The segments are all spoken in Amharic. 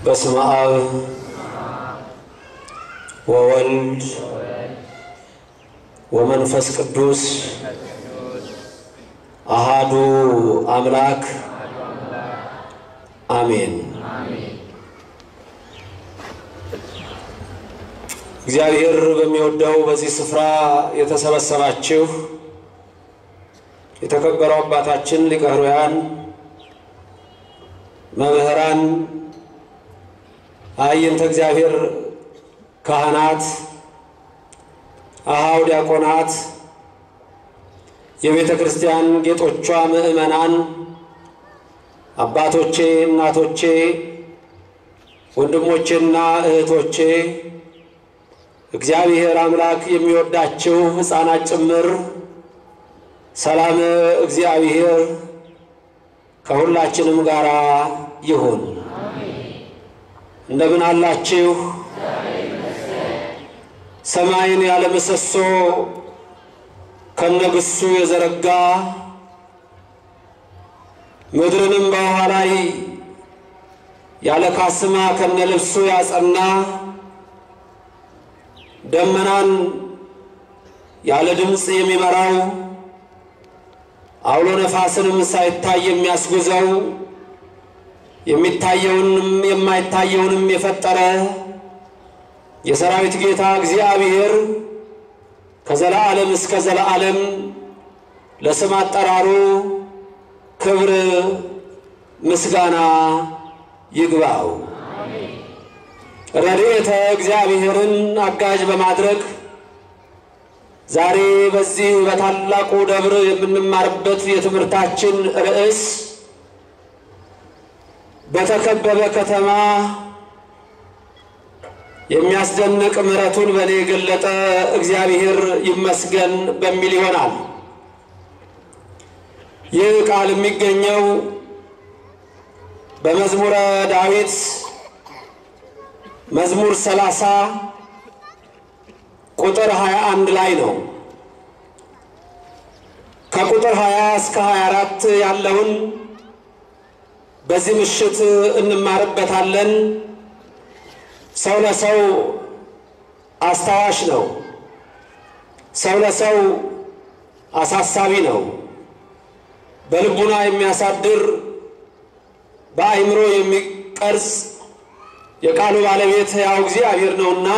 በስመ አብ ወወልድ ወመንፈስ ቅዱስ አሃዱ አምላክ አሜን። እግዚአብሔር በሚወደው በዚህ ስፍራ የተሰበሰባችሁ የተከበሩ አባታችን ሊቀ ኅሩያን መምህራን፣ አዕይንተ እግዚአብሔር ካህናት፣ አኀው ዲያቆናት፣ የቤተ ክርስቲያን ጌጦቿ ምዕመናን፣ አባቶቼ፣ እናቶቼ፣ ወንድሞቼና እህቶቼ እግዚአብሔር አምላክ የሚወዳችሁ ሕፃናት ጭምር ሰላም እግዚአብሔር ከሁላችንም ጋር ይሁን። እንደምን አላችሁ? ሰማይን ያለ ምሰሶ ከነግሱ የዘረጋ ምድርንም በውኃ ላይ ያለ ካስማ ከነልብሱ ያጸና ደመናን ያለ ድምፅ የሚመራው አውሎ ነፋስንም ሳይታይ የሚያስጉዘው የሚታየውንም የማይታየውንም የፈጠረ የሰራዊት ጌታ እግዚአብሔር ከዘላዓለም እስከ ዘላዓለም ለስም አጠራሩ ክብር ምስጋና ይግባው። ረድኤተ እግዚአብሔርን አጋዥ በማድረግ ዛሬ በዚህ በታላቁ ደብር የምንማርበት የትምህርታችን ርዕስ በተከበበ ከተማ የሚያስደንቅ ምሕረቱን በእኔ የገለጠ እግዚአብሔር ይመስገን በሚል ይሆናል። ይህ ቃል የሚገኘው በመዝሙረ ዳዊት መዝሙር ሰላሳ ቁጥር 21 ላይ ነው። ከቁጥር 20 እስከ 24 ያለውን በዚህ ምሽት እንማርበታለን። ሰው ለሰው አስታዋሽ ነው። ሰው ለሰው አሳሳቢ ነው። በልቡና የሚያሳድር በአእምሮ የሚቀርጽ የቃሉ ባለቤት ያው እግዚአብሔር ነውና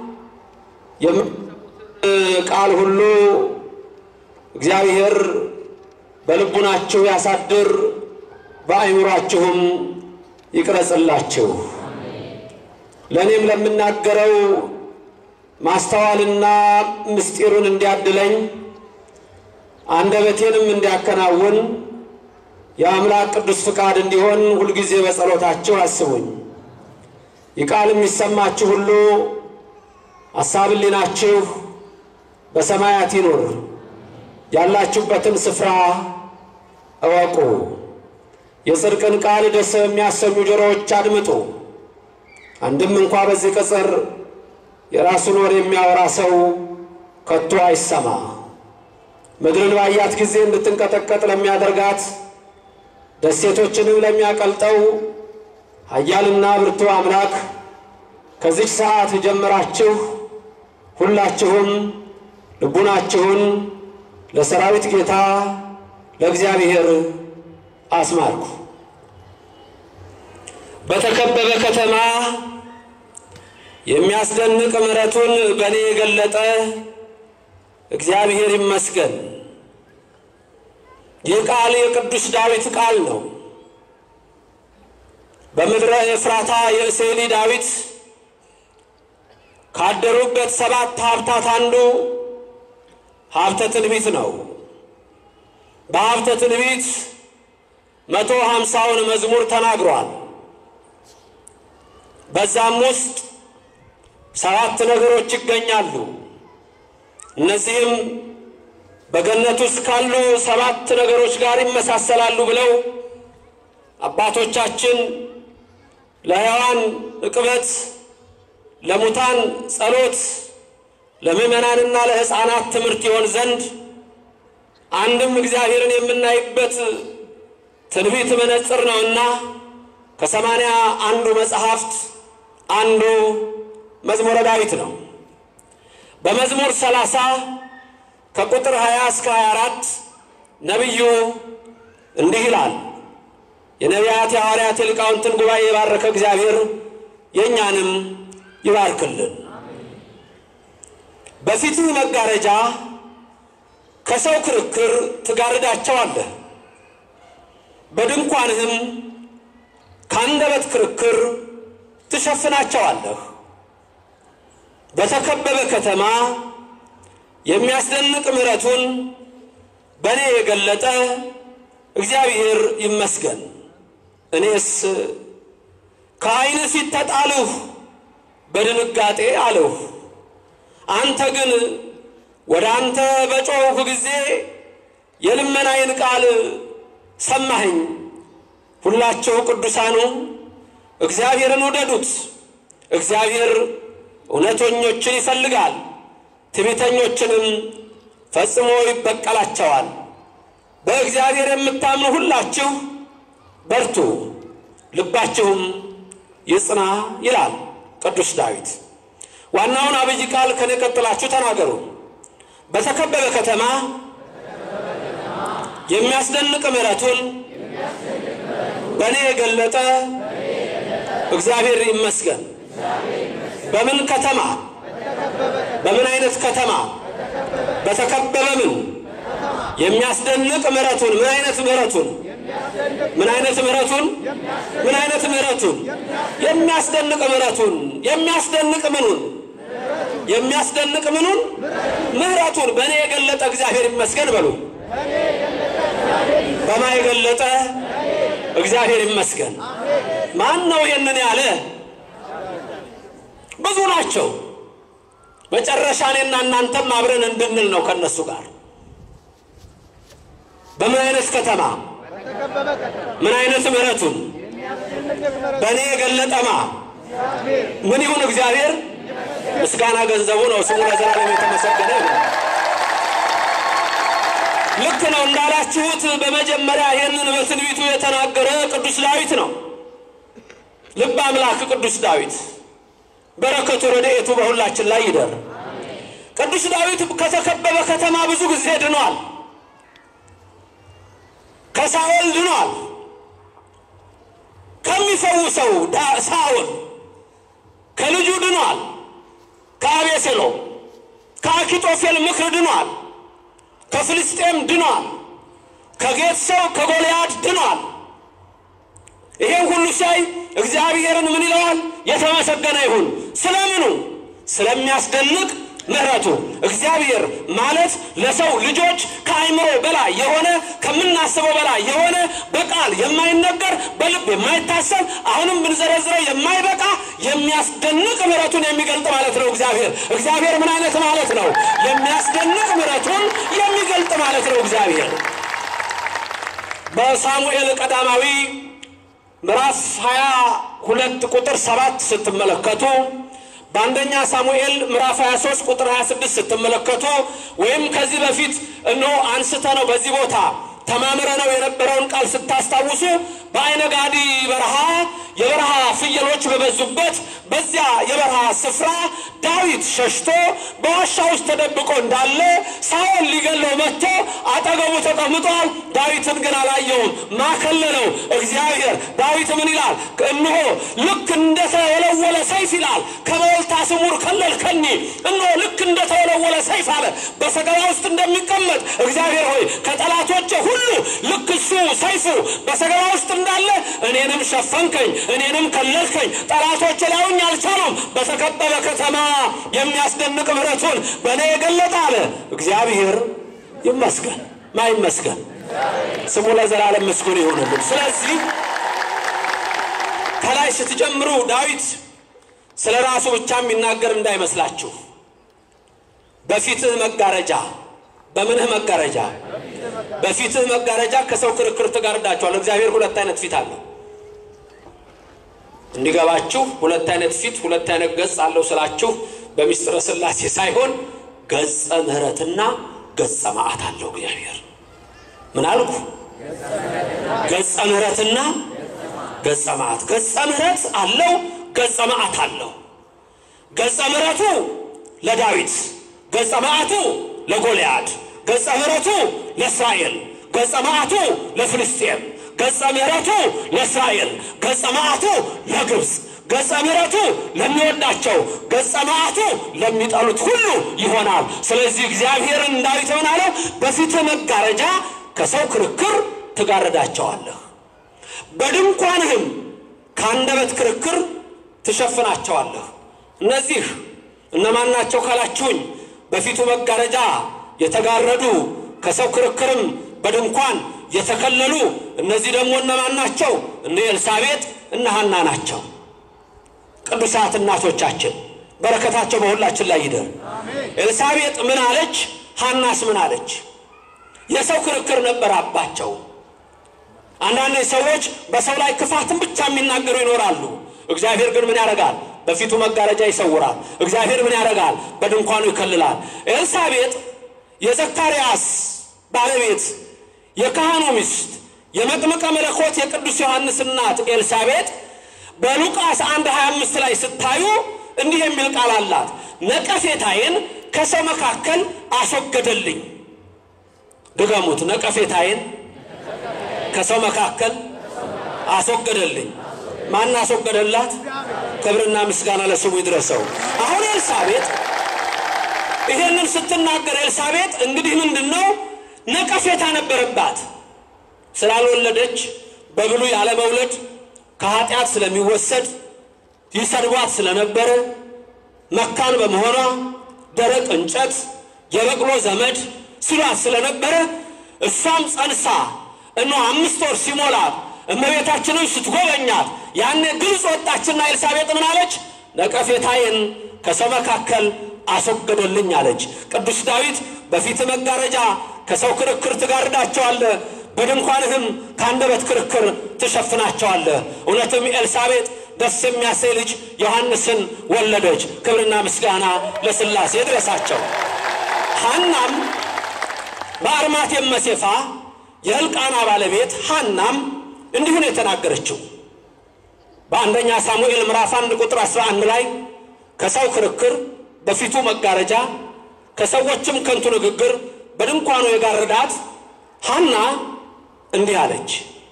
ቃል ሁሉ እግዚአብሔር በልቡናችሁ ያሳድር፣ በአእምሯችሁም ይቅረጽላችሁ። ለእኔም ለምናገረው ማስተዋልና ምስጢሩን እንዲያድለኝ አንደበቴንም እንዲያከናውን የአምላክ ቅዱስ ፍቃድ እንዲሆን ሁልጊዜ በጸሎታችሁ አስቡኝ። ይህ ቃል የሚሰማችሁ ሁሉ ሐሳብ ሕሊናችሁ በሰማያት ይኑር። ያላችሁበትን ስፍራ እወቁ። የጽድቅን ቃል ደስ የሚያሰኙ ጆሮዎች አድምጡ። አንድም እንኳ በዚህ ቅጽር የራሱን ወር የሚያወራ ሰው ከቶ አይሰማ። ምድርን ባያት ጊዜ እንድትንቀጠቀጥ ለሚያደርጋት ደሴቶችንም ለሚያቀልጠው ኃያልና ብርቱ አምላክ ከዚች ሰዓት ጀምራችሁ ሁላችሁም ልቡናችሁን ለሰራዊት ጌታ ለእግዚአብሔር አስማርኩ። በተከበበ ከተማ የሚያስደንቅ ምሕረቱን በእኔ የገለጠ እግዚአብሔር ይመስገን። ይህ ቃል የቅዱስ ዳዊት ቃል ነው። በምድረ ኤፍራታ የእሴሊ ዳዊት ካደሩበት ሰባት ሀብታት አንዱ ሀብተ ትንቢት ነው። በሀብተ ትንቢት መቶ ሀምሳውን መዝሙር ተናግሯል። በዛም ውስጥ ሰባት ነገሮች ይገኛሉ። እነዚህም በገነት ውስጥ ካሉ ሰባት ነገሮች ጋር ይመሳሰላሉ ብለው አባቶቻችን ለሕያዋን ዕቅበት ለሙታን ጸሎት ለምዕመናንና ለሕፃናት ትምህርት ይሆን ዘንድ አንድም እግዚአብሔርን የምናይበት ትንቢት መነጽር ነውና ከሰማንያ አንዱ መጽሐፍት አንዱ መዝሙረ ዳዊት ነው። በመዝሙር 30 ከቁጥር 20 እስከ 24 ነቢዩ እንዲህ ይላል። የነቢያት የሐዋርያት የሊቃውንትን ጉባኤ የባረከ እግዚአብሔር የእኛንም ይባርክልን። በፊትህ መጋረጃ ከሰው ክርክር ትጋርዳቸዋለህ፣ በድንኳንህም ከአንደበት ክርክር ትሸፍናቸዋለህ። በተከበበ ከተማ የሚያስደንቅ ምሕረቱን በእኔ የገለጠ እግዚአብሔር ይመስገን። እኔስ ከዓይንህ ፊት ተጣልሁ፣ በድንጋጤ አልሁ። አንተ ግን ወደ አንተ በጮኽሁ ጊዜ የልመናዬን ቃል ሰማኸኝ። ሁላችሁ ቅዱሳኑ እግዚአብሔርን ውደዱት። እግዚአብሔር እውነተኞችን ይፈልጋል፣ ትዕቢተኞችንም ፈጽሞ ይበቀላቸዋል። በእግዚአብሔር የምታምኑ ሁላችሁ በርቱ፣ ልባችሁም ይጽና ይላል ቅዱስ ዳዊት። ዋናውን አብይ ቃል ከኔ ቀጥላችሁ ተናገሩ። በተከበበ ከተማ የሚያስደንቅ ምሕረቱን በእኔ የገለጠ እግዚአብሔር ይመስገን። በምን ከተማ? በምን አይነት ከተማ? በተከበበ ምን የሚያስደንቅ ምሕረቱን ምን አይነት ምሕረቱን ምን አይነት ምሕረቱን ምን አይነት ምሕረቱን የሚያስደንቅ ምሕረቱን የሚያስደንቅ ምኑን የሚያስደንቅ ምኑን ምሕረቱን በእኔ የገለጠ እግዚአብሔር ይመስገን በሉ። በማ የገለጠ እግዚአብሔር ይመስገን። ማን ነው ይህንን ያለ? ብዙ ናቸው። መጨረሻ እኔና እናንተም አብረን እንድንል ነው ከነሱ ጋር በምን አይነት ከተማ ምን አይነት ምሕረቱን በእኔ የገለጠማ ምን ይሁን እግዚአብሔር ምስጋና ገንዘቡ ነው። ስሙ ለዘላለም የተመሰገነ ይሁን። ልክ ነው እንዳላችሁት በመጀመሪያ ይህንን በትንቢቱ የተናገረ ቅዱስ ዳዊት ነው። ልብ አምላክ ቅዱስ ዳዊት በረከቱ ረድኤቱ በሁላችን ላይ ይደር። ቅዱስ ዳዊት ከተከበበ ከተማ ብዙ ጊዜ ድኗል። ከሳኦል ድኗል። ከሚፈውሰው ሳኦል ከልጁ ድኗል። ከአቤሴሎም ከአኪጦፌል ምክር ድኗል። ከፍልስጤም ድኗል። ከጌት ሰው ከጎልያድ ድኗል። ይሄን ሁሉ ሲያይ እግዚአብሔርን ምን ይለዋል? የተመሰገነ ይሁን። ስለምኑ? ስለሚያስደንቅ ምሕረቱ። እግዚአብሔር ማለት ለሰው ልጆች ከአይምሮ በላይ የሆነ ከምናስበው በላይ የሆነ በቃል የማይነገር በልብ የማይታሰብ አሁንም ብንዘረዝረው የማይበቃ የሚያስደንቅ ምሕረቱን የሚገልጥ ማለት ነው። እግዚአብሔር እግዚአብሔር ምን አይነት ማለት ነው? የሚያስደንቅ ምሕረቱን የሚገልጥ ማለት ነው። እግዚአብሔር በሳሙኤል ቀዳማዊ ምዕራፍ 22 ቁጥር 7 ስትመለከቱ በአንደኛ ሳሙኤል ምዕራፍ 23 ቁጥር 26 ስትመለከቱ ወይም ከዚህ በፊት እነሆ አንስተ ነው በዚህ ቦታ ተማምረ ነው የነበረውን ቃል ስታስታውሱ በአይነ ጋዲ በረሃ የበረሃ ፍየሎች በበዙበት በዚያ የበረሃ ስፍራ ዳዊት ሸሽቶ በዋሻ ውስጥ ተደብቆ እንዳለ ሳኦል ሊገለው መጥቶ አጠገቡ ተቀምጧል። ዳዊትን ግን አላየውም። ማከለለው እግዚአብሔር። ዳዊት ምን ይላል? እነሆ ልክ እንደተወለወለ ሰይፍ ይላል ከመወልታ ስሙር ከለልከኒ። እነሆ ልክ እንደተወለወለ ሰይፍ አለ በሰገባ ውስጥ እንደሚቀመጥ እግዚአብሔር ሆይ ከጠላቶቼ ሁሉ ልክ እሱ ሰይፉ በሰገባ ውስጥ እንዳለ እኔንም ሸፈንከኝ፣ እኔንም ከለልከኝ። ጠላቶቼ ሊያዩኝ አልቻሉም። በተከበበ ከተማ የሚያስደንቅ ምሕረቱን በእኔ የገለጠ አለ እግዚአብሔር ይመስገን። ማ ይመስገን? ስሙ ለዘላለም ምስጉን ይሆንልን። ስለዚህ ከላይ ስትጀምሩ ዳዊት ስለ ራሱ ብቻ የሚናገር እንዳይመስላችሁ። በፊትህ መጋረጃ በምንህ መጋረጃ በፊትህ መጋረጃ ከሰው ክርክር ትጋርዳቸዋል። እግዚአብሔር ሁለት አይነት ፊት አለው። እንዲገባችሁ ሁለት አይነት ፊት ሁለት አይነት ገጽ አለው ስላችሁ በሚስጥረ ሥላሴ ሳይሆን ገጸ ምሕረትና ገጸ መዓት አለው እግዚአብሔር። ምን አልኩ? ገጸ ምሕረትና ገጸ መዓት። ገጸ ምሕረት አለው፣ ገጸ መዓት አለው። ገጸ ምሕረቱ ለዳዊት፣ ገጸ መዓቱ ለጎልያድ፣ ገጸ ምሕረቱ ለእስራኤል፣ ገጸ መዓቱ ለፍልስጤም፣ ገጸ ምሕረቱ ለእስራኤል፣ ገጸ መዓቱ ለግብፅ፣ ገጸ ምሕረቱ ለሚወዳቸው፣ ገጸ መዓቱ ለሚጠሉት ሁሉ ይሆናል። ስለዚህ እግዚአብሔርን ዳዊት ምን አለው? በፊትህ መጋረጃ ከሰው ክርክር ትጋረዳቸዋለህ፣ በድንኳንህም ከአንደበት ክርክር ትሸፍናቸዋለህ። እነዚህ እነማን ናቸው ካላችሁኝ፣ በፊቱ መጋረጃ የተጋረዱ ከሰው ክርክርም በድንኳን የተከለሉ እነዚህ ደግሞ እነማን ናቸው? እነ ኤልሳቤጥ እነ ሐና ናቸው። ቅዱሳት እናቶቻችን በረከታቸው በሁላችን ላይ ይደር። ኤልሳቤጥ ምን አለች? ሐናስ ምን አለች? የሰው ክርክር ነበረባቸው። አንዳንድ ሰዎች በሰው ላይ ክፋትን ብቻ የሚናገሩ ይኖራሉ። እግዚአብሔር ግን ምን ያደርጋል? በፊቱ መጋረጃ ይሰውራል። እግዚአብሔር ምን ያደርጋል? በድንኳኑ ይከልላል። ኤልሳቤጥ የዘካርያስ ባለቤት የካህኑ ሚስት የመጥምቀ መለኮት የቅዱስ ዮሐንስ እናት ኤልሳቤጥ በሉቃስ 1 25 ላይ ስታዩ እንዲህ የሚል ቃል አላት። ነቀፌታዬን ከሰው መካከል አስወገደልኝ። ድገሙት። ነቀፌታዬን ከሰው መካከል አስወገደልኝ። ማን አስወገደላት? ክብርና ምስጋና ለስሙ ይድረሰው። አሁን ኤልሳቤጥ ይሄንን ስትናገር ኤልሳቤጥ እንግዲህ ምንድን ነው ነቀፌታ ነበረባት። ስላልወለደች በብሉይ ያለመውለድ ከኃጢአት ስለሚወሰድ ይሰድቧት ስለነበረ መካን በመሆኗ ደረቅ እንጨት የበቅሎ ዘመድ ሲሏት ስለነበረ እሷም ጸንሳ እኖ አምስት ወር ሲሞላት እመቤታችንን ስትጎበኛት ያኔ ግልጽ ወጣችና ኤልሳቤጥ ምን አለች? ነቀፌታዬን ከሰው መካከል አስወገደልኝ አለች። ቅዱስ ዳዊት በፊት መጋረጃ ከሰው ክርክር ትጋርዳቸዋለህ፣ በድንኳንህም ከአንደበት ክርክር ትሸፍናቸዋለህ። እውነትም ኤልሳቤጥ ደስ የሚያሰኝ ልጅ ዮሐንስን ወለደች። ክብርና ምስጋና ለሥላሴ ድረሳቸው። ሐናም በአርማቴም መሴፋ የሕልቃና ባለቤት ሐናም እንዲሁ ነው የተናገረችው። በአንደኛ ሳሙኤል ምዕራፍ አንድ ቁጥር 11 ላይ ከሰው ክርክር በፊቱ መጋረጃ ከሰዎችም ከንቱ ንግግር በድንኳኑ የጋረዳት ሐና እንዲህ አለች፣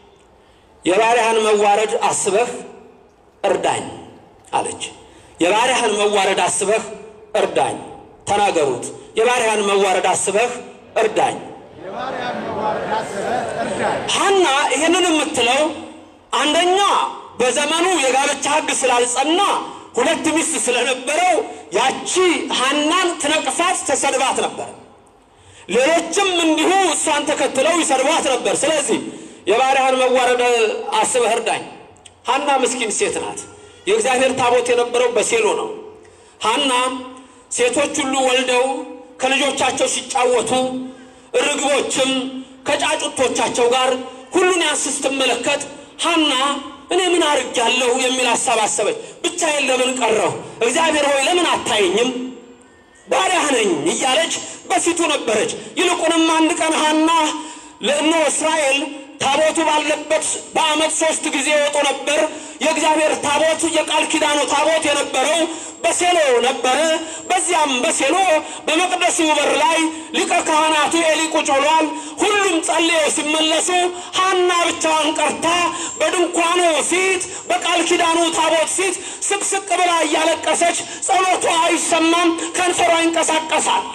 የባሪያህን መዋረድ አስበህ እርዳኝ አለች። የባሪያህን መዋረድ አስበህ እርዳኝ። ተናገሩት። የባሪያህን መዋረድ አስበህ እርዳኝ። ሐና ይህንን የምትለው አንደኛ በዘመኑ የጋብቻ ሕግ ስላልጸና ሁለት ሚስት ስለነበረው ያቺ ሐናን ትነቅፋት ተሰድባት ነበር። ሌሎችም እንዲሁ እሷን ተከትለው ይሰድቧት ነበር። ስለዚህ የባሪያህን መዋረድ አስበህ እርዳኝ። ሐና ምስኪን ሴት ናት። የእግዚአብሔር ታቦት የነበረው በሴሎ ነው። ሐና ሴቶች ሁሉ ወልደው ከልጆቻቸው ሲጫወቱ ርግቦችም ከጫጩቶቻቸው ጋር ሁሉን ያንስ ስትመለከት ሐና እኔ ምን አድርጌያለሁ የሚል ሀሳብ አሰበች። ብቻዬን ለምን ቀረሁ? እግዚአብሔር ሆይ ለምን አታየኝም? ባሪያህ ነኝ እያለች በፊቱ ነበረች። ይልቁንም አንድ ቀን ሐና ለእነ እስራኤል ታቦቱ ባለበት በዓመት ሶስት ጊዜ ይወጡ ነበር። የእግዚአብሔር ታቦት የቃል ኪዳኑ ታቦት የነበረው በሴሎ ነበረ። በዚያም በሴሎ በመቅደሱ በር ላይ ሊቀ ካህናቱ ኤሊ ቁጭ ብሏል። ሁሉም ጸልየው ሲመለሱ ሐና ብቻዋን ቀርታ በድንኳኑ ፊት በቃል ኪዳኑ ታቦት ፊት ስቅስቅ ብላ እያለቀሰች ጸሎቷ አይሰማም፣ ከንፈሯ ይንቀሳቀሳል።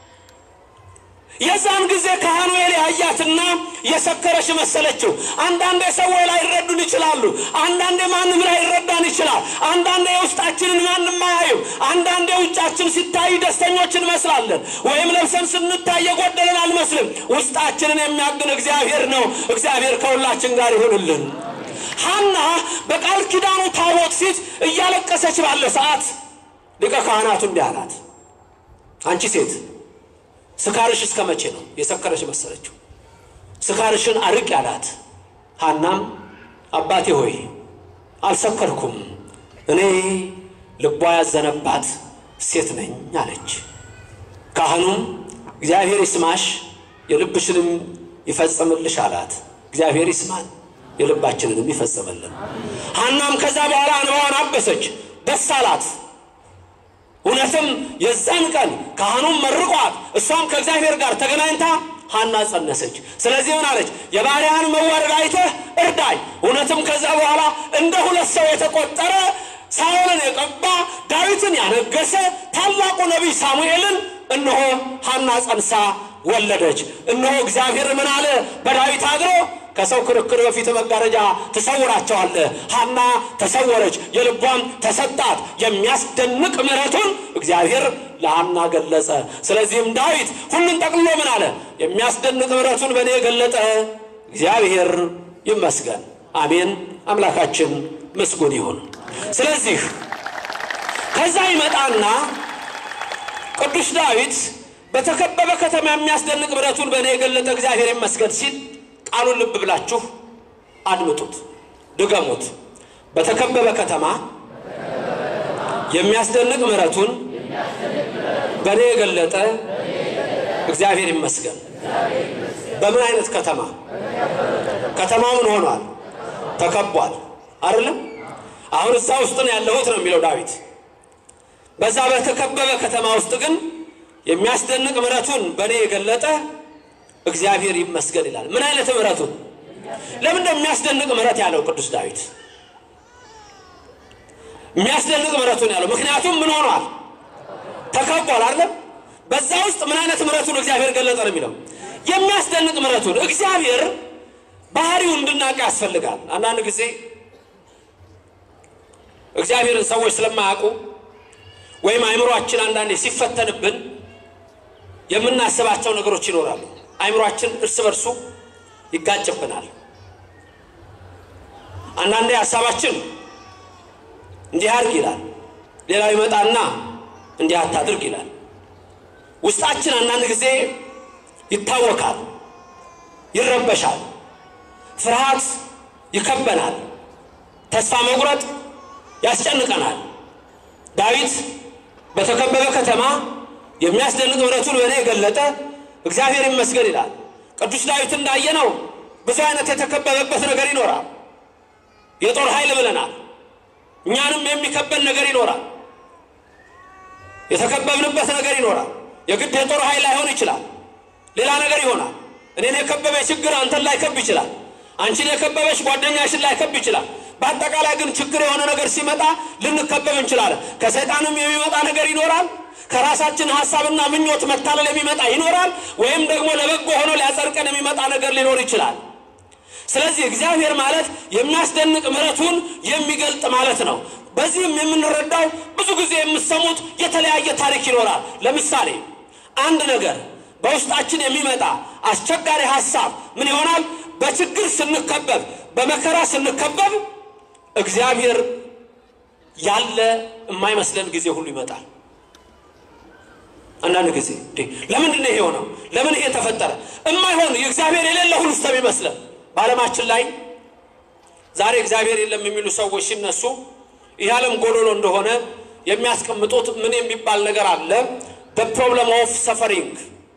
የዛን ጊዜ ካህኑ ኤሊ አያትና የሰከረች መሰለችው። አንዳንዴ ሰዎች ላይ ይረዱን ይችላሉ። አንዳንዴ ማንም ላይ ይረዳን ይችላል። አንዳንዴ የውስጣችንን ማንም አያዩም። አንዳንዴ ውጫችን ሲታይ ደስተኞች እንመስላለን፣ ወይም ለብሰን ስንታይ የጎደለን አልመስልም። ውስጣችንን የሚያግን እግዚአብሔር ነው። እግዚአብሔር ከሁላችን ጋር ይሆንልን። ሐና በቃል ኪዳኑ ታቦት ፊት እያለቀሰች ባለ ሰዓት ሊቀ ካህናቱ እንዲህ አላት፣ አንቺ ሴት ስካርሽ እስከ መቼ ነው? የሰከረች መሰለችው። ስካርሽን አርቅ ያላት። ሐናም አባቴ ሆይ አልሰከርኩም፣ እኔ ልቧ ያዘነባት ሴት ነኝ አለች። ካህኑም እግዚአብሔር ይስማሽ፣ የልብሽንም ይፈጽምልሽ አላት። እግዚአብሔር ይስማን፣ የልባችንንም ይፈጽምልን። ሐናም ከዛ በኋላ እንባዋን አበሰች፣ ደስ አላት። እውነትም የዛን ቀን ካህኑም መርቋት እሷም ከእግዚአብሔር ጋር ተገናኝታ ሐና ጸነሰች። ስለዚህ ምን አለች? የባሪያህን መዋረድ አይተህ እርዳኝ። እውነትም ከዛ በኋላ እንደ ሁለት ሰው የተቆጠረ ሳኦልን የቀባ ዳዊትን ያነገሰ ታላቁ ነቢይ ሳሙኤልን እነሆ ሐና ጸንሳ ወለደች። እነሆ እግዚአብሔር ምን አለ? በዳዊት አድሮ ከሰው ክርክር በፊት መጋረጃ ትሰውራቸዋለህ። ሐና ተሰወረች፣ የልቧም ተሰጣት። የሚያስደንቅ ምሕረቱን እግዚአብሔር ለሐና ገለጸ። ስለዚህም ዳዊት ሁሉን ጠቅልሎ ምን አለ? የሚያስደንቅ ምሕረቱን በእኔ የገለጠ እግዚአብሔር ይመስገን። አሜን። አምላካችን ምስጉን ይሁን። ስለዚህ ከዛ ይመጣና ቅዱስ ዳዊት በተከበበ ከተማ የሚያስደንቅ ምሕረቱን በእኔ የገለጠ እግዚአብሔር ይመስገን ሲል ቃሉን ልብ ብላችሁ አድምጡት፣ ድገሙት። በተከበበ ከተማ የሚያስደንቅ ምሕረቱን በእኔ የገለጠ እግዚአብሔር ይመስገን። በምን አይነት ከተማ? ከተማው ምን ሆኗል? ተከቧል። አይደለም? አሁን እዛ ውስጥ ነው ያለሁት ነው የሚለው ዳዊት። በዛ በተከበበ ከተማ ውስጥ ግን የሚያስደንቅ ምሕረቱን በእኔ የገለጠ እግዚአብሔር ይመስገን ይላል። ምን አይነት ምሕረቱን? ለምን ነው የሚያስደንቅ ምሕረት ያለው ቅዱስ ዳዊት? የሚያስደንቅ ምሕረቱን ያለው ምክንያቱም ምን ሆኗል? ተከቧል አይደለም? በዛ ውስጥ ምን አይነት ምሕረቱን እግዚአብሔር ገለጠ ነው የሚለው የሚያስደንቅ ምሕረቱን። እግዚአብሔር ባህሪው እንድናውቅ ያስፈልጋል። አንዳንድ ጊዜ እግዚአብሔርን ሰዎች ስለማያውቁ ወይም አይምሯችን አንዳንዴ ሲፈተንብን የምናስባቸው ነገሮች ይኖራሉ። አይምሯችን እርስ በርሱ ይጋጭብናል። አንዳንዴ ሀሳባችን እንዲህ አድርግ ይላል፣ ሌላው ይመጣና እንዲህ አታድርግ ይላል። ውስጣችን አንዳንድ ጊዜ ይታወካል፣ ይረበሻል፣ ፍርሃት ይከበናል፣ ተስፋ መቁረጥ ያስጨንቀናል። ዳዊት በተከበበ ከተማ የሚያስደንቅ ምሕረቱን በእኔ የገለጠ እግዚአብሔር ይመስገን ይላል። ቅዱስ ዳዊት እንዳየነው ብዙ አይነት የተከበበበት ነገር ይኖራል። የጦር ኃይል ብለናል። እኛንም የሚከበን ነገር ይኖራል። የተከበብንበት ነገር ይኖራል። የግድ የጦር ኃይል ላይሆን ይችላል። ሌላ ነገር ይሆናል። እኔን የከበበ ችግር አንተን ላይከብ ይችላል። አንቺን የከበበች ጓደኛሽን ላይከብ ይችላል። በአጠቃላይ ግን ችግር የሆነ ነገር ሲመጣ ልንከበብ እንችላለን። ከሰይጣንም የሚመጣ ነገር ይኖራል። ከራሳችን ሀሳብና ምኞት መታለል የሚመጣ ይኖራል። ወይም ደግሞ ለበጎ ሆኖ ሊያጸድቀን የሚመጣ ነገር ሊኖር ይችላል። ስለዚህ እግዚአብሔር ማለት የሚያስደንቅ ምሕረቱን የሚገልጥ ማለት ነው። በዚህም የምንረዳው ብዙ ጊዜ የምሰሙት የተለያየ ታሪክ ይኖራል። ለምሳሌ አንድ ነገር በውስጣችን የሚመጣ አስቸጋሪ ሀሳብ ምን ይሆናል? በችግር ስንከበብ፣ በመከራ ስንከበብ እግዚአብሔር ያለ የማይመስለን ጊዜ ሁሉ ይመጣል። አንዳንድ ጊዜ ለምንድን ነው ይሄ ሆነው? ለምን ይሄ ተፈጠረ? እማይሆን እግዚአብሔር የሌለ ሁሉ ስለሚመስለን በዓለማችን ላይ ዛሬ እግዚአብሔር የለም የሚሉ ሰዎች ሲነሱ ይህ ዓለም ጎዶሎ እንደሆነ የሚያስቀምጡት ምን የሚባል ነገር አለ? በፕሮብለም ኦፍ ሰፈሪንግ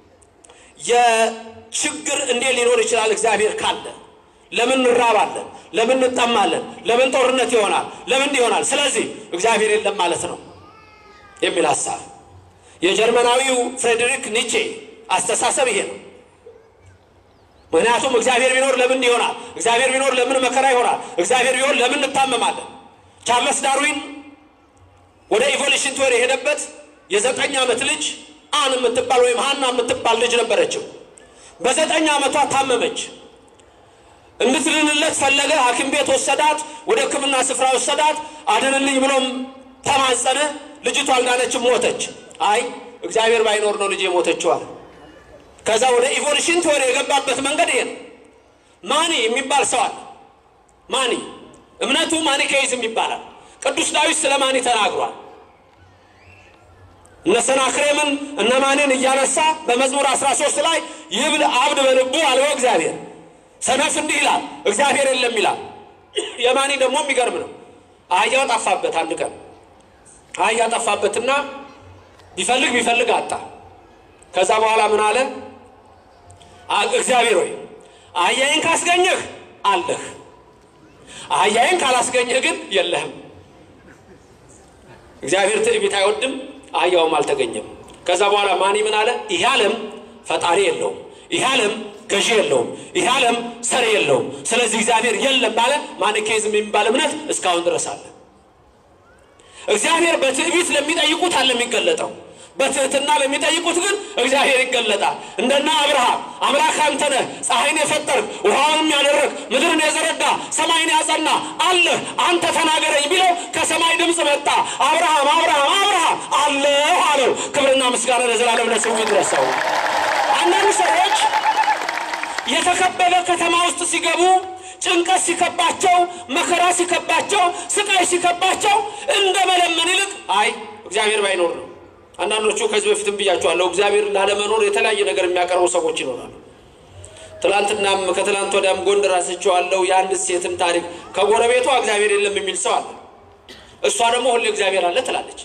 የችግር እንዴት ሊኖር ይችላል? እግዚአብሔር ካለ ለምን እንራባለን? ለምን እንጠማለን? ለምን ጦርነት ይሆናል? ለምን ይሆናል? ስለዚህ እግዚአብሔር የለም ማለት ነው የሚል ሀሳብ የጀርመናዊው ፍሬድሪክ ኒቼ አስተሳሰብ ይሄ ነው። ምክንያቱም እግዚአብሔር ቢኖር ለምን ይሆናል? እግዚአብሔር ቢኖር ለምን መከራ ይሆናል? እግዚአብሔር ቢሆን ለምን እንታመማለን? ቻርለስ ዳርዊን ወደ ኢቮሉሽን ቲዎሪ የሄደበት የዘጠኝ ዓመት ልጅ አን የምትባል ወይም ሀና የምትባል ልጅ ነበረችው። በዘጠኝ ዓመቷ ታመመች። እንድትድንለት ፈለገ። ሐኪም ቤት ወሰዳት። ወደ ሕክምና ስፍራ ወሰዳት። አድንልኝ ብሎም ተማጸነ። ልጅቷ አልዳነችም፣ ሞተች። አይ እግዚአብሔር ባይኖር ነው ልጅ የሞተችው አለ። ከዛ ወደ ኢቮሉሽን ቲዎሪ የገባበት መንገድ ይሄ ነው። ማኒ የሚባል ሰው አለ። ማኒ እምነቱ ማኒኬይዝም ይባላል። ቅዱስ ዳዊት ስለ ማኒ ተናግሯል። እነ ሰናክሬምን እነ ማኒን እያነሳ በመዝሙር 13 ላይ ይብል አብድ በልቡ አልቦ እግዚአብሔር ሰነፍ እንዲህ ይላል እግዚአብሔር የለም ይላል። የማኒ ደግሞ የሚገርም ነው። አህያው ጠፋበት። አንድ ቀን አህያ ጠፋበትና ቢፈልግ ቢፈልግ አጣ። ከዛ በኋላ ምን አለ? እግዚአብሔር ሆይ አህያዬን ካስገኘህ አለህ፣ አህያዬን ካላስገኘህ ግን የለህም። እግዚአብሔር ትዕቢት አይወድም፣ አህያውም አልተገኘም። ከዛ በኋላ ማን ምን አለ? ይህ ዓለም ፈጣሪ የለውም፣ ይህ ዓለም ገዢ የለውም፣ ይህ ዓለም ሰሪ የለውም። ስለዚህ እግዚአብሔር የለም ባለ ማኒኬዝም የሚባል እምነት እስካሁን ድረስ አለ። እግዚአብሔር በትዕቢት ለሚጠይቁት አለ የሚገለጠው በትህትና ለሚጠይቁት ግን እግዚአብሔር ይገለጣል። እንደና አብርሃም አምላክ አንተ ነህ፣ ፀሐይን የፈጠርክ ውሃውንም ያደረግ ምድርን የዘረጋ ሰማይን ያጸና አለህ አንተ ተናገረኝ ቢለው ከሰማይ ድምፅ መጣ። አብርሃም አብርሃም አብርሃም አለሁ አለው። ክብርና ምስጋና ለዘላለም ለስሙ ይድረሰው። አንዳንድ ሰዎች የተከበበ ከተማ ውስጥ ሲገቡ ጭንቀት ሲከባቸው፣ መከራ ሲከባቸው፣ ስቃይ ሲከባቸው እንደ መለመን ይልቅ አይ እግዚአብሔር ባይኖር ነው አንዳንዶቹ ከዚህ በፊትም ብያቸዋለሁ። እግዚአብሔር ላለመኖር የተለያየ ነገር የሚያቀርቡ ሰዎች ይኖራሉ። ትላንትናም ከትላንት ወዲያም ጎንደር አንስቼዋለሁ። የአንድ ሴትን ታሪክ ከጎረቤቷ እግዚአብሔር የለም የሚል ሰው አለ። እሷ ደግሞ ሁሌ እግዚአብሔር አለ ትላለች።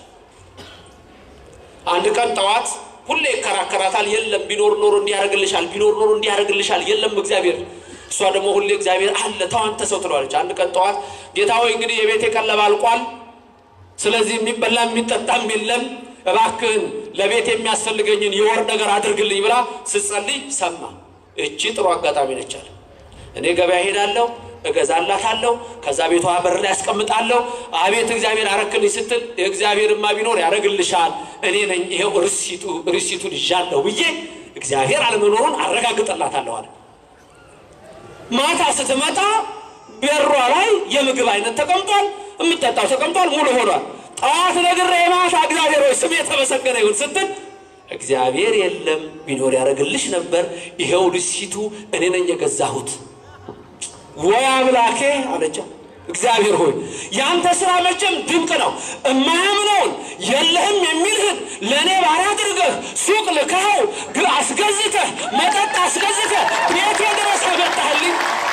አንድ ቀን ጠዋት ሁሌ ይከራከራታል። የለም ቢኖር ኖሮ እንዲያደርግልሻል፣ ቢኖር ኖሮ እንዲያደርግልሻል፣ የለም እግዚአብሔር። እሷ ደግሞ ሁሌ እግዚአብሔር አለ ተዋንተ ሰው ትለዋለች። አንድ ቀን ጠዋት ጌታ ሆይ እንግዲህ የቤቴ ቀለብ አልቋል፣ ስለዚህ የሚበላ የሚጠጣም የለም እባክህን ለቤት የሚያስፈልገኝን የወር ነገር አድርግልኝ ብላ ስትጸልይ ሰማ። እቺ ጥሩ አጋጣሚ ነች አለ። እኔ ገበያ ሄዳለሁ፣ እገዛላታለሁ፣ ከዛ ቤቷ በር ላይ ያስቀምጣለሁ። አቤት እግዚአብሔር አረክልኝ ስትል እግዚአብሔርማ ቢኖር ያደርግልሻል፣ እኔ ነኝ ይሄው ርሲቱ ርሲቱን ይዣለሁ ብዬ እግዚአብሔር አለመኖሩን አረጋግጠላታለሁ አለ። ማታ ስትመጣ በሯ ላይ የምግብ አይነት ተቀምጧል፣ የምጠጣው ተቀምጧል፣ ሙሉ ሆኗል። ጠዋት ነግሬ ማታ እግዚአብሔር ሆይ ስም የተመሰገነ ይሁን ስትል እግዚአብሔር የለም ቢኖር ያደርግልሽ ነበር፣ ይሄው ልሲቱ እኔ ነኝ የገዛሁት። ወይ አምላኬ አለቻ። እግዚአብሔር ሆይ ያንተ ስራ መቼም ድንቅ ነው። እማያምነውን የለህም የሚልህን ለእኔ ባሪያ አድርገህ ሱቅ ልከኸው ግን አስገዝተህ መጠጥ አስገዝተህ ቤቴ ድረስ አመጣህልኝ።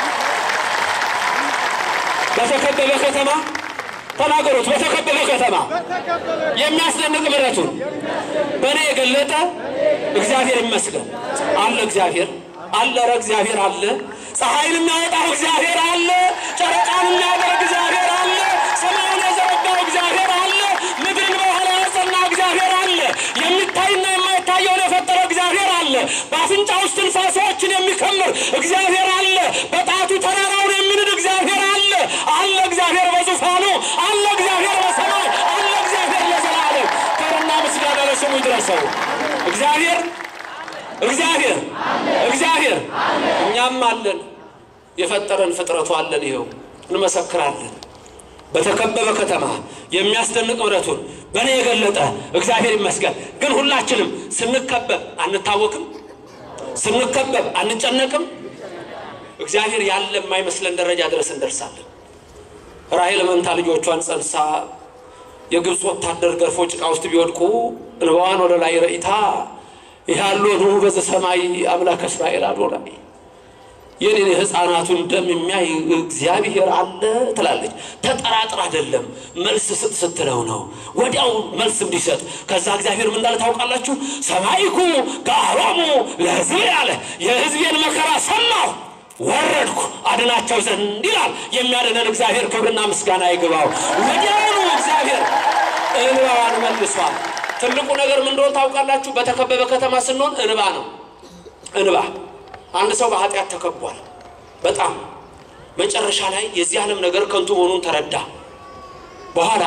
በተከበበ ከተማ ተናገሩት። በተከበበ ከተማ የሚያስደንቅ ምሕረቱን በእኔ የገለጠ እግዚአብሔር ይመስገን አለ። እግዚአብሔር አለ። ኧረ እግዚአብሔር አለ። ፀሐይን የሚያወጣው እግዚአብሔር አለ። ጨረቃን የሚያደርግ እግዚአብሔር አለ። ሰማዩን የዘረጋው እግዚአብሔር አለ። ምድርን በኋላ ያጸና እግዚአብሔር አለ። የሚታይና የማይታየውን የፈጠረ እግዚአብሔር አለ። በአፍንጫ ውስጥ ትንፋሶችን የሚከምር እግዚአብሔር አለ። በጣቱ ተራራውን የሚንድ እግዚአብሔር አለ። አለ እግዚአብሔር በዙፋኑ አለ። እግዚአብሔር በሰማይ አለ። እግዚአብሔር ለዘላለም ክብርና ምስጋና ለስሙ ይድረሰው። እግዚአብሔር እግዚአብሔር እግዚአብሔር እኛም አለን። የፈጠረን ፍጥረቱ አለን። ይኸው እንመሰክራለን። በተከበበ ከተማ የሚያስደንቅ ምሕረቱን በእኔ የገለጠ እግዚአብሔር ይመስገን። ግን ሁላችንም ስንከበብ አንታወክም፣ ስንከበብ አንጨነቅም። እግዚአብሔር ያለ የማይመስለን ደረጃ ድረስ እንደርሳለን። ራሔል መንታ ልጆቿን ጸንሳ የግብፅ ወታደር ገርፎ ጭቃ ውስጥ ቢወድቁ እንባዋን ወደ ላይ ረኢታ ያሎኑ በዘ ሰማይ አምላክ እስራኤል አዶናይ የኔን የሕፃናቱን ደም የሚያይ እግዚአብሔር አለ ትላለች። ተጠራጥር አይደለም መልስ ስጥ ስትለው ነው ወዲያው መልስ እንዲሰጥ። ከዛ እግዚአብሔር ምን እንዳለ ታውቃላችሁ? ሰማይኩ ከአሮሙ ለሕዝብ ያለ የሕዝቤን መከራ ሰማሁ ወረድኩ አድናቸው ዘንድ ይላል። የሚያድነን እግዚአብሔር ክብርና ምስጋና ይግባው። ወዲያውኑ እግዚአብሔር እንባዋን መልሷል። ትልቁ ነገር ምን እንደሆነ ታውቃላችሁ? በተከበበ ከተማ ስንሆን እንባ ነው። እንባ አንድ ሰው በኃጢአት ተከቧል። በጣም መጨረሻ ላይ የዚህ ዓለም ነገር ከንቱ መሆኑን ተረዳ። በኋላ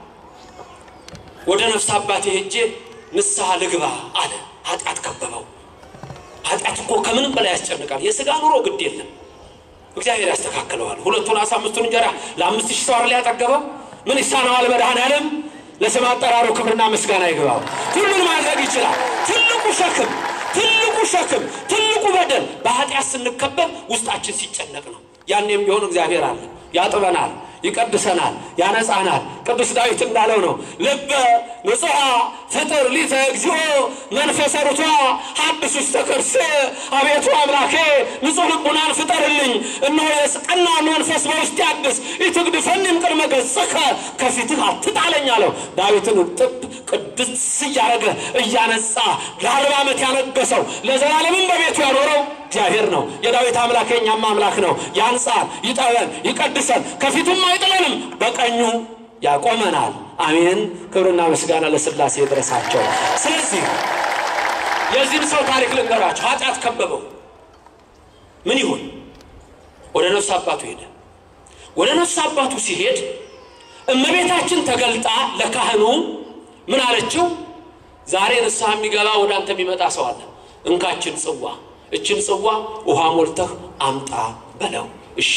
ወደ ነፍስ አባቴ ሄጄ ንስሐ ልግባ አለ። ኃጢአት ከበበው። ኃጢአት እኮ ከምንም በላይ ያስጨንቃል። የሥጋ ኑሮ ግድ የለም እግዚአብሔር ያስተካክለዋል። ሁለቱን አሳ አምስቱን እንጀራ ለአምስት ሺህ ሰው አይደል ያጠገበው? ምን ይሳነዋል መድኃኔዓለም? ለስም አጠራሩ ክብርና ምስጋና ይግባው። ሁሉን ማድረግ ይችላል። ትልቁ ሸክም ትልቁ ሸክም ትልቁ በደል በኃጢአት ስንከበብ ውስጣችን ሲጨነቅ ነው። ያኔም ቢሆን እግዚአብሔር አለ፣ ያጥበናል፣ ይቀድሰናል፣ ያነጻናል። ቅዱስ ዳዊት እንዳለው ነው ልበ ንጹሐ ፍጥር ሊተ እግዚኦ መንፈሰ ርቷ ሀብስ ውስተ ከርሴ አቤቱ አምላኬ ንጹሕ ልቡናን ፍጠርልኝ፣ እነሆ የቀናውን መንፈስ በውስጥ ያድስ፣ ኢትግድፈኒም ቅድመ ገጽከ ከፊትህ አትጣለኝ አለው። ዳዊትን ጥብ ቅድስ እያደረገ እያነጻ ለአርባ ዓመት ያነገሰው ለዘላለምም በቤቱ ያኖረው እግዚአብሔር ነው። የዳዊት አምላክ የኛም አምላክ ነው። ያንጻን፣ ይጠበን፣ ይቀድሰን፣ ከፊቱም አይጥለንም፣ በቀኙ ያቆመናል። አሜን። ክብርና ምስጋና ለሥላሴ ይድረሳቸው። ስለዚህ የዚህም ሰው ታሪክ ልንገራቸው። ኃጢአት ከበበው። ምን ይሁን? ወደ ነፍስ አባቱ ሄደ። ወደ ነፍስ አባቱ ሲሄድ እመቤታችን ተገልጣ ለካህኑ ምን አለችው? ዛሬ ንስሐ የሚገባ ወደ አንተ የሚመጣ ሰው አለ። እንካችን ጽዋ፣ እችን ጽዋ ውሃ ሞልተህ አምጣ በለው። እሺ።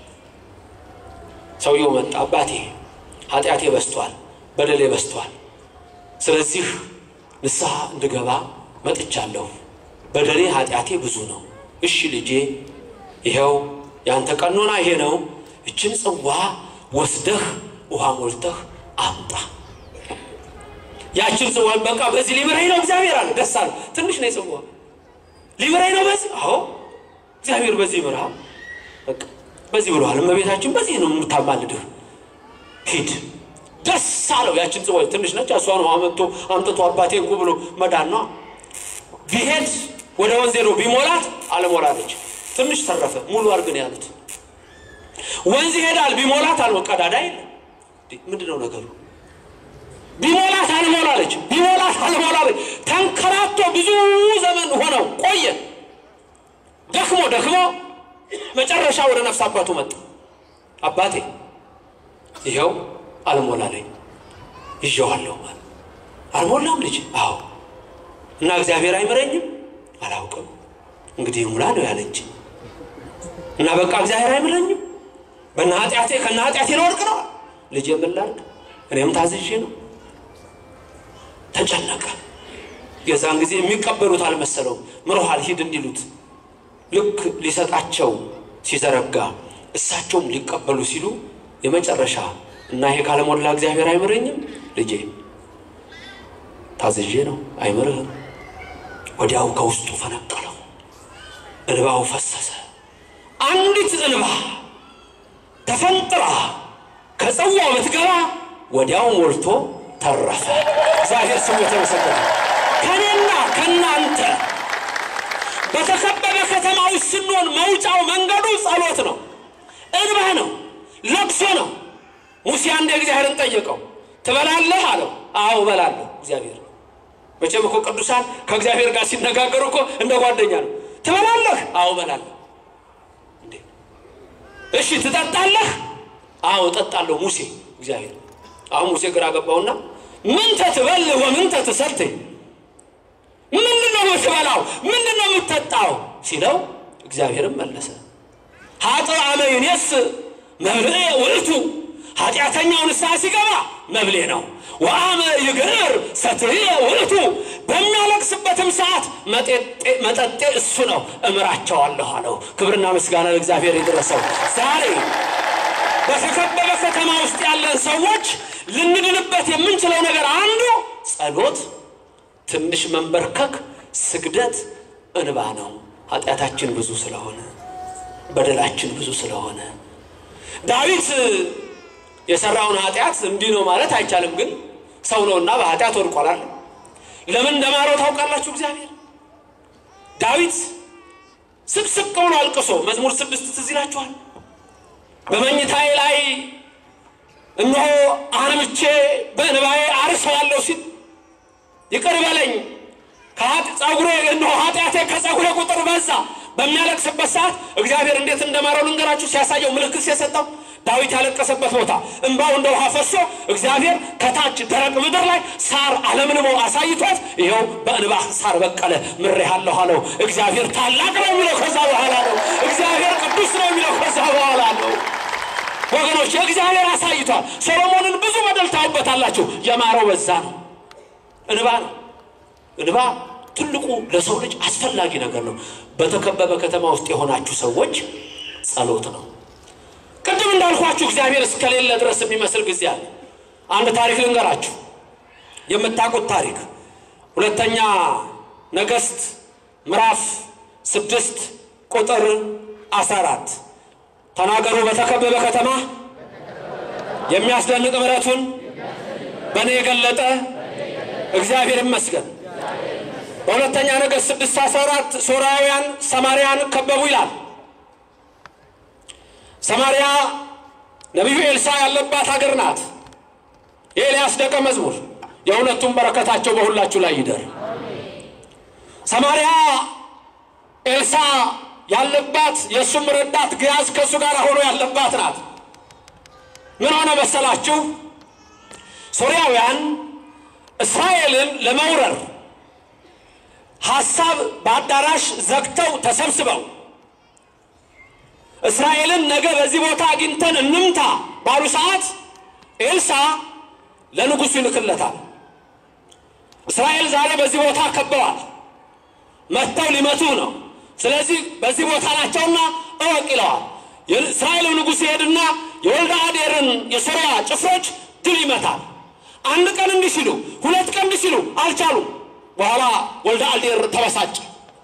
ሰውየው መጣ። አባቴ ኃጢአቴ በስቷል፣ በደሌ በስቷል። ስለዚህ ንስሐ እንድገባ መጥቻለሁ። በደሌ ኃጢአቴ ብዙ ነው። እሺ ልጄ፣ ይኸው ያንተ ቀኖና ይሄ ነው። እችን ጽዋ ወስደህ ውሃ ሞልተህ አምጣ። ያችን ጽዋ በቃ በዚህ ሊምረኝ ነው እግዚአብሔር አለ። ደስ አለ። ትንሽ ነው ጽዋ ሊምረኝ ነው በዚህ አዎ፣ እግዚአብሔር በዚህ ምራ በቃ በዚህ ብለዋል። እመቤታችን በዚህ ነው የምታማልድህ። ሂድ። ደስ አለው። ያችን ጽዋ ትንሽ ነች። እሷን አመጥቶ አምጥቶ አባቴ እንኩ ብሎ መዳን ነው። ቢሄድ ወደ ወንዝ ሄዶ ቢሞላት አለሞላለች። ትንሽ ተረፈ። ሙሉ አርግን ያሉት ወንዝ ይሄዳል። ቢሞላት አልሞ ቀዳዳ የለም። ምንድን ነው ነገሩ? ቢሞላት አልሞላለች፣ ቢሞላት አልሞላለች። ተንከራቶ ብዙ ዘመን ሆነው ቆየ። ደክሞ ደክሞ መጨረሻ ወደ ነፍስ አባቱ መጣ። አባቴ ይኸው አልሞላለኝ፣ ይዤዋለሁ። አልሞላም ልጅ? አዎ። እና እግዚአብሔር አይምረኝም? አላውቅም። እንግዲህ ሙላ ነው ያለች እና በቃ እግዚአብሔር አይምረኝም በና ኃጢአቴ ከና ኃጢአቴ ለወርቅ ነው ልጅ የምላርግ እኔም ታዝዤ ነው። ተጨነቀ። የዛን ጊዜ የሚቀበሉት አልመሰለውም። ምሮሃል ሂድ እንዲሉት ልክ ሊሰጣቸው ሲዘረጋ እሳቸውም ሊቀበሉ ሲሉ የመጨረሻ እና ይሄ ካለሞላ እግዚአብሔር አይምረኝም ልጄ ታዝዤ ነው አይምርህም። ወዲያው ከውስጡ ፈነቀለው፣ እንባው ፈሰሰ። አንዲት እንባ ተፈንጥራ ከጽዋው ብትገባ ወዲያው ሞልቶ ተረፈ። እግዚአብሔር ስሙ የተመሰገነ። ከኔና ከእናንተ በተከበበ ከተማ ውስጥ ስንሆን መውጫው መንገዱ ጸሎት ነው፣ እንባ ነው፣ ለቅሶ ነው። ሙሴ አንድ እግዚአብሔርን ጠየቀው፣ ትበላለህ አለው። አዎ እበላለሁ። እግዚአብሔር መቼም እኮ ቅዱሳን ከእግዚአብሔር ጋር ሲነጋገሩ እኮ እንደ ጓደኛ ነው። ትበላለህ? አዎ እበላለሁ። እሺ ትጠጣለህ? አዎ እጠጣለሁ። ሙሴ እግዚአብሔር አሁን ሙሴ ግራ ገባውና ምንተ ትበልህ ወምንተ ትሰትይ፣ ምንድን ነው የምትበላው? ምንድን ነው የምትጠጣው ሲለው እግዚአብሔርም መለሰ ሀጥእ አመ ይኔስ መብልዕ ውእቱ፣ ኃጢአተኛው ንስሐ ሲገባ መብሌ ነው። ወአመ ይግር ሰትየ ውእቱ፣ በሚያለቅስበትም ሰዓት መጠጤ እሱ ነው፣ እምራቸዋለሁ አለው። ክብርና ምስጋና ለእግዚአብሔር ይድረሰው። ዛሬ በተከበበ ከተማ ውስጥ ያለን ሰዎች ልንድንበት የምንችለው ነገር አንዱ ጸሎት፣ ትንሽ መንበርከክ፣ ስግደት፣ እንባ ነው። ኃጢአታችን ብዙ ስለሆነ በደላችን ብዙ ስለሆነ ዳዊት የሰራውን ኃጢአት እንዲህ ነው ማለት አይቻልም፣ ግን ሰው ነውና በኃጢአት ወድቋላል። ለምን እንደማረው ታውቃላችሁ? እግዚአብሔር ዳዊት ስቅስቅ ብሎ አልቅሶ መዝሙር ስድስት ትዝ ይላችኋል። በመኝታዬ ላይ እነሆ አንምቼ በእንባዬ አርሰዋለሁ ሲል ይቅር በለኝ ጸጉሬ እነሆ ኃጢአቴ ከጸጉሬ ቁጥር በዛ በሚያለቅስበት ሰዓት እግዚአብሔር እንዴት እንደማረው ልንገራችሁ። ሲያሳየው ምልክት ሲሰጠው ዳዊት ያለቀሰበት ቦታ እንባው እንደ ውሃ ፈሶ እግዚአብሔር ከታች ደረቅ ምድር ላይ ሳር አለምልሞ አሳይቶት ይኸው በእንባ ሳር በቀለ ምሬሃለሁ አለው። እግዚአብሔር ታላቅ ነው የሚለው ከዛ በኋላ ነው። እግዚአብሔር ቅዱስ ነው የሚለው ከዛ በኋላ ነው። ወገኖች እግዚአብሔር አሳይቷል። ሰሎሞንን ብዙ በደል ታዩበታላችሁ። የማረው በዛ ነው። እንባ ነው። እንባ ትልቁ ለሰው ልጅ አስፈላጊ ነገር ነው። በተከበበ ከተማ ውስጥ የሆናችሁ ሰዎች ጸሎት ነው። ቅድም እንዳልኳችሁ እግዚአብሔር እስከሌለ ድረስ የሚመስል ጊዜ አለ። አንድ ታሪክ ልንገራችሁ፣ የምታውቁት ታሪክ ሁለተኛ ነገሥት ምዕራፍ ስድስት ቁጥር አስራ አራት ተናገሩ። በተከበበ ከተማ የሚያስደንቅ ምሕረቱን በእኔ የገለጠ እግዚአብሔር ይመስገን። በሁለተኛ ነገሥት ስድስት አስራ አራት ሶርያውያን ሰማርያን ከበቡ ይላል። ሰማርያ ነቢዩ ኤልሳ ያለባት ሀገር ናት። የኤልያስ ደቀ መዝሙር የሁለቱም በረከታቸው በሁላችሁ ላይ ይደር። ሰማርያ ኤልሳ ያለባት የእሱም ረዳት ግያዝ ከእሱ ጋር ሆኖ ያለባት ናት። ምን ሆነ መሰላችሁ? ሶርያውያን እስራኤልን ለመውረር ሐሳብ በአዳራሽ ዘግተው ተሰብስበው እስራኤልን ነገ በዚህ ቦታ አግኝተን እንምታ ባሉ ሰዓት ኤልሳ ለንጉሡ ይልክለታል። እስራኤል ዛሬ በዚህ ቦታ ከበዋል፣ መጥተው ሊመቱ ነው። ስለዚህ በዚህ ቦታ ናቸውና እወቅ ይለዋል። የእስራኤል ንጉሥ ይሄድና የወልደ አዴርን የሶርያ ጭፍሮች ድል ይመታል። አንድ ቀን እንዲህ ሲሉ፣ ሁለት ቀን እንዲህ ሲሉ አልቻሉም። በኋላ ወልደ አዴር ተበሳጨ።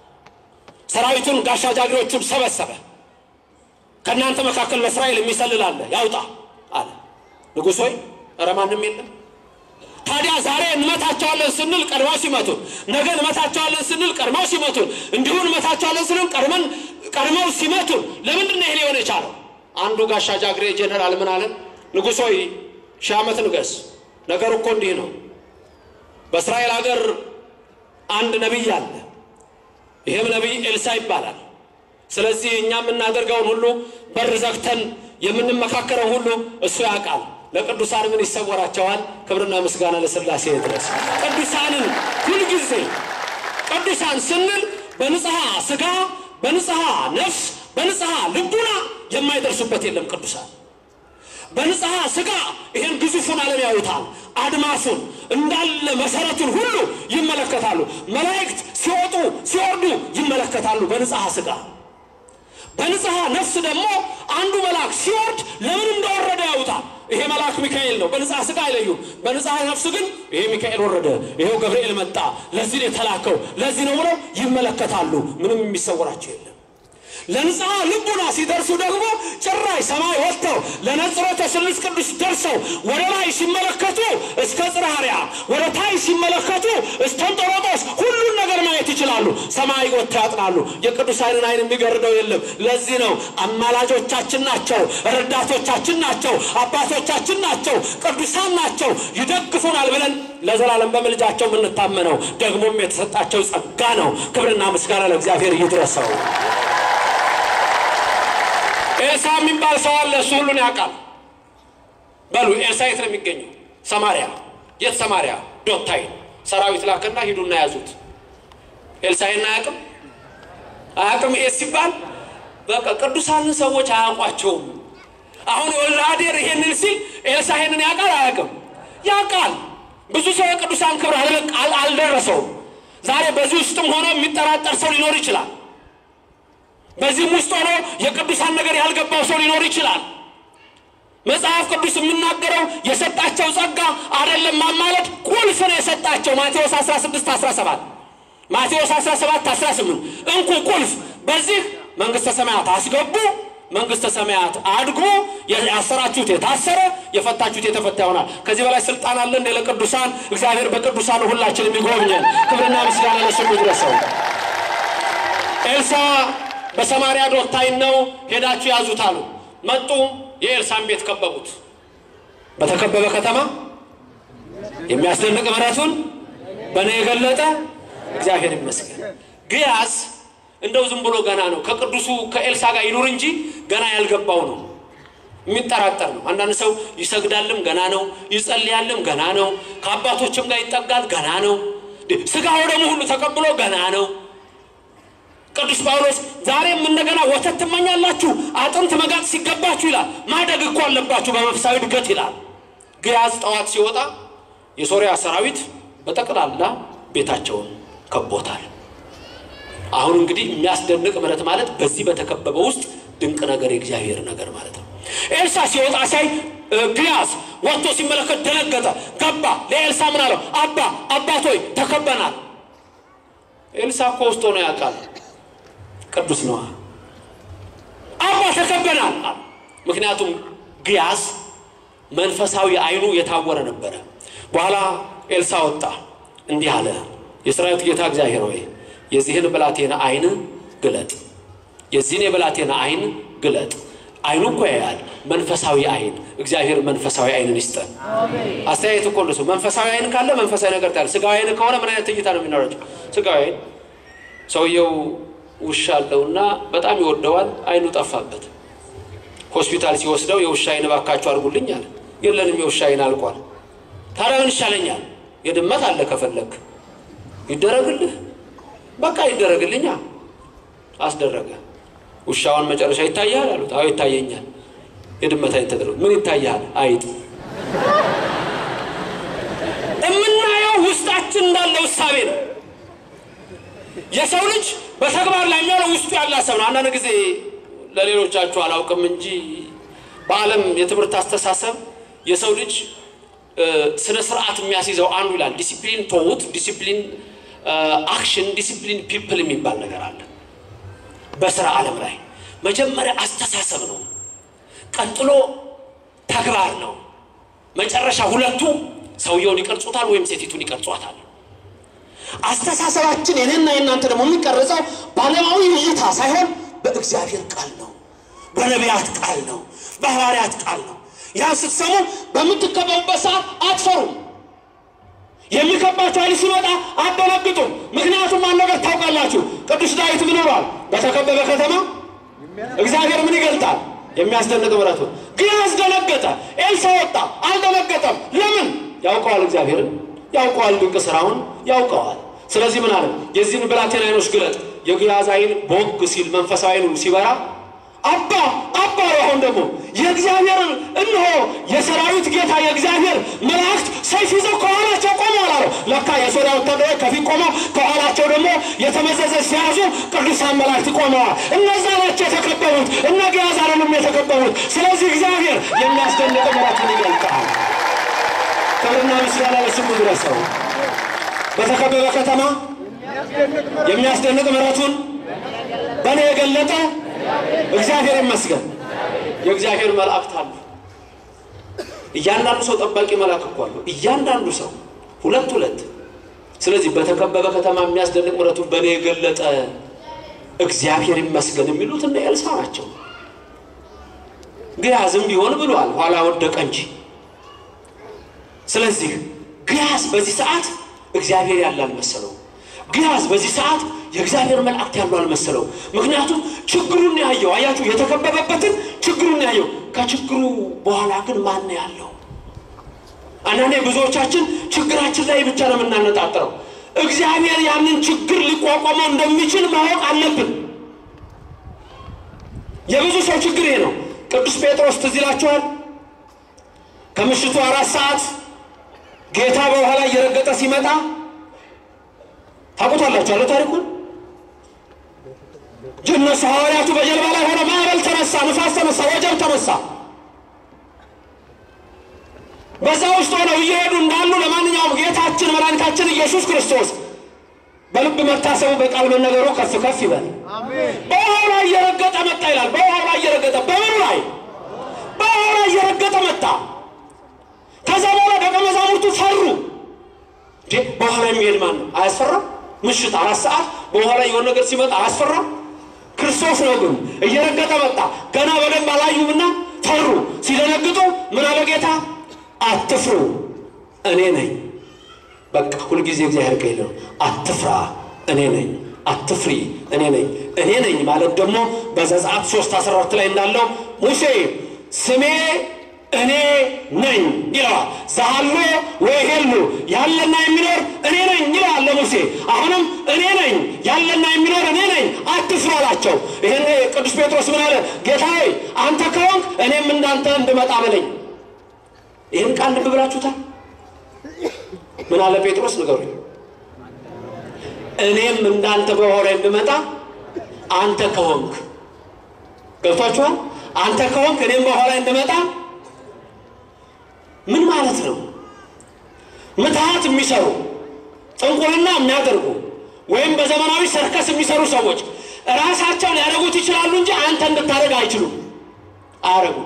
ሰራዊቱን ጋሻ ጃግሬዎቹን ሰበሰበ። ከእናንተ መካከል ለእስራኤል የሚሰልል አለ ያውጣ አለ። ንጉሥ ሆይ ኧረ ማንም የለም። ታዲያ ዛሬ እንመታቸዋለን ስንል ቀድመው ሲመቱን፣ ነገ እንመታቸዋለን ስንል ቀድመው ሲመቱን፣ እንዲሁ እንመታቸዋለን ስንል ቀድመን ቀድመው ሲመቱን፣ ለምንድን ነው ይሄ ሊሆን የቻለው? አንዱ ጋሻ ጃግሬ ጄኔራል ምን አለን? ንጉሥ ሆይ ሺህ ዓመት ንገስ። ነገሩ እኮ እንዲህ ነው። በእስራኤል ሀገር አንድ ነቢይ አለ። ይህም ነቢይ ኤልሳ ይባላል። ስለዚህ እኛ የምናደርገውን ሁሉ በር ዘግተን የምንመካከረው ሁሉ እሱ ያውቃል። ለቅዱሳን ምን ይሰወራቸዋል? ክብርና ምስጋና ለሥላሴ ድረስ። ቅዱሳንን ሁልጊዜ ቅዱሳን ስንል በንጽሐ ሥጋ፣ በንጽሐ ነፍስ፣ በንጽሐ ልቡና የማይደርሱበት የለም። ቅዱሳን በንጽሐ ሥጋ ይሄን ግዙፉን ዓለም ያዩታል። አድማሱን እንዳለ መሰረቱን ሁሉ ይመለከታሉ። መላእክት ሲወጡ ሲወርዱ ይመለከታሉ በንጽሐ ሥጋ በንጽሐ ነፍስ ደግሞ አንዱ መልአክ ሲወርድ ለምን እንደወረደ ያውታል። ይሄ መልአክ ሚካኤል ነው። በንጽሐ ሥጋ አይለዩም። በንጽሐ ነፍስ ግን ይሄ ሚካኤል ወረደ፣ ይሄው ገብርኤል መጣ፣ ለዚህ ነው የተላከው፣ ለዚህ ነው ብለው ይመለከታሉ። ምንም የሚሰወራቸው የለም። ለንጽሐ ልቡና ሲደርሱ ደግሞ ጭራሽ ሰማይ ወጥተው ለነጽሮተ ስሉስ ቅዱስ ደርሰው ወደ ላይ ሲመለከቱ እስከ ጽርሐርያ ወደ ታይ ሲመለከቱ እስከ እንጦሮጦስ ሁሉን ነገር ማየት ይችላሉ። ሰማይ ወጥተው ያጥናሉ። የቅዱሳንን ዓይን የሚገርደው የለም። ለዚህ ነው አማላጆቻችን ናቸው፣ ረዳቶቻችን ናቸው፣ አባቶቻችን ናቸው፣ ቅዱሳን ናቸው፣ ይደግፉናል ብለን ለዘላለም በምልጃቸው የምንታመነው ደግሞም የተሰጣቸው ጸጋ ነው። ክብርና ምስጋና ለእግዚአብሔር ይድረሰው። ኤልሳ የሚባል ሰው አለ። እሱ ሁሉን ያውቃል። በሉ ኤልሳ የት ነው የሚገኘው? ሰማሪያ። የት ሰማሪያ? ዶታይ ሰራዊት ላከና ሂዱና ያዙት። ኤልሳ ይህን አያውቅም አያውቅም። ይሄ ሲባል በቃ ቅዱሳንን ሰዎች አያውቋቸውም። አሁን የወልደ አዴር ይሄንን ሲል ኤልሳ ይሄንን ያውቃል አያውቅም? ያውቃል። ብዙ ሰው የቅዱሳን ክብር አልደረሰውም። ዛሬ በዚህ ውስጥም ሆኖ የሚጠራጠር ሰው ሊኖር ይችላል። በዚህም ውስጥ ሆኖ የቅዱሳን ነገር ያልገባው ሰው ሊኖር ይችላል። መጽሐፍ ቅዱስ የሚናገረው የሰጣቸው ጸጋ አይደለም ማማለድ ቁልፍ ነው የሰጣቸው። ማቴዎስ 16 17 ማቴዎስ 17 18 እንኩ ቁልፍ በዚህ መንግሥተ ሰማያት አስገቡ፣ መንግሥተ ሰማያት አድጉ፣ ያሰራችሁት የታሰረ የፈታችሁት የተፈታ ይሆናል። ከዚህ በላይ ስልጣን አለ እንደ ለቅዱሳን እግዚአብሔር በቅዱሳን ሁላችንም ይጎብኘን። ክብርና ምስጋና ለስሙ ይድረሰው። ኤልሳ በሰማሪያ ዶታይን ነው ሄዳችሁ ያዙት አሉ። መጡ። የኤልሳን ቤት ከበቡት። በተከበበ ከተማ የሚያስደንቅ ምሕረቱን በእኔ የገለጠ እግዚአብሔር ይመስገን። ግያዝ እንደው ዝም ብሎ ገና ነው ከቅዱሱ ከኤልሳ ጋር ይኑር እንጂ ገና ያልገባው ነው፣ የሚጠራጠር ነው። አንዳንድ ሰው ይሰግዳልም ገና ነው፣ ይጸልያልም ገና ነው፣ ከአባቶችም ጋር ይጠጋል ገና ነው፣ ስጋው ደግሞ ሁሉ ተቀብሎ ገና ነው። ቅዱስ ጳውሎስ ዛሬም እንደገና ወተት ትመኛላችሁ አጥንት መጋጥ ሲገባችሁ ይላል። ማደግ እኮ አለባችሁ በመንፈሳዊ እድገት ይላል። ግያዝ ጠዋት ሲወጣ የሶሪያ ሰራዊት በጠቅላላ ቤታቸውን ከቦታል። አሁን እንግዲህ የሚያስደንቅ ምሕረት ማለት በዚህ በተከበበ ውስጥ ድንቅ ነገር የእግዚአብሔር ነገር ማለት ነው። ኤልሳ ሲወጣ ሳይ ግያዝ ወጥቶ ሲመለከት ደነገጠ። ገባ ለኤልሳ ምን አለው? አባ አባቶይ ተከበናል። ኤልሳ እኮ ውስጥ ሆኖ ያውቃል ቅዱስ ነዋ። አባ ተከበናል። ምክንያቱም ግያዝ መንፈሳዊ አይኑ የታወረ ነበረ። በኋላ ኤልሳ ወጣ። እንዲህ አለ፣ የሰራዊት ጌታ እግዚአብሔር ሆይ የዚህን ብላቴና ዓይን ግለጥ፣ የዚህን የብላቴና ዓይን ግለጥ። ዓይኑ እኮ ያያል፣ መንፈሳዊ ዓይን። እግዚአብሔር መንፈሳዊ ዓይንን ይስጠን። አስተያየት እኮ እንደሱ መንፈሳዊ ዓይን ካለ መንፈሳዊ ነገር ታያል። ስጋዊ ዓይን ከሆነ ምን አይነት እይታ ነው የሚኖራቸው? ስጋዊ ዓይን ሰውየው ውሻ አለውና በጣም ይወደዋል። ዓይኑ ጠፋበት። ሆስፒታል ሲወስደው የውሻ ዓይን እባካችሁ አድርጉልኝ አለ። የለንም የውሻ ዓይን አልቋል። ታዲያ ምን ይሻለኛል? የድመት አለ ከፈለግ ይደረግልህ። በቃ ይደረግልኛ። አስደረገ። ውሻውን መጨረሻ ይታያል አሉት። አዎ ይታየኛል። የድመት ዓይን ተደረገ። ምን ይታያል? አይጥ። የምናየው ውስጣችን እንዳለው እሳቤ ነው። የሰው ልጅ በተግባር ላይ የሚሆነው ውስጡ ያለ ሀሳብ ነው። አንዳንድ ጊዜ ለሌሎቻችሁ አላውቅም እንጂ በዓለም የትምህርት አስተሳሰብ የሰው ልጅ ስነ ስርዓት የሚያስይዘው አንዱ ይላል ዲሲፕሊን ቶውት፣ ዲሲፕሊን አክሽን፣ ዲሲፕሊን ፒፕል የሚባል ነገር አለ። በስራ ዓለም ላይ መጀመሪያ አስተሳሰብ ነው፣ ቀጥሎ ተግባር ነው። መጨረሻ ሁለቱ ሰውየውን ይቀርጹታል ወይም ሴቲቱን ይቀርጿታል። አስተሳሰባችን የኔና የእናንተ ደግሞ የሚቀረጸው በዓለማዊ እይታ ሳይሆን በእግዚአብሔር ቃል ነው፣ በነቢያት ቃል ነው፣ በሐዋርያት ቃል ነው። ያን ስትሰሙ በምትከበቡበት ሰዓት አትፈሩም። የሚከባችሁ ኃይል ሲመጣ አትደነግጡም። ምክንያቱም አንድ ነገር ታውቃላችሁ። ቅዱስ ዳዊት ምን ብሏል? በተከበበ ከተማ እግዚአብሔር ምን ይገልጣል? የሚያስደንቅ ምሕረቱን። ግን አስደነገጠ። ኤልሳ ወጣ፣ አልደነገጠም። ለምን? ያውቀዋል፣ እግዚአብሔርን ያውቀዋል፣ ድንቅ ስራውን ያውቀዋል። ስለዚህ ምን አለ? የዚህን ብላቴና ዓይኖች ግለጥ። የግያዝ ዓይን ቦግ ሲል መንፈሳዊ ዓይኑ ሲበራ አባ አባ አሁን ደግሞ የእግዚአብሔርን እነሆ የሰራዊት ጌታ የእግዚአብሔር መላእክት ሰይፍ ይዘው ከኋላቸው ቆመዋል አለው። ለካ የሶርያ ወታደሮች ከፊት ቆመው ከኋላቸው ደግሞ የተመዘዘ ሲያዙ ቅዱሳን መላእክት ቆመዋል። እነዛ ናቸው የተከበቡት፣ እነ ግያዝ አይደሉም የተከበቡት። ስለዚህ እግዚአብሔር የሚያስደንቅ ምሕረቱን ይገልጣል። ክብርና ምስጋና ለስሙ ይድረሰው። በተከበበ ከተማ የሚያስደንቅ ምሕረቱን በእኔ የገለጠ እግዚአብሔር ይመስገን። የእግዚአብሔር መላእክት አሉ። እያንዳንዱ ሰው ጠባቂ መልአክ እኮ አለው። እያንዳንዱ ሰው ሁለት ሁለት። ስለዚህ በተከበበ ከተማ የሚያስደንቅ ምሕረቱን በእኔ የገለጠ እግዚአብሔር ይመስገን የሚሉት እነ ኤልሳ ናቸው። ግያዝም ቢሆን ብሏል፣ ኋላ ወደቀ እንጂ። ስለዚህ ግያዝ በዚህ ሰዓት እግዚአብሔር ያለ አልመሰለው። ግያዝ በዚህ ሰዓት የእግዚአብሔር መላእክት ያሉ አልመሰለው። ምክንያቱም ችግሩን ያየው አያችሁ፣ የተከበበበትን ችግሩን ያየው። ከችግሩ በኋላ ግን ማን ያለው? አንዳንዴ ብዙዎቻችን ችግራችን ላይ ብቻ ነው የምናነጣጥረው። እግዚአብሔር ያንን ችግር ሊቋቋመው እንደሚችል ማወቅ አለብን። የብዙ ሰው ችግር ይሄ ነው። ቅዱስ ጴጥሮስ ትዝ ይላችኋል። ከምሽቱ አራት ሰዓት ጌታ በውሃ ላይ እየረገጠ ሲመጣ ታውቁታላችሁ አለ ታሪኩን። እነሱ ሐዋርያቱ በጀልባ ላይ ሆነ፣ ማዕበል ተነሳ፣ ንፋስ ተነሳ፣ ወጀብ ተነሳ። በዛ ውስጥ ሆነው እየሄዱ እንዳሉ ለማንኛውም ጌታችን መድኃኒታችን ኢየሱስ ክርስቶስ በልብ መታሰቡ በቃል መነገሩ ከፍ ከፍ ይበል። በውሃው ላይ እየረገጠ መጣ ይላል። በውሃው ላይ እየረገጠ በምኑ ላይ? በውሃው ላይ እየረገጠ መጣ። ከዛ በኋላ ደቀ መዛሙርቱ ፈሩ። እንዴ በውሃ ላይ የሚሄድ ማን ነው? አያስፈራም? ምሽት አራት ሰዓት በውሃ ላይ የሆነ ነገር ሲመጣ አያስፈራም? ክርስቶስ ነው ግን እየረገጠ መጣ። ገና በደንብ አላዩምና ፈሩ። ሲደነግጡ ምን አለ ጌታ? አትፍሩ እኔ ነኝ። በቃ ሁልጊዜ እግዚአብሔር ከሄደ ነው። አትፍራ እኔ ነኝ፣ አትፍሪ እኔ ነኝ። እኔ ነኝ ማለት ደግሞ በዘጸአት ሶስት አስራ አራት ላይ እንዳለው ሙሴ ስሜ እኔ ነኝ ይለዋል። ዛሎ ወይሄሉ ያለና የሚኖር እኔ ነኝ ይለዋል ለሙሴ። አሁንም እኔ ነኝ ያለና የሚኖር እኔ ነኝ አትፍሩ አላቸው። ይህን ቅዱስ ጴጥሮስ ምን አለ? ጌታ ሆይ አንተ ከሆንክ እኔም እንዳንተ እንድመጣ በለኝ። ይህን ቃል ልብ ብላችሁታል? ምን አለ ጴጥሮስ ንገሩኝ። እኔም እንዳንተ በውሃው ላይ እንድመጣ አንተ ከሆንክ ገብቷችኋል? አንተ ከሆንክ እኔም በውሃው ላይ እንድመጣ ምን ማለት ነው? ምትሃት የሚሰሩ ጥንቁልና የሚያደርጉ ወይም በዘመናዊ ሰርከስ የሚሰሩ ሰዎች ራሳቸው ሊያደርጉት ይችላሉ እንጂ አንተ እንድታደርግ አይችሉም፣ አያደርጉም።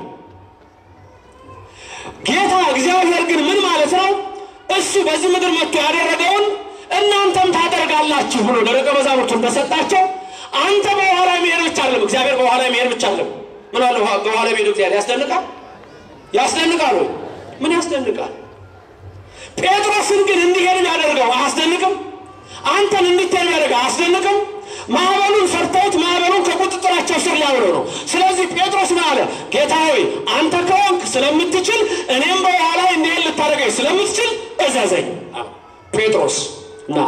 ጌታ እግዚአብሔር ግን ምን ማለት ነው? እሱ በዚህ ምድር መጥቶ ያደረገውን እናንተም ታደርጋላችሁ ብሎ ለደቀ መዛሙርቱ እንደሰጣቸው አንተ በውሃ ላይ መሄድ ብቻ አይደለም፣ እግዚአብሔር በውሃ ላይ መሄድ ብቻ አይደለም። ምን አለ በውሃ ላይ መሄድ እግዚአብሔር ያስደንቃል፣ ያስደንቃል ወይ? ምን ያስደንቃል? ጴጥሮስን ግን እንዲሄድ ያደርገው አያስደንቅም? አንተን እንድትሄድ ያደርገው አያስደንቅም? ማዕበሉን ፈርተውት ማዕበሉን ከቁጥጥራቸው ስር ሊያውለው ነው። ስለዚህ ጴጥሮስ ምን አለ? ጌታ ሆይ አንተ ከሆንክ ስለምትችል እኔም በውሃ ላይ እንዲሄድ ልታደርገኝ ስለምትችል እዘዘኝ። ጴጥሮስ ና፣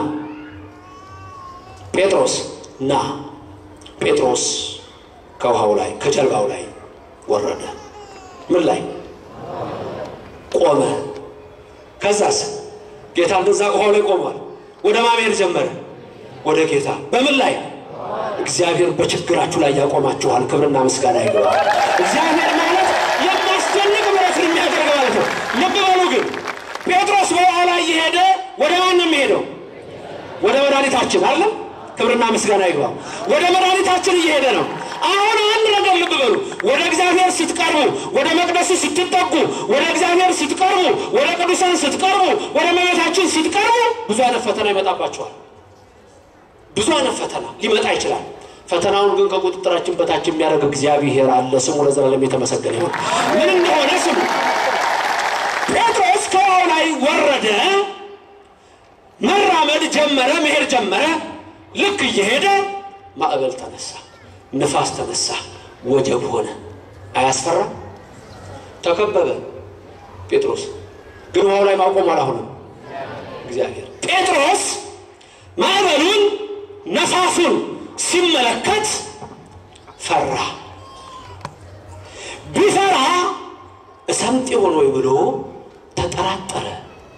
ጴጥሮስ ና። ጴጥሮስ ከውሃው ላይ ከጀልባው ላይ ወረደ። ምን ላይ ቆመ? ከዛስ ጌታ እንደዛ ውሃው ላይ ቆሟል። ወደ ማሜር ጀመረ ወደ ጌታ በምን ላይ እግዚአብሔር በችግራችሁ ላይ ያቆማችኋል። ክብርና ምስጋና ይገባል። እግዚአብሔር ማለት የሚያስደንቅ ምሕረት የሚያደርግ ማለት ነው። ልብ በሉ ግን ጴጥሮስ በውሃ ላይ እየሄደ ወደ ማን ነው የሚሄደው? ወደ መድኃኒታችን አለ። ክብርና ምስጋና ይግባ። ወደ መድኃኒታችን እየሄደ ነው። አሁን አንድ ነገር ልብ በሉ። ወደ እግዚአብሔር ስትቀርቡ፣ ወደ መቅደሱ ስትጠጉ፣ ወደ እግዚአብሔር ስትቀርቡ፣ ወደ ቅዱሳን ስትቀርቡ፣ ወደ እመቤታችን ስትቀርቡ ብዙ አይነት ፈተና ይመጣባቸዋል። ብዙ አይነት ፈተና ሊመጣ ይችላል። ፈተናውን ግን ከቁጥጥራችን በታች የሚያደርግ እግዚአብሔር አለ። ስሙ ለዘላለም የተመሰገነ ይሁን። ምን እንደሆነ ስሙ። ጴጥሮስ ከውሃው ላይ ወረደ፣ መራመድ ጀመረ፣ መሄድ ጀመረ። ልክ እየሄደ ማዕበል ተነሳ፣ ንፋስ ተነሳ፣ ወጀብ ሆነ። አያስፈራ? ተከበበ። ጴጥሮስ ግን ውሃው ላይ ማቆም አላሆነም። እግዚአብሔር ጴጥሮስ ማዕበሉን ነፋሱን ሲመለከት ፈራ። ቢፈራ እሰምጥ ይሆን ወይ ብሎ ተጠራጠረ።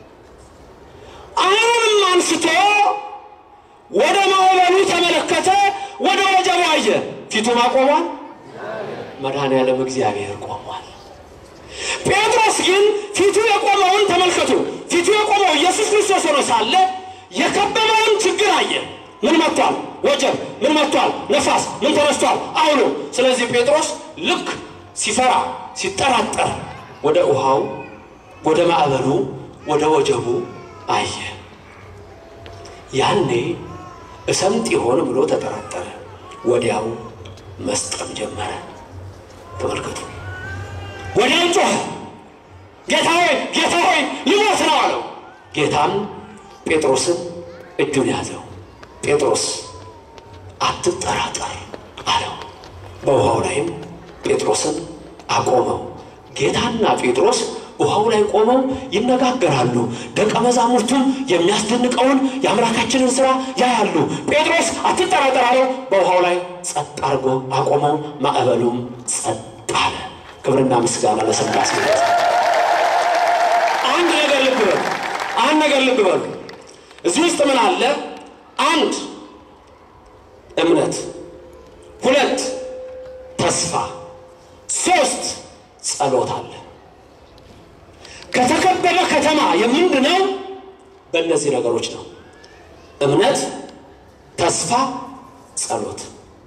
ዓይኑንም አንስቶ ወደ ማዕበሉ ተመለከተ፣ ወደ ወጀቡ አየ። ፊቱ ማቆሟል። መድኃኔዓለም እግዚአብሔር ቆሟል። ጴጥሮስ ግን ፊቱ የቆመውን ተመልከቱ። ፊቱ የቆመው ኢየሱስ ክርስቶስ ሆኖ ሳለ የከበበውን ችግር አየ። ምን መጥቷል? ወጀብ። ምን መጥቷል? ነፋስ። ምን ተነስቷል? አውሎ። ስለዚህ ጴጥሮስ ልክ ሲፈራ ሲጠራጠር ወደ ውሃው፣ ወደ ማዕበሉ፣ ወደ ወጀቡ አየ። ያኔ እሰምጥ ይሆን ብሎ ተጠራጠረ። ወዲያው መስጠም ጀመረ። ተመልከቱ። ወዲያው ጮኸ፣ ጌታ ሆይ ጌታ ሆይ ልሞት ነው አለው። ጌታም ጴጥሮስን እጁን ያዘው። ጴጥሮስ አትጠራጠር አለው። በውሃው ላይም ጴጥሮስን አቆመው። ጌታና ጴጥሮስ ውሃው ላይ ቆመው ይነጋገራሉ። ደቀ መዛሙርቱም የሚያስደንቀውን የአምላካችንን ሥራ ያያሉ። ጴጥሮስ አትጠራጠር አለው። በውሃው ላይ ጸጥ አድርጎ አቆመው። ማዕበሉም ጸጥ አለ። ክብርና ምስጋና ለሥላሴ። አንድ ነገር ልብ በሉ። አንድ ነገር ልብ በሉ። እዚህ ውስጥ ምን አለ? አንድ እምነት፣ ሁለት ተስፋ፣ ሶስት ጸሎት አለ። ከተከበበ ከተማ የምንድነው? በእነዚህ ነገሮች ነው። እምነት፣ ተስፋ፣ ጸሎት።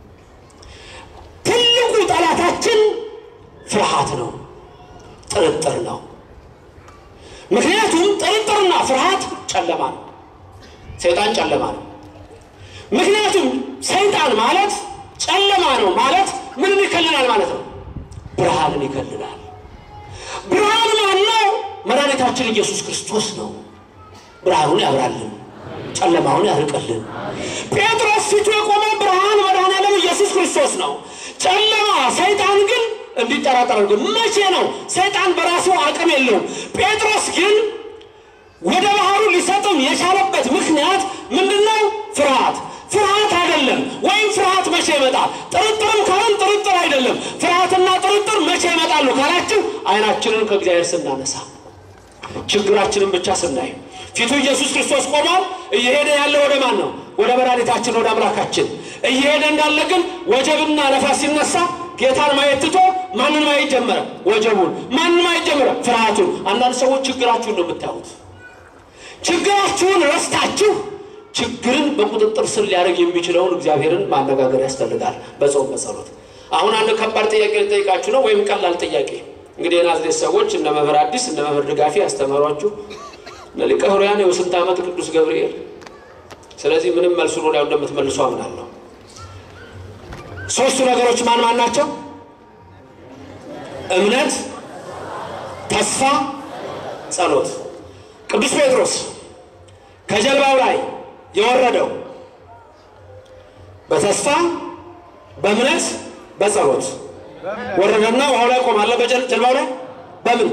ትልቁ ጠላታችን ፍርሃት ነው፣ ጥርጥር ነው። ምክንያቱም ጥርጥርና ፍርሃት ጨለማ ነው። ሰይጣን ጨለማ ነው። ምክንያቱም ሰይጣን ማለት ጨለማ ነው ማለት ምንን ይከልላል ማለት ነው? ብርሃንን ይከልላል። ብርሃን ማን ነው? መድኃኒታችን ኢየሱስ ክርስቶስ ነው። ብርሃኑን ያብራልን፣ ጨለማውን ያርቅልን። ጴጥሮስ ፊቱ የቆመ ብርሃን መድኃኔዓለም ኢየሱስ ክርስቶስ ነው። ጨለማ ሰይጣን ግን እንዲጠራጠር ግን መቼ ነው? ሰይጣን በራሱ አቅም የለውም። ጴጥሮስ ግን ወደ ባህሩ ሊሰጥም የቻለበት ምክንያት ምንድነው? ፍርሃት ፍርሃት አይደለም። ወይም ፍርሃት መቼ ይመጣል? ጥርጥርም ካሁን ጥርጥር አይደለም። ፍርሃትና ጥርጥር መቼ ይመጣሉ ካላችሁ አይናችንን ከእግዚአብሔር ስናነሳ፣ ችግራችንን ብቻ ስናይ፣ ፊቱ ኢየሱስ ክርስቶስ ቆሟል። እየሄደ ያለ ወደ ማን ነው? ወደ መድኃኒታችን ወደ አምላካችን እየሄደ እንዳለ ግን ወጀብና ነፋስ ሲነሳ ጌታን ማየት ትቶ ማንን ማየት ጀመረ? ወጀቡን። ማንን ማየት ጀመረ? ፍርሃቱን። አንዳንድ ሰዎች ችግራችሁን ነው የምታዩት። ችግራችሁን ረስታችሁ ችግርን በቁጥጥር ስር ሊያደርግ የሚችለውን እግዚአብሔርን ማነጋገር ያስፈልጋል። በጾም በጸሎት። አሁን አንድ ከባድ ጥያቄ ልጠይቃችሁ ነው፣ ወይም ቀላል ጥያቄ። እንግዲህ የናዝሬት ሰዎች እነ መምህር አዲስ እነ መምህር ድጋፊ ያስተማሯችሁ እነ ሊቀ ኅሩያን የስንት ዓመት ቅዱስ ገብርኤል ስለዚህ ምንም መልሱን ወዲያው እንደምትመልሱ አምናለሁ። ሶስቱ ነገሮች ማን ማን ናቸው? እምነት፣ ተስፋ፣ ጸሎት። ቅዱስ ጴጥሮስ ከጀልባው ላይ የወረደው በተስፋ በእምነት በጸሎት ወረደና ውሃው ላይ ቆማለ። በጀልባው ላይ በምን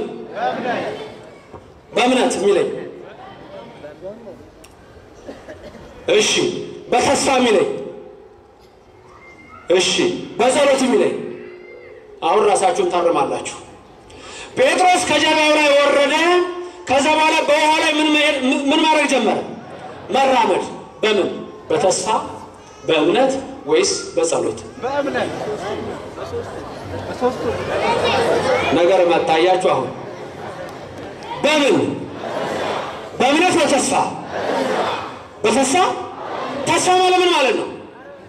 በእምነት የሚለኝ እሺ፣ በተስፋ የሚለኝ እሺ፣ በጸሎት የሚለኝ አሁን ራሳችሁን ታርማላችሁ። ጴጥሮስ ከጀልባው ላይ ወረደ። ከዛ በኋላ በውሃ ላይ ምን ማድረግ ጀመረ? መራመድ። በምን በተስፋ በእምነት ወይስ በጸሎት? በእምነት በሶስቱ ነገር መታያችሁ። አሁን በምን በእምነት በተስፋ በተስፋ ተስፋ ማለት ምን ማለት ነው?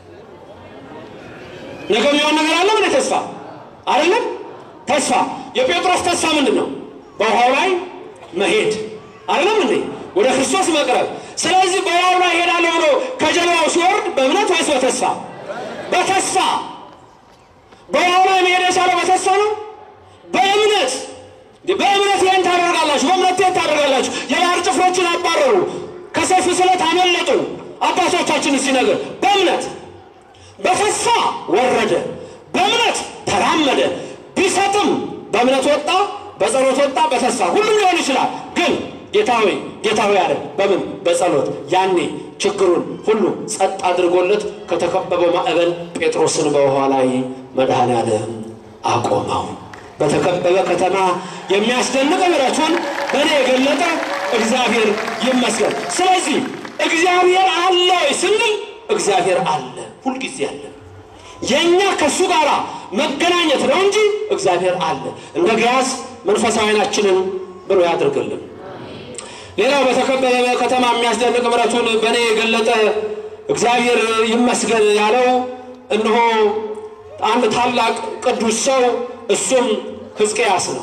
ነገ የሚሆን ነገር አለ። ምን ተስፋ አይደለም። ተስፋ የጴጥሮስ ተስፋ ምንድን ነው? በውሃው ላይ መሄድ አይደለም እንዴ? ወደ ክርስቶስ መቅረብ። ስለዚህ በውሃው ላይ ሄዳለሁ ብሎ ከጀልባው ሲወርድ በእምነት ወይስ በተስፋ? በተስፋ በውሃው ላይ መሄድ የቻለው በተስፋ ነው። በእምነት በእምነት ይህን ታደርጋላችሁ። በእምነት ይህን ታደርጋላችሁ። የባህር ጭፍሮችን አባረሩ፣ ከሰይፍ ስለት አመለጡ። አባቶቻችን ሲነግር በእምነት በተስፋ ወረደ፣ በእምነት ተራመደ። ቢሰጥም በእምነት ወጣ፣ በጸሎት ወጣ፣ በተስፋ ሁሉም ሊሆን ይችላል። ግን ጌታ ሆይ ጌታ ሆይ አለ። በምን በጸሎት ያኔ ችግሩን ሁሉ ጸጥ አድርጎለት ከተከበበው ማዕበል ጴጥሮስን በውኃ ላይ መድኃኔዓለም አቆመው። በተከበበ ከተማ የሚያስደንቅ ምሕረቱን በእኔ የገለጠ እግዚአብሔር ይመስገን። ስለዚህ እግዚአብሔር አለ ወይ ስንል እግዚአብሔር አለ፣ ሁልጊዜ አለ። የእኛ ከእሱ ጋር መገናኘት ነው እንጂ እግዚአብሔር አለ። እንደ ገያዝ መንፈሳዊ ዓይናችንን ብሩህ ያድርግልን። ሌላው በተከበበ ከተማ የሚያስደንቅ ምሕረቱን በእኔ የገለጠ እግዚአብሔር ይመስገን ያለው እነሆ አንድ ታላቅ ቅዱስ ሰው እሱም ሕዝቅያስ ነው።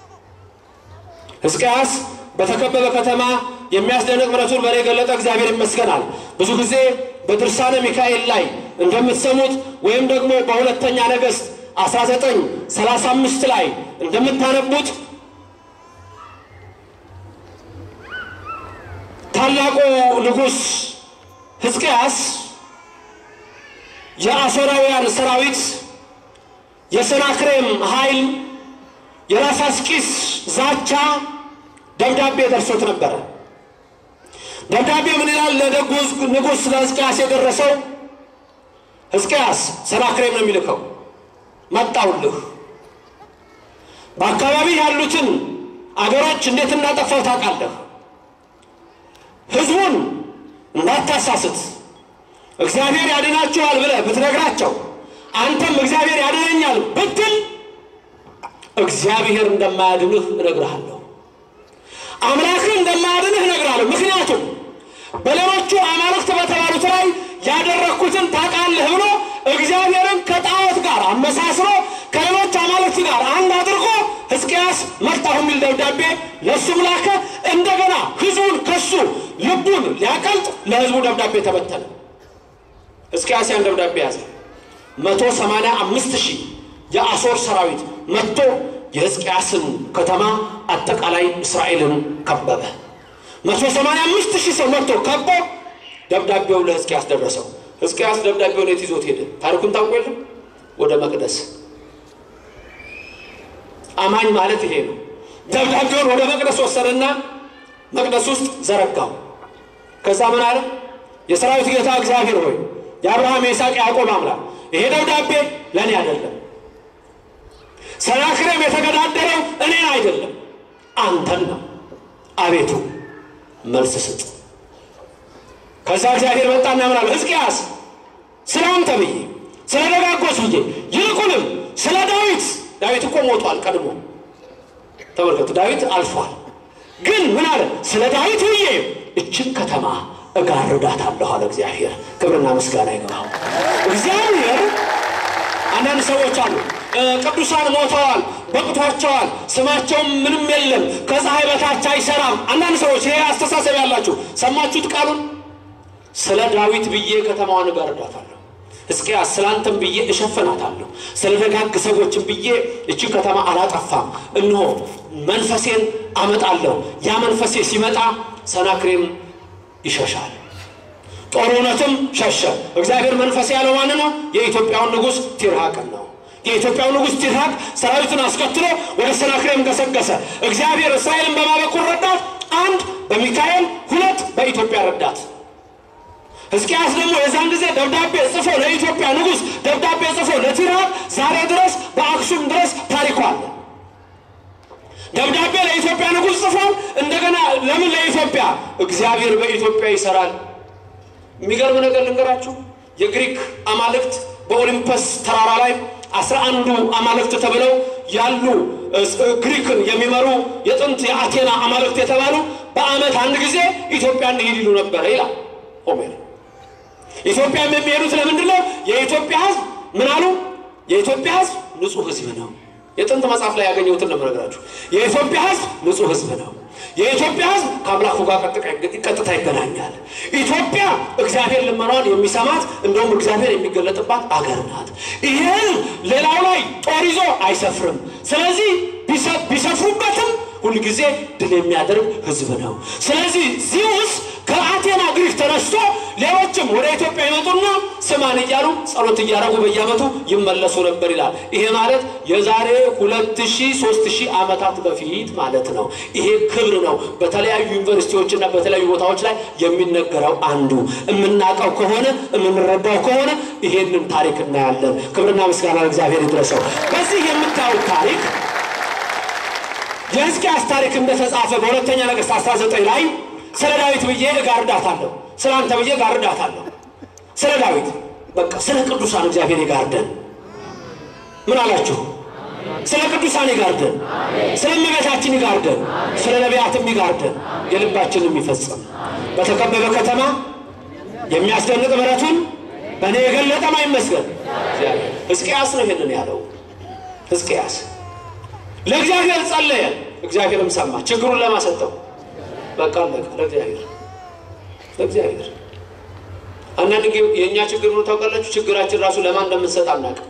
ሕዝቅያስ በተከበበ ከተማ የሚያስደንቅ ምሕረቱን በእኔ የገለጠ እግዚአብሔር ይመስገናል። ብዙ ጊዜ በድርሳነ ሚካኤል ላይ እንደምትሰሙት ወይም ደግሞ በሁለተኛ ነገሥት 19 35 ላይ እንደምታነቡት ታላቁ ንጉሥ ሕዝቅያስ የአሦራውያን ሰራዊት የሰናክሬም ኃይል የራፋስቂስ ዛቻ ደብዳቤ ደርሶት ነበረ። ደብዳቤ ምን ይላል? ለደጉ ንጉሥ ለሕዝቅያስ የደረሰው ሕዝቅያስ ሰናክሬም ነው የሚልከው፣ መጣውልህ በአካባቢ ያሉትን አገሮች እንዴት እንዳጠፋው ታውቃለህ። ሕዝቡን እንዳታሳስት እግዚአብሔር ያድናችኋል ብለህ ብትነግራቸው አንተም እግዚአብሔር ያድነኛል ብትል እግዚአብሔር እንደማያድንህ እነግርሃለሁ። አምላክህ እንደማያድንህ እነግርሃለሁ። ምክንያቱም በሌሎቹ አማልክት በተባሉት ላይ ያደረግኩትን ታውቃለህ ብሎ እግዚአብሔርን ከጣዖት ጋር አመሳስሎ ከሌሎች አማልክት ጋር አንድ አድርጎ ሕዝቅያስ መጣሁ የሚል ደብዳቤ ለእሱም ላከ። እንደገና ሕዝቡን ከሱ ልቡን ሊያቀልጥ ለሕዝቡ ደብዳቤ ተበተነ። ሕዝቅያስ ያን ደብዳቤ ያዘ። መቶ ሰማንያ አምስት ሺህ የአሦር ሰራዊት መጥቶ የሕዝቅያስን ከተማ አጠቃላይ እስራኤልን ከበበ። መቶ ሰማንያ አምስት ሺህ ሰው መጥቶ ከቦ ደብዳቤው ለሕዝቅያስ ደረሰው። ሕዝቅያስ ደብዳቤውን የት ይዞት ሄደ? ታሪኩን ታውቁ የለም? ወደ መቅደስ። አማኝ ማለት ይሄ ነው። ደብዳቤውን ወደ መቅደስ ወሰደና መቅደስ ውስጥ ዘረጋው። ከዛ ምን አለ? የሰራዊት ጌታ እግዚአብሔር ሆይ የአብርሃም የይስሐቅ ያዕቆብ አምላክ ይሄ ደብዳቤ ለእኔ አይደለም። ሰናክሬም የተገዳደረው እኔን አይደለም አንተን ነው። አቤቱ መልስ ስጥ። ከዛ እግዚአብሔር መጣና ምናለ ሕዝቅያስ ስለ አንተ ብዬ ስለ ደጋጎች ብዬ ይልቁንም ስለ ዳዊት ዳዊት እኮ ሞቷል ቀድሞ ተመልከቱ ዳዊት አልፏል ግን ምን አለ ስለ ዳዊት ብዬ እችን ከተማ እጋርዳታለሁ አለ እግዚአብሔር ክብርና ምስጋና ይግባው እግዚአብሔር አንዳንድ ሰዎች አሉ ቅዱሳን ሞተዋል በቅቷቸዋል ስማቸውም ምንም የለም ከፀሐይ በታች አይሰራም አንዳንድ ሰዎች ይሄ አስተሳሰብ ያላችሁ ሰማችሁት ቃሉን ስለ ዳዊት ብዬ ከተማዋን እጋርዳታለሁ። ሕዝቅያስ ስላንተም ብዬ እሸፍናታለሁ። ስለ ደጋግ ሰዎችም ብዬ እቺ ከተማ አላጠፋም። እነሆ መንፈሴን አመጣለሁ። ያ መንፈሴ ሲመጣ ሰናክሬም ይሸሻል፣ ጦርነትም ሸሸ። እግዚአብሔር መንፈሴ ያለው ማን ነው? የኢትዮጵያውን ንጉሥ ቲርሃቅን ነው። የኢትዮጵያው ንጉሥ ቲርሃቅ ሰራዊቱን አስከትሎ ወደ ሰናክሬም ገሰገሰ። እግዚአብሔር እስራኤልን በማበኩር ረዳት፣ አንድ በሚካኤል ሁለት በኢትዮጵያ ረዳት። ሕዝቅያስ ደግሞ የዛን ጊዜ ደብዳቤ ጽፎ ለኢትዮጵያ ንጉሥ ደብዳቤ ጽፎ ለቲርሃቅ ዛሬ ድረስ በአክሱም ድረስ ታሪኩ አለ። ደብዳቤ ለኢትዮጵያ ንጉሥ ጽፏል። እንደገና ለምን ለኢትዮጵያ? እግዚአብሔር በኢትዮጵያ ይሰራል። የሚገርም ነገር ልንገራችሁ። የግሪክ አማልክት በኦሊምፐስ ተራራ ላይ አስራ አንዱ አማልክት ተብለው ያሉ ግሪክን የሚመሩ የጥንት የአቴና አማልክት የተባሉ በዓመት አንድ ጊዜ ኢትዮጵያ እንሂድ ይሉ ነበረ ይላል ሆሜር። ኢትዮጵያም የሚሄዱት ለምንድን ነው? የኢትዮጵያ ሕዝብ ምን አሉ? የኢትዮጵያ ሕዝብ ንጹሕ ሕዝብ ነው። የጥንት መጽሐፍ ላይ ያገኘሁትን ነው የምነግራችሁ። የኢትዮጵያ ሕዝብ ንጹሕ ሕዝብ ነው። የኢትዮጵያ ሕዝብ ከአምላኩ ጋር ቀጥታ ይገናኛል። ኢትዮጵያ እግዚአብሔር ልመናዋን የሚሰማት እንደውም እግዚአብሔር የሚገለጥባት አገር ናት። ይህን ሌላው ላይ ጦር ይዞ አይሰፍርም። ስለዚህ ቢሰፍሩበትም ሁልጊዜ ድል የሚያደርግ ሕዝብ ነው። ስለዚህ ዚውስ ከአቴና ግሪክ ተነስቶ ሌሎችም ወደ ኢትዮጵያ ይመጡና ስማን እያሉ ጸሎት እያደረጉ በየዓመቱ ይመለሱ ነበር ይላል። ይሄ ማለት የዛሬ ሁለት ሺህ ሦስት ሺህ ዓመታት በፊት ማለት ነው። ይሄ ክብር ነው። በተለያዩ ዩኒቨርሲቲዎችና በተለያዩ ቦታዎች ላይ የሚነገረው አንዱ የምናውቀው ከሆነ የምንረዳው ከሆነ ይሄንን ታሪክ እናያለን። ክብርና ምስጋና እግዚአብሔር ይድረሰው። በዚህ የምታዩት ታሪክ የሕዝቅያስ ታሪክ እንደተጻፈ በሁለተኛ ነገሥት 19 ላይ ስለ ዳዊት ብዬ እጋርዳታለሁ፣ ስለ አንተ ብዬ እጋርዳታለሁ። ስለ ዳዊት በቃ ስለ ቅዱሳን እግዚአብሔር ይጋርደን። ምን አላችሁ? ስለ ቅዱሳን ይጋርደን፣ ስለ እመቤታችን ይጋርደን፣ ስለ ነቢያትም ይጋርደን፣ የልባችንም ይፈጽም። በተከበበ ከተማ የሚያስደንቅ ምሕረቱን በእኔ የገለጠ ማይመስገን ሕዝቅያስ ነው ይሄንን ያለው። ሕዝቅያስ ለእግዚአብሔር ጸለየ፣ እግዚአብሔርም ሰማ። ችግሩን ለማሰጠው በቃ አለቀ። ለእግዚአብሔር ለእግዚአብሔር አንዳንድ ጊዜ የእኛ ችግር ነው ታውቃላችሁ። ችግራችን ራሱ ለማን እንደምንሰጥ አናውቅም።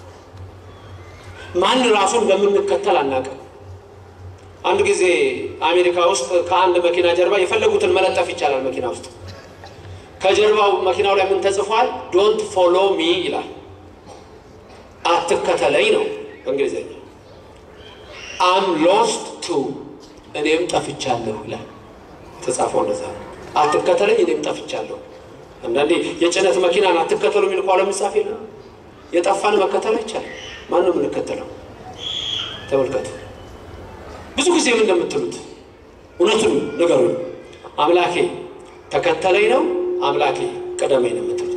ማን ራሱ እንደምንከተል አናውቅም። አንድ ጊዜ አሜሪካ ውስጥ ከአንድ መኪና ጀርባ የፈለጉትን መለጠፍ ይቻላል። መኪና ውስጥ ከጀርባው መኪናው ላይ ምን ተጽፏል? ዶንት ፎሎ ሚ ይላል። አትከተለኝ ነው በእንግሊዝኛ። አም ሎስት ቱ እኔም ጠፍቻለሁ ይላል። ተጻፈው እንደዛ ነው። አትከተለኝ እኔም ጠፍቻለሁ። አንዳንዴ የጭነት መኪናን አትከተሉ የሚል ቋለ ምጻፍ የለም። የጠፋን መከተል አይቻልም። ማን ነው የምንከተለው? ተመልከቱ። ብዙ ጊዜ ምን እንደምትሉት እውነቱን ንገሩኝ። አምላኬ ተከተለኝ ነው አምላኬ ቀደመኝ ነው የምትሉት?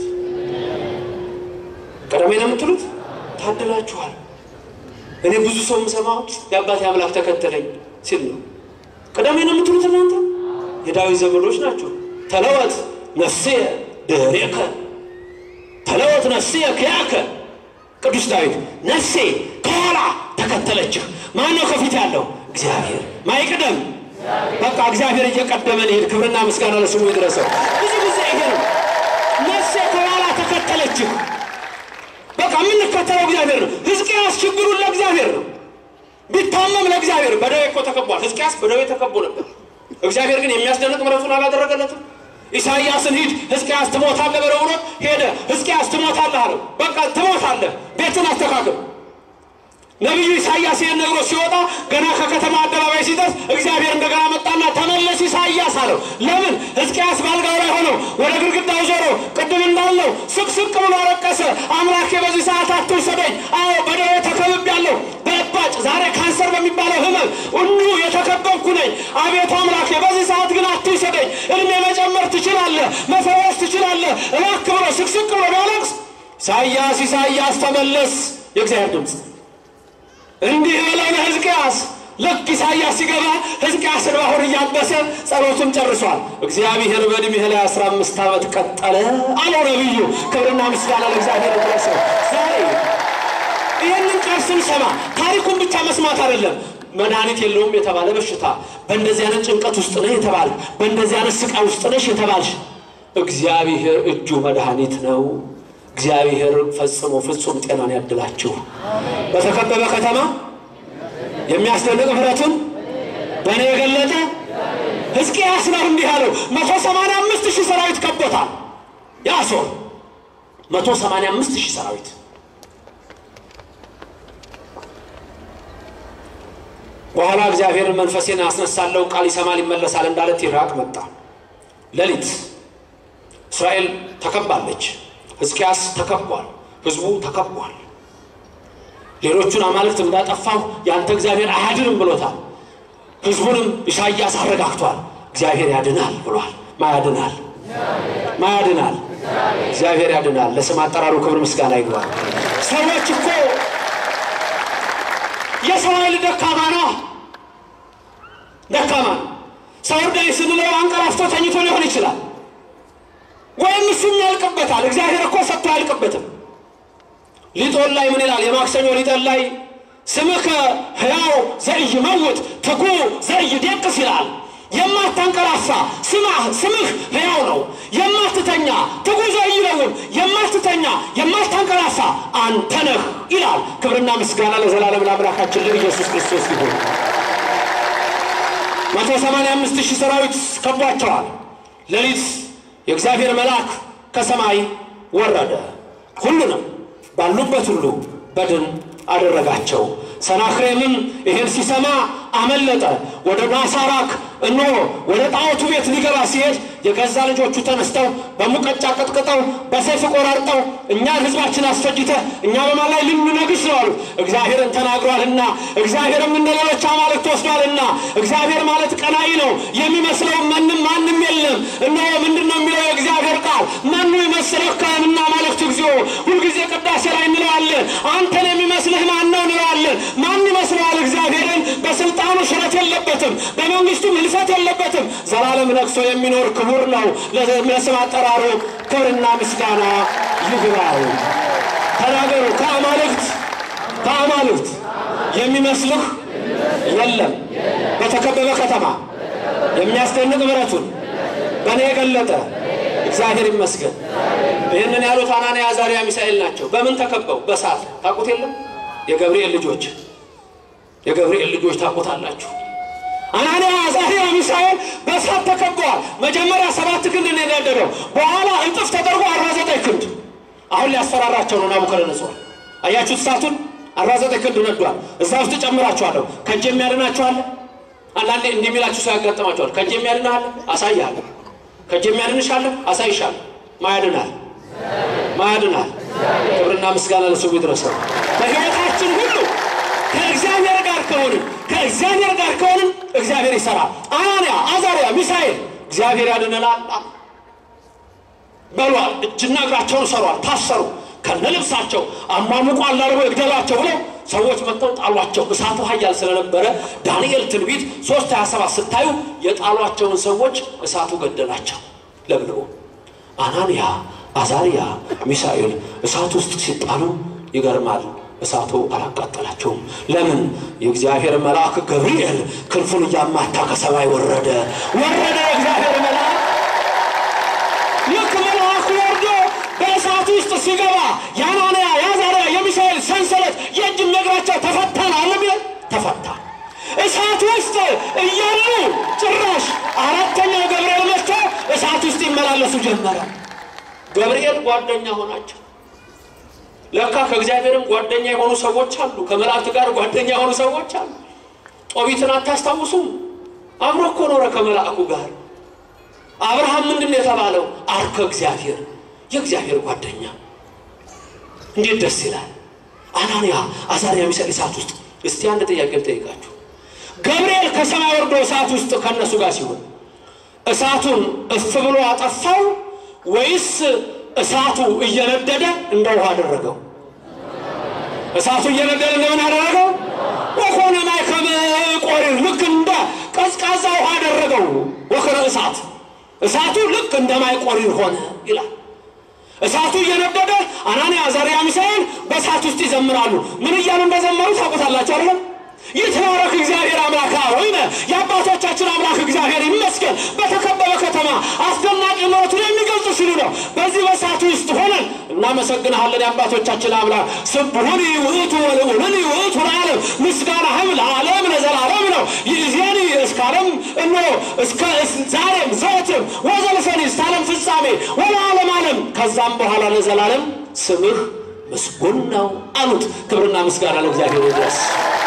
ቀደመኝ ነው የምትሉት? ታድላችኋል። እኔ ብዙ ሰው የምሰማው የአባቴ አምላክ ተከተለኝ ሲል ነው። ቀደመኝ ነው የምትሉት እናንተ የዳዊት ዘመዶች ናቸው። ተለወጥ ነፍስየ ድኅሬከ ተለወጥ ነፍስየ ክያከ ቅዱስ ዳዊት ነፍሴ ከኋላ ተከተለችህ። ማነው ከፊት ያለው? እግዚአብሔር። ማይቅደም በቃ እግዚአብሔር እየቀደመ ሄድ። ክብርና ምስጋና ለስሙ ይድረሰው። ብዙ ጊዜ ይሄ ነው። ነፍሴ ከኋላ ተከተለችህ። በቃ የምንከተለው እግዚአብሔር ነው። ሕዝቅያስ ችግሩን ለእግዚአብሔር ነው። ቢታመም ለእግዚአብሔር በደዌ እኮ ተከቧል። ሕዝቅያስ በደዌ ተከቦ ነበር። እግዚአብሔር ግን የሚያስደንቅ ምሕረቱን አላደረገለትም። ኢሳይያስን ሂድ ሕዝቅያስ ትሞታለህ በለው ብሎ ሄደ። ሕዝቅያስ ትሞታለህ አለው። በቃ ትሞታለህ፣ ቤትን አስተካክል። ነቢዩ ኢሳይያስ ይህን ነግሮ ሲወጣ ገና ከከተማ አደባባይ ሲደርስ እግዚአብሔር እንደገና መጣና ተመለስ ኢሳይያስ አለው። ለምን? ሕዝቅያስ ባልጋው ላይ ሆነው ወደ ግድግዳው ዞሮ ቅድም እንዳለው ስቅስቅ ብሎ አለቀሰ። አምላኬ በዚህ ሰዓት አትውሰደኝ። አዎ በደዌ ተከብቤያለሁ። በእባጭ ዛሬ ካንሰር በሚባለው ህመም ሁሉ የተከበብኩ ነኝ። አቤቱ አምላኬ በዚህ ሰዓት ግን አትውሰደኝ። እድሜ መጨመር ትችላለህ፣ መፈወስ ትችላለህ። እባክህ ብሎ ስቅስቅ ብሎ ቢያለቅስ ኢሳይያስ ኢሳይያስ ተመለስ፣ የእግዚአብሔር ድምፅ እንዲህ ብለው ለሕዝቅያስ ልክ ኢሳይያስ ሲገባ ሕዝቅያስ እንባውን እያበሰ ጸሎቱን ጨርሷል። እግዚአብሔር በዕድሜህ ላይ አስራ አምስት ዓመት ቀጠለ አለው ነቢዩ። ክብርና ምስጋና ለእግዚአብሔር ይድረሰው። ዛሬ ይህንን ቃል ስንሰማ ታሪኩን ብቻ መስማት አይደለም። መድኃኒት የለውም የተባለ በሽታ፣ በእንደዚህ አይነት ጭንቀት ውስጥ ነህ የተባለ፣ በእንደዚህ አይነት ስቃይ ውስጥ ነሽ የተባልሽ እግዚአብሔር እጁ መድኃኒት ነው። እግዚአብሔር ፈጽሞ ፍጹም ጤናን ያድላችሁ። በተከበበ ከተማ የሚያስደንቅ ምሕረቱን በእኔ የገለጠ ሕዝቅያስ ነው እንዲህ አለው። መቶ ሰማንያ አምስት ሺህ ሰራዊት ከቦታል። የአሦር መቶ ሰማንያ አምስት ሺህ ሰራዊት በኋላ እግዚአብሔርን መንፈሴን አስነሳለሁ ቃል ይሰማል ይመለሳል እንዳለ ቲራቅ መጣ። ሌሊት እስራኤል ተከባለች። ሕዝቅያስ ተከቧል። ሕዝቡ ተከቧል። ሌሎቹን አማልክት እንዳጠፋሁ ያንተ እግዚአብሔር አያድንም ብሎታል። ሕዝቡንም ኢሳይያስ አረጋግቷል። እግዚአብሔር ያድናል ብሏል። ማያድናል ማያድናል እግዚአብሔር ያድናል። ለስም አጠራሩ ክብር ምስጋና ይግባል። ሰዎች እኮ የሰው ኃይል ደካማ ነው። ደካማ ነው። ሰው እርዳኝ ስንለው አንቀላፍቶ ተኝቶ ሊሆን ይችላል፣ ወይም እሱም ያልቅበታል። እግዚአብሔር እኮ ሰጥቶ አያልቅበትም። ሊጦን ላይ ምን ይላል? የማክሰኞ ሊጠን ላይ ስምከ ሕያው ዘኢይመውት ትጉ ዘኢይደቅስ ይላል። የማታንቀላፋ ስማህ ስምህ ሕያው ነው። የማትተኛ ትጉ ዘኢይለውም የማትተኛ የማታንቀላፋ አንተ ነህ ይላል። ክብርና ምስጋና ለዘላለም ለአምላካችን ለኢየሱስ ክርስቶስ ይሁን። መቶ ሰማንያ አምስት ሺህ ሰራዊት ከቧቸዋል። ሌሊት የእግዚአብሔር መልአክ ከሰማይ ወረደ፣ ሁሉንም ባሉበት ሁሉ በድን አደረጋቸው። ሰናክሬምም ይሄን ሲሰማ አመለጠ። ወደ ናሳራክ እነሆ ወደ ጣዖቱ ቤት ሊገባ ሲሄድ የገዛ ልጆቹ ተነስተው በሙቀጫ ቀጥቅጠው በሰይፍ ቆራርጠው እኛን ሕዝባችን አስፈጅተህ እኛ በማን ላይ ልንነግስ ነው አሉት። እግዚአብሔርን ተናግሯልና እግዚአብሔርም እንደ ሌሎች አማልክት ወስዷልና እግዚአብሔር ማለት ቀናኢ ነው፣ የሚመስለው ማንም ማንም የለም። እነሆ ምንድን ነው የሚለው የእግዚአብሔር ቃል መኑ ይመስለከ እምነ አማልክት እግዚኦ። ሁልጊዜ ቅዳሴ ላይ እንለዋለን። አንተን የሚመስልህ ማን ነው እንለዋለን። ማን ይመስለዋል? እግዚአብሔርን በስልጣኑ ሽረት የለበትም፣ በመንግስቱም ህልፈት የለበትም። ዘላለም ነግሶ የሚኖር ክቡር ነው። ለስም አጠራሩ ክብርና ምስጋና ይግባው። ተናገሩ። ከአማልክት ከአማልክት የሚመስልህ የለም። በተከበበ ከተማ የሚያስደንቅ ምሕረቱን በእኔ የገለጠ እግዚአብሔር ይመስገን። ይህንን ያሉት አናንያ፣ አዛርያ፣ ሚሳኤል ናቸው። በምን ተከበው? በእሳት ታውቁት የለም የገብርኤል ልጆች የገብርኤል ልጆች ታውቁታላችሁ። አናንያ አዛርያ ሚሳኤል በእሳት ተከበዋል። መጀመሪያ ሰባት ክንድ ነው የነደደው፣ በኋላ እጥፍ ተደርጎ አርባ ዘጠኝ ክንድ። አሁን ሊያስፈራራቸው ነው ናቡከደነጾር። አያችሁት? እሳቱን አርባ ዘጠኝ ክንድ ነዷል። እዛ ውስጥ ጨምራችኋለሁ። ከእጅ የሚያድናችኋለ። አንዳንዴ እንዲህ የሚላችሁ ሰው ያጋጥማችኋል። ከእጅ የሚያድናለ አሳይሃለሁ፣ ከእጅ የሚያድንሻለ አሳይሻለሁ። ማያድናል ማያድናል። ክብርና ምስጋና ለስሙ ይድረሰው። በሕይወታችን ሁሉ ከእግዚአብሔር ጋር ከሆንን ከእግዚአብሔር ጋር ከሆንን እግዚአብሔር ይሰራል። አናንያ፣ አዛርያ፣ ሚሳኤል እግዚአብሔር ያድነናል በሏል። እጅና እግራቸውን ሰሯል፣ ታሰሩ ከነ ልብሳቸው አሟሙቋ አላርጎ ይግደሏቸው ብለው ሰዎች መጥተው ጣሏቸው። እሳቱ ኃያል ስለነበረ ዳንኤል ትንቢት ሶስት ሀያ ሰባት ስታዩ የጣሏቸውን ሰዎች እሳቱ ገደላቸው ለብልቦ አናንያ አዛርያ ሚሳኤል እሳት ውስጥ ሲጣሉ ይገርማል። እሳቱ አላቃጠላቸውም። ለምን? የእግዚአብሔር መልአክ ገብርኤል ክንፉን እያማታ ከሰማይ ወረደ ወረደ። የእግዚአብሔር መልአክ ልክ መልአኩ ወርዶ በእሳት ውስጥ ሲገባ የአናንያ የአዛርያ የሚሳኤል ሰንሰለት የእጅም እግራቸው ተፈታ ነው አለ ቢል ተፈታ። እሳት ውስጥ እያሉ ጭራሽ አራተኛው ገብርኤል መጥቶ እሳት ውስጥ ይመላለሱ ጀመረ። ገብርኤል ጓደኛ ሆናቸው። ለካ ከእግዚአብሔርም ጓደኛ የሆኑ ሰዎች አሉ። ከመላእክት ጋር ጓደኛ የሆኑ ሰዎች አሉ። ጦቢትን አታስታውሱም? አብሮ እኮ ኖረ ከመላእኩ ጋር። አብርሃም ምንድን ነው የተባለው? አርከ እግዚአብሔር፣ የእግዚአብሔር ጓደኛ። እንዴት ደስ ይላል! አናንያ አዛርያ ሚሳኤል እሳት ውስጥ። እስቲ አንድ ጥያቄ ልጠይቃችሁ። ገብርኤል ከሰማይ ወርዶ እሳት ውስጥ ከእነሱ ጋር ሲሆን እሳቱን እፍ ብሎ አጠፋው ወይስ እሳቱ እየነደደ እንደ ውሃ አደረገው? እሳቱ እየነደደ እንደምን አደረገው? ወኮነ ማይከመ ቆሪር ልክ እንደ ቀዝቃዛ ውሃ አደረገው። ወከረ እሳት እሳቱ ልክ እንደ ማይ ቆሪር ሆነ ይላል። እሳቱ እየነደደ አናንያ አዛርያ ሚሳኤል በእሳት ውስጥ ይዘምራሉ። ምን እያሉ እንደዘመሩ ታውቁታላችሁ አይደለም? ይትባረክ እግዚአብሔር አምላክ ወይነ የአባቶቻችን አምላክ እግዚአብሔር ይመስገን። በተከበበ ከተማ አስደናቂ ምሕረቱን የሚገልጹ ሲሉ ነው። በዚህ በእሳቱ ውስጥ ሆነን እናመሰግንሃለን የአባቶቻችን አምላክ ስብሑኒ ውእቱ ወልዑሉኒ ውእቱ ለዓለም ምስጋናህም ለዓለም ለዘላለም ነው። ይእዜኒ እስከ ዓለም እኖ እስከ ዛሬም ዘወትም ወዘልፈኒ እስከ ዓለም ፍጻሜ ወለዓለም ዓለም ከዛም በኋላ ለዘላለም ስምህ ምስጉን ነው አሉት። ክብርና ምስጋና ለእግዚአብሔር ይድረስ።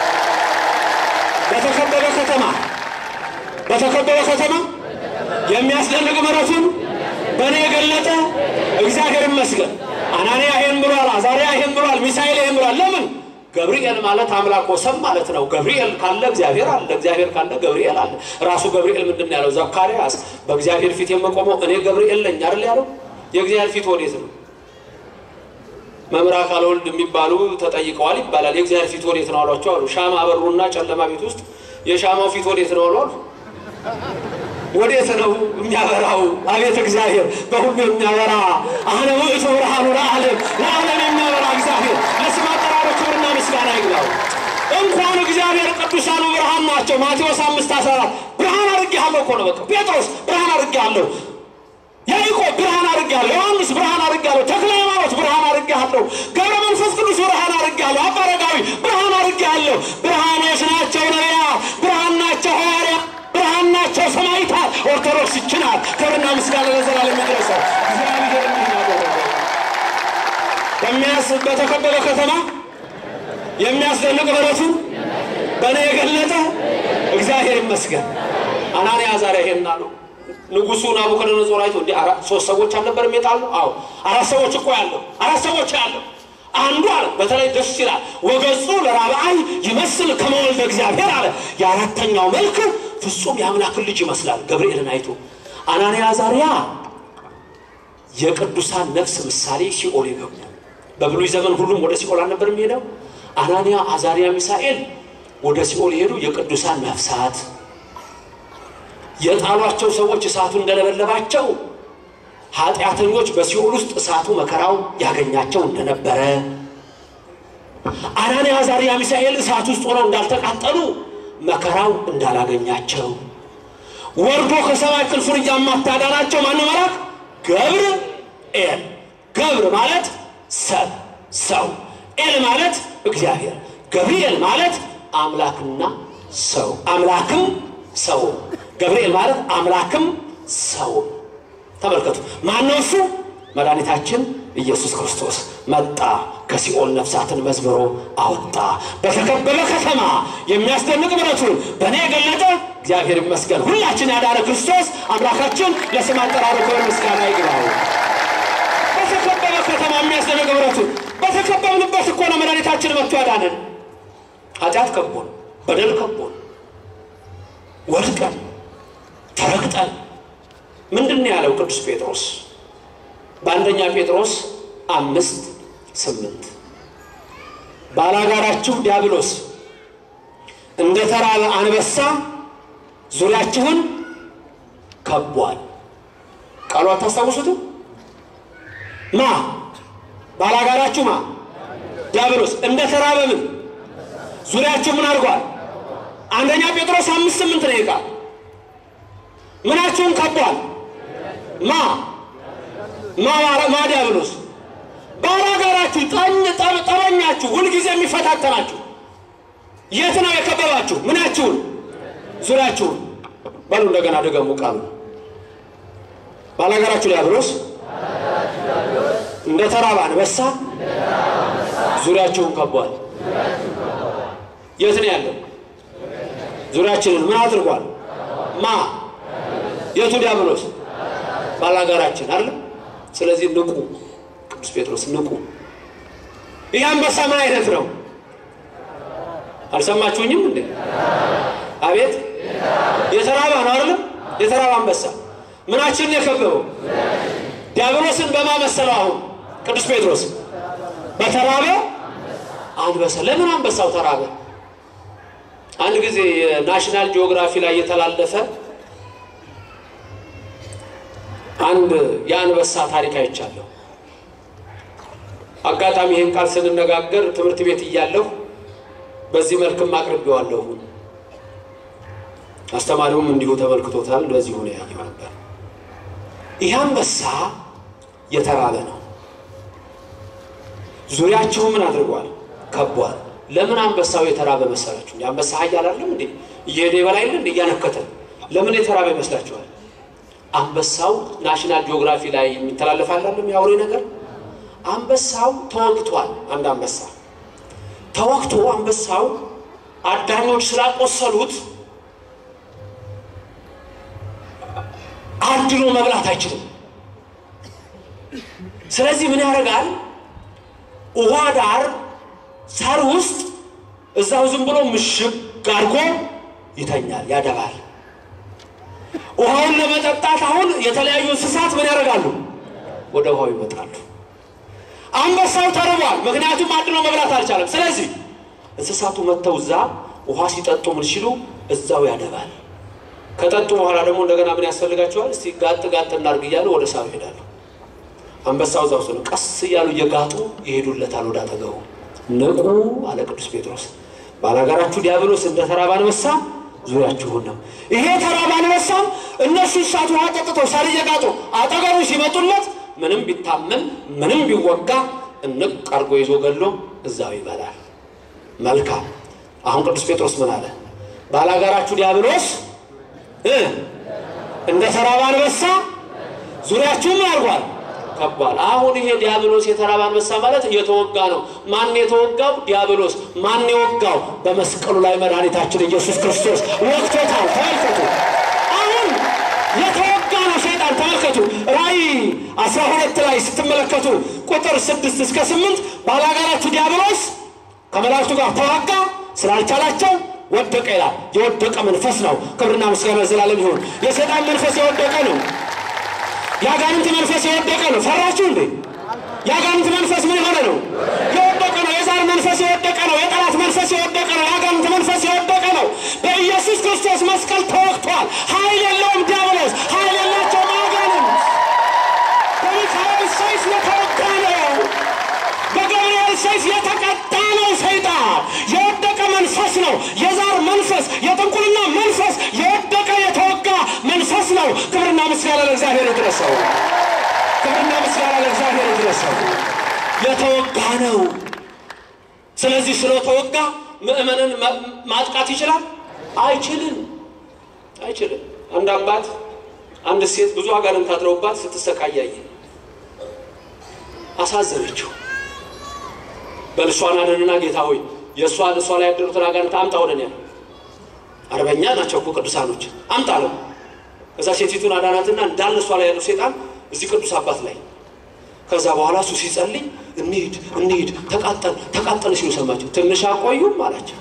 በተከበበ ከተማ በተከበበ ከተማ የሚያስደንቅ ምሕረቱን በእኔ የገለጠ እግዚአብሔር ይመስገን። አናንያ ይሄን ብሏል፣ አዛርያ ይሄን ብሏል፣ ሚሳኤል ይሄን ብሏል። ለምን? ገብርኤል ማለት አምላክ ወሰን ማለት ነው። ገብርኤል ካለ እግዚአብሔር አለ፣ እግዚአብሔር ካለ ገብርኤል አለ። ራሱ ገብርኤል ምንድን ነው ያለው? ዘካርያስ በእግዚአብሔር ፊት የምቆመው እኔ ገብርኤል ነኝ አይደል ያለው? የእግዚአብሔር ፊት ወዴት ነው? መምህር አካለ ወልድ የሚባሉ ተጠይቀዋል ይባላል። የእግዚአብሔር ፊት ወዴት ነው አሏቸው አሉ። ሻማ አበሩና ጨለማ ቤት ውስጥ የሻማው ፊት ወዴት ነው አሉ። ወዴት ነው የሚያበራው? አቤት እግዚአብሔር በሁሉ የሚያበራ አነ ውእቱ ብርሃኑ ለዓለም ለዓለም የሚያበራ እግዚአብሔር ለስም አጠራሩ ክብርና ምስጋና ይግባው። እንኳን እግዚአብሔር ቅዱሳኑ ብርሃን ናቸው። ማቴዎስ አምስት አስራ አራት ብርሃን አድርጌሃለሁ እኮ ነው በቃ ጴጥሮስ ብርሃን አድርጌሃለሁ ያዕቆብ ብርሃን አድርጌሃለሁ፣ ዮሐንስ ብርሃን አድርጌሃለሁ፣ ተክለ ሃይማኖት ብርሃን አድርጌሃለሁ፣ ገብረ መንፈስ ቅዱስ ብርሃን አድርጌሃለሁ፣ አባ አረጋዊ ብርሃን አድርጌሃለሁ። ብርሃኖች ናቸው ነቢያት፣ ብርሃን ናቸው ሐዋርያት፣ ብርሃን ናቸው ሰማዕታት። ኦርቶዶክስ ይችናል። ክብርና ምስጋና ለዘላለም ይድረሰው። እግዚአብሔር እንዲህ ያደረገ በሚያስ በተከበበ ከተማ የሚያስደንቅ ምሕረቱን በእኔ የገለጠ እግዚአብሔር ይመስገን። አናንያ አዛርያ ይሄን አሉ። ንጉሱ ናቡከደነጾር አይቶ እንዲህ አራት ሶስት ሰዎች አልነበረም የጣለው? አዎ አራት ሰዎች እኮ ያለው አራት ሰዎች ያለው አንዱ አለ በተለይ ደስ ይላል። ወገጹ ለራብዓይ ይመስል ከመወልደ እግዚአብሔር አለ። የአራተኛው መልክ ፍጹም የአምላክን ልጅ ይመስላል። ገብርኤልን አይቶ አናንያ አዛርያ የቅዱሳን ነፍስ ምሳሌ ሲኦል የገቡ በብሉይ ዘመን ሁሉም ወደ ሲኦል አልነበር የሚሄደው። አናንያ አዛርያ ሚሳኤል ወደ ሲኦል የሄዱ የቅዱሳን ነፍሳት የጣሏቸው ሰዎች እሳቱ እንደለበለባቸው ኃጢአተኞች በሲኦል ውስጥ እሳቱ መከራው ያገኛቸው እንደነበረ አናንያ አዛርያ ሚሳኤል እሳት ውስጥ ሆነው እንዳልተቃጠሉ መከራው እንዳላገኛቸው ወርዶ ከሰማይ ክንፉን እያማታ ያዳናቸው ማነው መልአክ? ገብርኤል። ገብር ማለት ሰብ ሰው፣ ኤል ማለት እግዚአብሔር፣ ገብርኤል ማለት አምላክና ሰው አምላክም ሰው ገብርኤል ማለት አምላክም ሰው። ተመልከቱ፣ ማነው እሱ? መድኃኒታችን ኢየሱስ ክርስቶስ መጣ፣ ከሲኦል ነፍሳትን መዝብሮ አወጣ። በተከበበ ከተማ የሚያስደንቅ ምሕረቱን በእኔ የገለጠ እግዚአብሔር ይመስገን። ሁላችን ያዳነ ክርስቶስ አምላካችን ለስም አጠራሩ ክብር ምስጋና ይግባው። በተከበበ ከተማ የሚያስደንቅ ምሕረቱን በተከበብንበት እኮ ነው መድኃኒታችን መጥቶ ያዳነን። ኃጢአት ከቦን፣ በደል ከቦን፣ ወድቀን ተረግጠን ምንድን ነው ያለው ቅዱስ ጴጥሮስ በአንደኛ ጴጥሮስ አምስት ስምንት ባላጋራችሁ ዲያብሎስ እንደ ተራበ አንበሳ ዙሪያችሁን ከቧል። ቃሉ አታስታውሱትም? ማ ባላጋራችሁ ማ ዲያብሎስ እንደ ተራበ ምን ዙሪያችሁ ምን አድርጓል? አንደኛ ጴጥሮስ አምስት ስምንት ነው ይቃል ምናችሁን ከቧል? ማ ማ ማ ዲያብሎስ ባላጋራችሁ ጠኝ ጠበኛችሁ ሁልጊዜ የሚፈታተናችሁ የት ነው የከበባችሁ? ምናችሁን? ዙሪያችሁን። በሉ እንደገና ደገሙ ቃሉ ባላጋራችሁ ዲያብሎስ እንደ ተራበ አንበሳ ዙሪያችሁን ከቧል። የት ነው ያለው? ዙሪያችንን ምን አድርጓል? ማ የቱ ዲያብሎስ? ባላጋራችን አይደለም። ስለዚህ ንቁ፣ ቅዱስ ጴጥሮስ ንቁ። ይህ አንበሳ ምን አይነት ነው? አልሰማችሁኝም እንዴ? አቤት የተራባ ነው አይደለም? የተራባ አንበሳ ምናችንን የከበበው ዲያብሎስን በማመሰለው አሁን ቅዱስ ጴጥሮስ በተራበ አንበሳ። ለምን አንበሳው ተራበ? አንድ ጊዜ የናሽናል ጂኦግራፊ ላይ የተላለፈ አንድ የአንበሳ ታሪክ አይቻለሁ። አጋጣሚ ይህን ቃል ስንነጋገር ትምህርት ቤት እያለሁ በዚህ መልክም አቅርቤዋለሁ። አስተማሪውም እንዲሁ ተመልክቶታል። በዚህ ሆነ ያየው ነበር። ይህ አንበሳ የተራበ ነው። ዙሪያችሁ ምን አድርጓል? ከቧል። ለምን አንበሳው የተራበ መሰላችሁ? አንበሳ ኃያል አይደለም እንዴ? እየሄደ ይበላ የለ እንዴ? እያነከተ ለምን የተራበ ይመስላችኋል? አንበሳው ናሽናል ጂኦግራፊ ላይ የሚተላለፍ አይደለም የአውሬ ነገር። አንበሳው ተወግቷል። አንድ አንበሳ ተወግቶ አንበሳው አዳኞች ስላቆሰሉት አድኖ መብላት አይችልም። ስለዚህ ምን ያደርጋል? ውሃ ዳር ሳር ውስጥ እዛው ዝም ብሎ ምሽግ አድርጎ ይተኛል፣ ያደባል። ውሃውን ለመጠጣት አሁን የተለያዩ እንስሳት ምን ያደርጋሉ? ወደ ውሃው ይመጣሉ። አንበሳው ተርቧል፣ ምክንያቱም አድኖ መብላት አልቻለም። ስለዚህ እንስሳቱ መጥተው እዛ ውሃ ሲጠጡ ምን ሲሉ እዛው ያደባል። ከጠጡ በኋላ ደግሞ እንደገና ምን ያስፈልጋቸዋል? እስቲ ጋጥ ጋጥ እናድርግ እያሉ ወደ ሳሩ ይሄዳሉ። አንበሳው እዛው ነው። ቀስ እያሉ እየጋጡ ይሄዱለታል ወደ አጠገቡ። ንቁ አለ ቅዱስ ጴጥሮስ፣ ባላጋራችሁ ዲያብሎስ እንደ ተራበ አንበሳ ዙሪያችሁን ነው። ይሄ ተራበ አንበሳም እነሱ እሳት ውሃ ጠጥተው ሳር እየጋጡ አጠገቡ ሲመጡለት ምንም ቢታመም ምንም ቢወጋ እንቅ አርጎ ይዞ ገሎ እዛው ይበላል። መልካም። አሁን ቅዱስ ጴጥሮስ ምን አለ? ባላጋራችሁ ዲያብሎስ እ እንደ ተራበ አንበሳ ዙሪያችሁ ምን አድርጓል? ከቧል። አሁን ይሄ ዲያብሎስ የተራበ አንበሳ ማለት እየተወጋ ነው። ማን የተወጋው? ዲያብሎስ። ማን የወጋው? በመስቀሉ ላይ መድኃኒታችን ኢየሱስ ክርስቶስ ወቅቶታል። ተመልከቱ። አሁን የተወጋ ነው ሰይጣን። ተመልከቱ። ራእይ አስራ ሁለት ላይ ስትመለከቱ ቁጥር ስድስት እስከ ስምንት ባላጋራችሁ ዲያብሎስ ከመላእክቱ ጋር ተዋጋ፣ ስላልቻላቸው ወደቀ ይላል። የወደቀ መንፈስ ነው። ክብርና ምስጋና ዘላለም ይሁን። የሰይጣን መንፈስ የወደቀ ነው። የአጋንንት መንፈስ የወደቀ ነው። ፈራችሁ እንዴ? የአጋንንት መንፈስ ምን የሆነ ነው? የወደቀ ነው። የዛር መንፈስ የወደቀ ነው። የጠላት መንፈስ የወደቀ ነው። የአጋንንት መንፈስ የወደቀ ነው። በኢየሱስ ክርስቶስ መስቀል ተወግቷል። ኃይል የለውም ዲያብሎስ፣ ኃይል የላቸውም አጋንንት። በሚካኤል ሰይፍ የተወጋ ነው። በገብርኤል ሰይፍ የተቀጣ ነው። ሰይጣን የወደቀ መንፈስ ነው። የዛር መንፈስ፣ የጥንቁልና መንፈስ የወደቀ የተወጋ መንፈስ ነው። ክብርና ምስጋና ለእግዚአብሔር ይድረሰው። ክብርና ምስጋና ለእግዚአብሔር ይድረሰው። የተወጋ ነው። ስለዚህ ስለተወጋ ምእመንን ማጥቃት ይችላል? አይችልም፣ አይችልም። አንድ አባት አንድ ሴት ብዙ አጋንንት አድረውባት ስትሰቃያየ አሳዘነችው። በልሷን አድንና ጌታ ሆይ የእሷ እሷ ላይ ያደሩትን አጋንንት አምጣ ወደን ያለ አርበኛ ናቸው እኮ ቅዱሳኖች አምጣ ነው። ከዛ ሴቲቱን አዳናትና እንዳለ እሷ ላይ ያለው ሴጣን እዚህ ቅዱስ አባት ላይ ከዛ በኋላ እሱ ሲጸልይ እንሂድ እንሂድ ተቃጠል ተቃጠል ሲሉ ሰማቸው። ትንሽ አቆዩም አላቸው።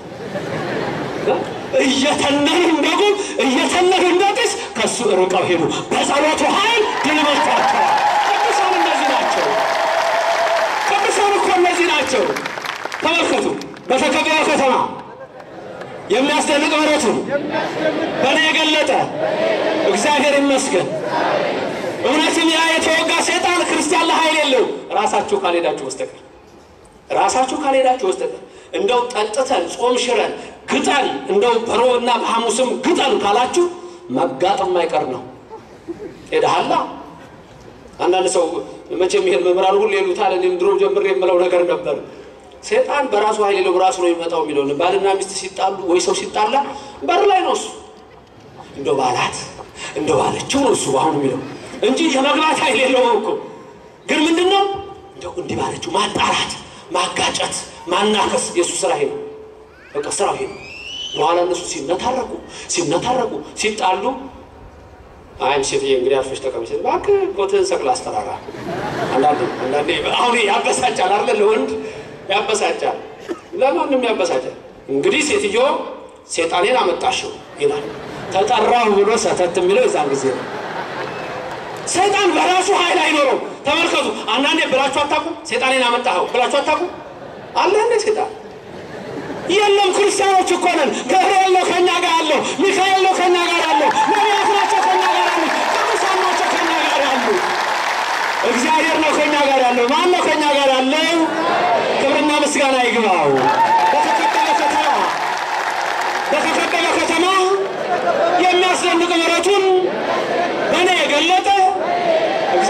እየተነኑ እንደጉ እየተነኑ እንደጢስ ከእሱ ርቀው ሄዱ። በጸሎቱ ኃይል ድል መቷቸዋል። ቅዱሳን እንደዚህ ናቸው። ቅዱሳን እኮ እነዚህ ናቸው። ተመልከቱ። በተከበረ ከተማ የሚያስደንቅ ምሕረቱን በእኔ የገለጠ እግዚአብሔር ይመስገን። እውነትም ያ የተወጋ ሰይጣን ክርስቲያን ለኃይል የለው ራሳችሁ ካልሄዳችሁ በስተቀር ራሳችሁ ካልሄዳችሁ በስተቀር እንደው ጠጥተን ጾም ሽረን ግጠን እንደው በሮብና በሐሙስም ግጠን ካላችሁ መጋጠም አይቀር ነው። ሄደሃላ አንዳንድ ሰው መቼም ይሄን መምህራን ሁሉ ይሉታል። እኔም ድሮ ጀምሬ የምለው ነገር ነበር። ሰይጣን በራሱ ኃይል የለው በራሱ ነው የሚመጣው የሚለው ባልና ሚስት ሲጣሉ ወይ ሰው ሲጣላ በር ላይ ነው እሱ እንደ ባላት እንደ ባለችው ነው እሱ አሁን የሚለው እንጂ የመግባት ኃይል የለውም እኮ። ግን ምንድን ነው እንደው እንዲህ ባለችው ማጣራት፣ ማጋጨት፣ ማናከስ የእሱ ስራ ይሄ ነው። በቃ ስራው ይሄ ነው። በኋላ እነሱ ሲነታረቁ ሲነታረቁ ሲጣሉ አይም ሴትዬ እንግዲህ አርፈሽ ተቀመጭ፣ እባክህ ኮትህን ሰቅል አስፈራራ። አንዳንዴ አንዳንዴ አሁን ያበሳጫል አይደለ? ለወንድ ያበሳጫል፣ ለማንም ያበሳጫል። እንግዲህ ሴትዮ ሴጣኔን አመጣሽው ይላል። ተጠራሁ ብሎ ሰተት የሚለው የዛን ጊዜ ነው። ሰይጣን በራሱ ኃይል አይኖረው። ተመልከቱ። አንዳንዴ ብላችሁ አታውቁም? ሴጣኔን አመጣኸው ብላችሁ አታውቁም? አለ እንዴ ሴጣን የለም። ክርስቲያኖች እኮ ነን። ገብርኤል ነው ከኛ ጋር ያለው፣ ሚካኤል ነው ከኛ ጋር ያለው፣ ነቢያት ናቸው ከኛ ጋር ያሉት፣ ቅዱሳን ናቸው ከኛ ጋር ያሉ። እግዚአብሔር ነው ከኛ ጋር ያለው። ማን ነው ከኛ ጋር ያለው? ክብርና ምስጋና ይግባው። በተከበረ ከተማ በተከበረ ከተማ የሚያስደንቅ ምሕረቱን በእኔ የገለጠ እግዚአብሔር ይመስገን።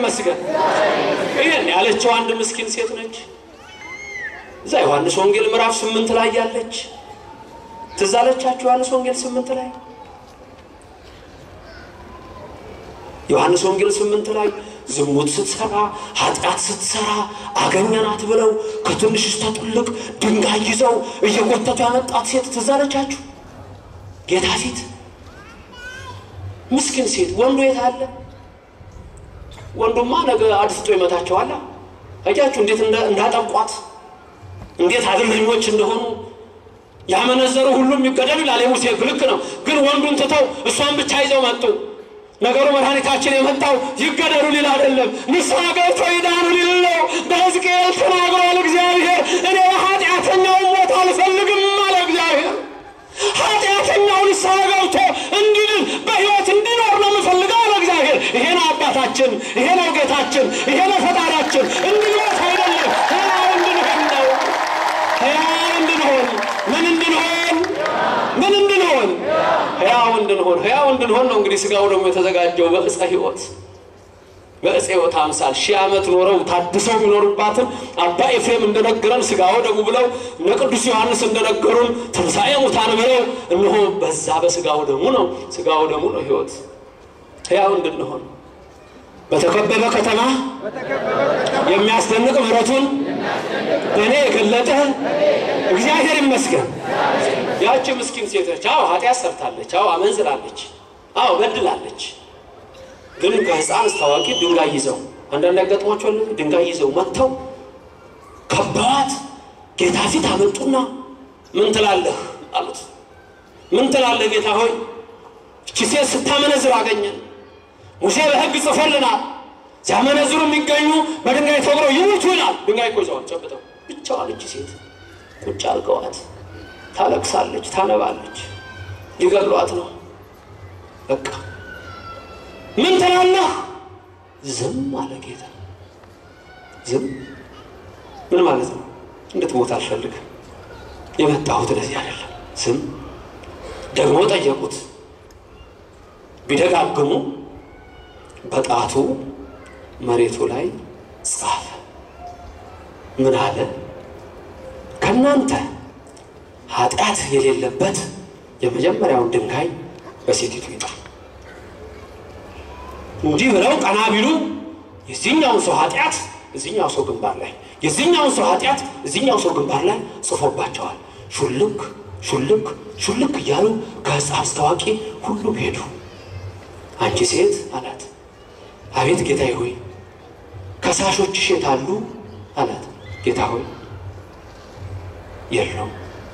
ይመስገን። ይህን ያለችው አንድ ምስኪን ሴት ነች። እዛ ዮሐንስ ወንጌል ምዕራፍ ስምንት ላይ ያለች ትዝ አለቻችሁ? ዮሐንስ ወንጌል ስምንት ላይ ዮሐንስ ወንጌል ስምንት ላይ ዝሙት ስትሰራ ኃጢአት ስትሰራ አገኘናት ብለው ከትንሽ እስከ ትልቅ ድንጋይ ይዘው እየጎተቱ ያመጣት ሴት ትዝ አለቻችሁ? ጌታ ፊት ምስኪን ሴት። ወንዱ የት አለ? ወንዱማ ነገ አድፍጦ ይመታቸዋል። አያችሁ እንዴት እንዳጠቋት እንዴት አድመኞች እንደሆኑ ያመነዘሩ ሁሉም ይገደሉ ይላል የሙሴ ሕግ። ልክ ነው። ግን ወንዱን ትተው እሷን ብቻ ይዘው መጡ። ነገሩ መድኃኒታችን የመጣው ይገደሉ ሊል አይደለም፣ ንስሐ ገብቶ ይዳኑ ሊል ነው። በሕዝቅኤል ተናግሯል እግዚአብሔር። እኔ ኃጢአተኛውን ሞት አልፈልግም አለ እግዚአብሔር። ኃጢአተኛው ንስሐ ገብቶ እንዲድን በሕይወት እንዲኖር ነው የምፈልገው አለ እግዚአብሔር። ይሄ ነው አባታችን፣ ይሄ ነው ጌታችን፣ ይሄ ነው ፈጣሪያችን። እንዲሞት አይደለም ሕያው እንድንሆን ነው። ሕያው እንድንሆን ምን እንድንሆን ምን እንድንሆን ሕያው እንድንሆን ሕያው እንድንሆን ነው። እንግዲህ ስጋው ደግሞ የተዘጋጀው በዕፀ ሕይወት በዕፀ ሕይወት አምሳል ሺህ ዓመት ኖረው ታድሰው የሚኖሩባትን አባ ኤፍሬም እንደነገረን ስጋው ደሙ ብለው እነ ቅዱስ ዮሐንስ እንደነገሩን ትንሣኤ ሙታን ብለው እነሆ በዛ በስጋው ደሙ ነው ስጋው ደሙ ነው ሕይወት ሕያው እንድንሆን በተከበበ ከተማ የሚያስደንቅ ምሕረቱን በእኔ የገለጠ እግዚአብሔር ይመስገን። ያቺ ምስኪን ሴት ነች። አዎ ኃጢአት ሰርታለች። አዎ አመንዝራለች። አዎ በድላለች። ግን ከሕፃን እስከ አዋቂ ድንጋይ ይዘው አንዳንድ ያጋጥሟቸዋል። ድንጋይ ይዘው መጥተው ከበዋት ጌታ ፊት አመጡና ምን ትላለህ አሉት። ምን ትላለህ ጌታ ሆይ እቺ ሴት ስታመነዝር አገኘን። ሙሴ በሕግ ጽፎልናል። ሲያመነዝሩ የሚገኙ በድንጋይ ተወግረው ይሙቱ ይላል። ድንጋይ እኮ ይዘዋል ጨብጠው። ብቻዋን እቺ ሴት ቁጭ አድርገዋት ታለቅሳለች፣ ታነባለች። ሊገድሏት ነው። በቃ ምን ትላለህ? ዝም አለ ጌታ። ዝም ምን ማለት ነው? እንድትሞት አልፈልግም። የመጣሁት ለዚህ አይደለም። ዝም ደግሞ ጠየቁት። ቢደጋግሙ በጣቱ መሬቱ ላይ ጻፈ። ምን አለ? ከእናንተ ኃጢአት የሌለበት የመጀመሪያውን ድንጋይ በሴቲቱ ይጣል። እንዲህ ብለው ቀና ቢሉ የዚህኛውን ሰው ኃጢአት እዚህኛው ሰው ግንባር ላይ የዚህኛውን ሰው ኃጢአት እዚህኛው ሰው ግንባር ላይ ጽፎባቸዋል። ሹልክ ሹልክ ሹልክ እያሉ ከሕፃን እስከ አዋቂ ሁሉም ሄዱ። አንቺ ሴት አላት። አቤት ጌታዬ ሆይ ከሳሾችሽ የት አሉ አላት። ጌታ ሆይ የሉም።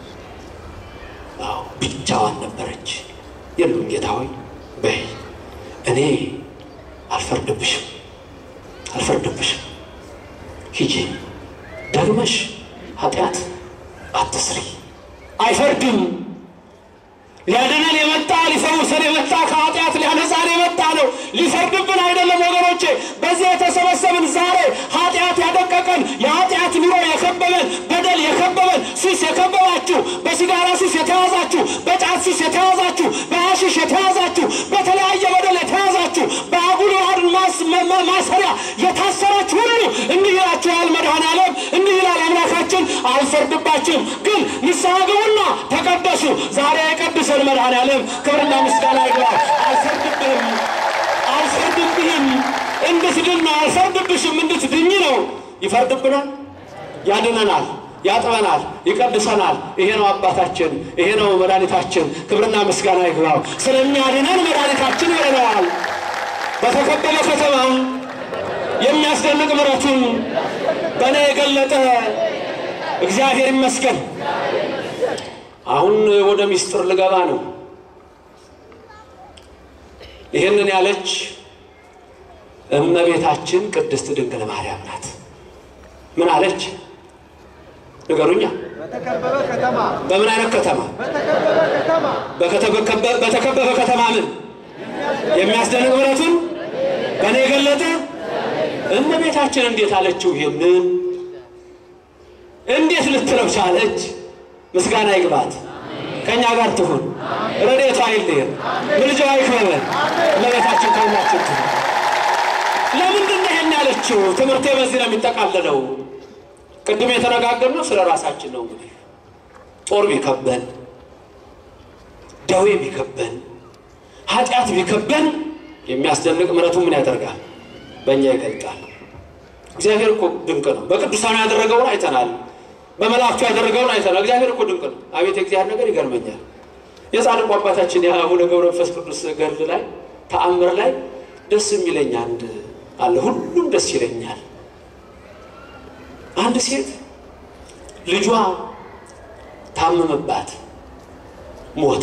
አዎ ብቻዋን ነበረች። የሉም ጌታ ሆይ በይ እኔ አልፈርድብሽም አልፈርድብሽም። ሂጂ ደግመሽ ኃጢአት አትስሪ። አይፈርድም። ሊያድነን የመጣ ሊፈውሰን የመጣ ከኃጢአት ሊያነጻን የመጣ ነው። ሊፈርድብን አይደለም ወገኖቼ። በዚህ የተሰበሰብን ዛሬ ኃጢአት ያደቀቀን የኃጢአት ኑሮ የከበበን በደል የከበበን ሱስ የከበባችሁ በሲጋራ ሱስ የተያዛችሁ፣ በጫት ሱስ የተያዛችሁ፣ በሐሺሽ የተያዛችሁ፣ በተለያየ በደል የተያዛችሁ፣ በአጉል ዋድን ማሰሪያ የታሰራችሁ ሁሉ እንዲህ ይላችኋል መድኃኔዓለም፣ እንዲህ ይላል አምላካችን፣ አልፈርድባችሁም፣ ግን ንስሐ ግቡና ተቀደሱ። ዛሬ የቀድሰን መድኃኔዓለም ክብርና ምስጋና ይግባው። አልፈርድብህም አልፈርድብህም እንድትድን ነው። አልፈርድብሽም እንድትድኝ ነው። ይፈርድብናል፣ ያድነናል፣ ያጥበናል፣ ይቀድሰናል። ይሄ ነው አባታችን፣ ይሄ ነው መድኃኒታችን። ክብርና ምስጋና ይግባው። ስለሚያድነን መድኃኒታችን ይረዳዋል። በተከበበ ከተማ የሚያስደንቅ ምሕረቱን በእኔ የገለጠ እግዚአብሔር ይመስገን። አሁን ወደ ምስጢር ልገባ ነው። ይህንን ያለች እመቤታችን ቅድስት ድንግል ማርያም ናት። ምን አለች? ንገሩኛ። በተከበበ ከተማ በምን አይነት ከተማ? በተከበበ ከተማ በከተበከበ- በተከበበ ከተማ ምን የሚያስደንቅ ምሕረቱን በእኔ የገለጠ እመቤታችን እንዴት አለችው? ይህንን እንዴት ልትለው ቻለች? ምስጋና ይግባት። ከእኛ ጋር ትሁን፣ ረድኤቷ አይለየን፣ ምልጃዋ ይክበበን። እመቤታችን ከሁላችን ትሁን። ለምንድን ነው ይሄን ይኸውላችሁ ትምህርቴ በዚህ ነው የሚጠቃለለው። ቅድም የተነጋገርነው ስለ ራሳችን ነው። እንግዲህ ጦር ቢከበን፣ ደዌ ቢከበን፣ ኃጢአት ቢከበን የሚያስደንቅ ምሕረቱ ምን ያደርጋል? በእኛ ይገልጣል። እግዚአብሔር እኮ ድንቅ ነው። በቅዱሳኑ ያደረገውን አይተናል። በመላእክቱ ያደረገውን አይተናል። እግዚአብሔር እኮ ድንቅ ነው። አቤት የእግዚአብሔር ነገር ይገርመኛል። የጻድቁ አባታችን የአቡነ ገብረ መንፈስ ቅዱስ ገድል ላይ ተአምር ላይ ደስ የሚለኝ አንድ አለ። ሁሉም ደስ ይለኛል። አንድ ሴት ልጇ ታመመባት፣ ሞተ።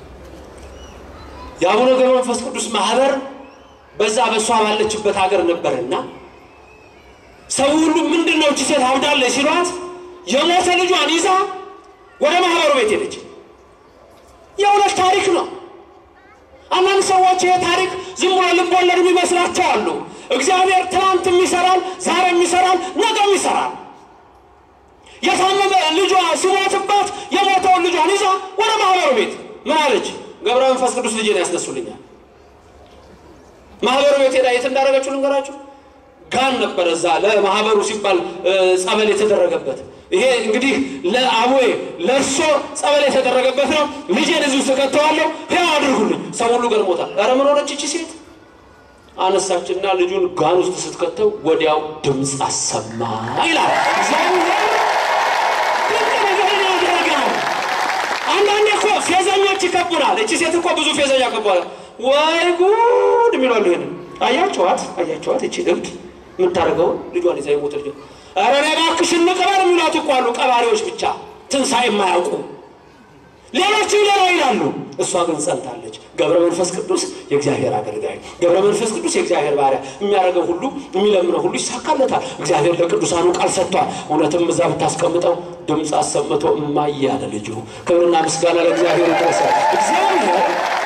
የአቡነ ገብረ መንፈስ ቅዱስ ማህበር በዛ በእሷ ባለችበት ሀገር ነበርና ሰው ሁሉ ምንድን ነው እቺ ሴት አብዳለች ሲሏት የሞተ ልጇን ይዛ ወደ ማህበሩ ቤት ሄደች። የእውነት ታሪክ ነው። አንዳንድ ሰዎች ይሄ ታሪክ ዝም ብሎ ልብ ወለድ የሚመስላቸው አሉ። እግዚአብሔር ትናንትም ይሰራል፣ ዛሬም ይሰራል፣ ነገም ይሰራል። የታመመ ልጇ ሲሞትባት የሞተውን ልጇን ይዛ ወደ ማህበሩ ቤት ምን አለች? ገብረ መንፈስ ቅዱስ ልጄን ያስነሱልኛል። ማህበሩ ቤት ሄዳ የት እንዳደረገችው ልንገራችሁ። ጋን ነበረ እዛ ለማህበሩ ሲባል ጸበል የተደረገበት ይሄ እንግዲህ ለአቦዬ ለእርሶ ጸበል የተደረገበት ነው። ልጄን እዚሁ ስከተዋለሁ ሕያው አድርጉልኝ። ሰው ሁሉ ገርሞታል። ኧረ ምን ሆነች እቺ ሴት? አነሳችና ልጁን ጋን ውስጥ ስትከተው ወዲያው ድምፅ አሰማ ይላል። እግዚአብሔር ድንቅ ነገርን ያደረገው። አንዳንዴ እኮ ፌዘኞች ይከቡናል። እቺ ሴት እኮ ብዙ ፌዘኛ ከቧል። ወይ ጉድ የሚሏሉ ይሄንን አያቸዋት፣ አያቸዋት እቺ እብድ የምታደርገውን ልጇን ይዛ የሞተ ልጇ ኧረ እኔ እባክሽ እንቅበር የሚሏት እኮ አሉ። ቀባሪዎች ብቻ ትንሣኤ የማያውቁ ሌሎቹ ሌላ ይላሉ። እሷ ግን ጸንታለች። ገብረ መንፈስ ቅዱስ የእግዚአብሔር አገልጋይ፣ ገብረ መንፈስ ቅዱስ የእግዚአብሔር ባሪያ፣ የሚያደርገው ሁሉ የሚለምነው ሁሉ ይሳካለታል። እግዚአብሔር ለቅዱሳኑ ቃል ሰጥቷል። እውነትም እዛ ብታስቀምጠው ድምፅ አሰምቶ እማዬ አለ ልጁ። ክብርና ምስጋና ለእግዚአብሔር ይድረሳል። እግዚአብሔር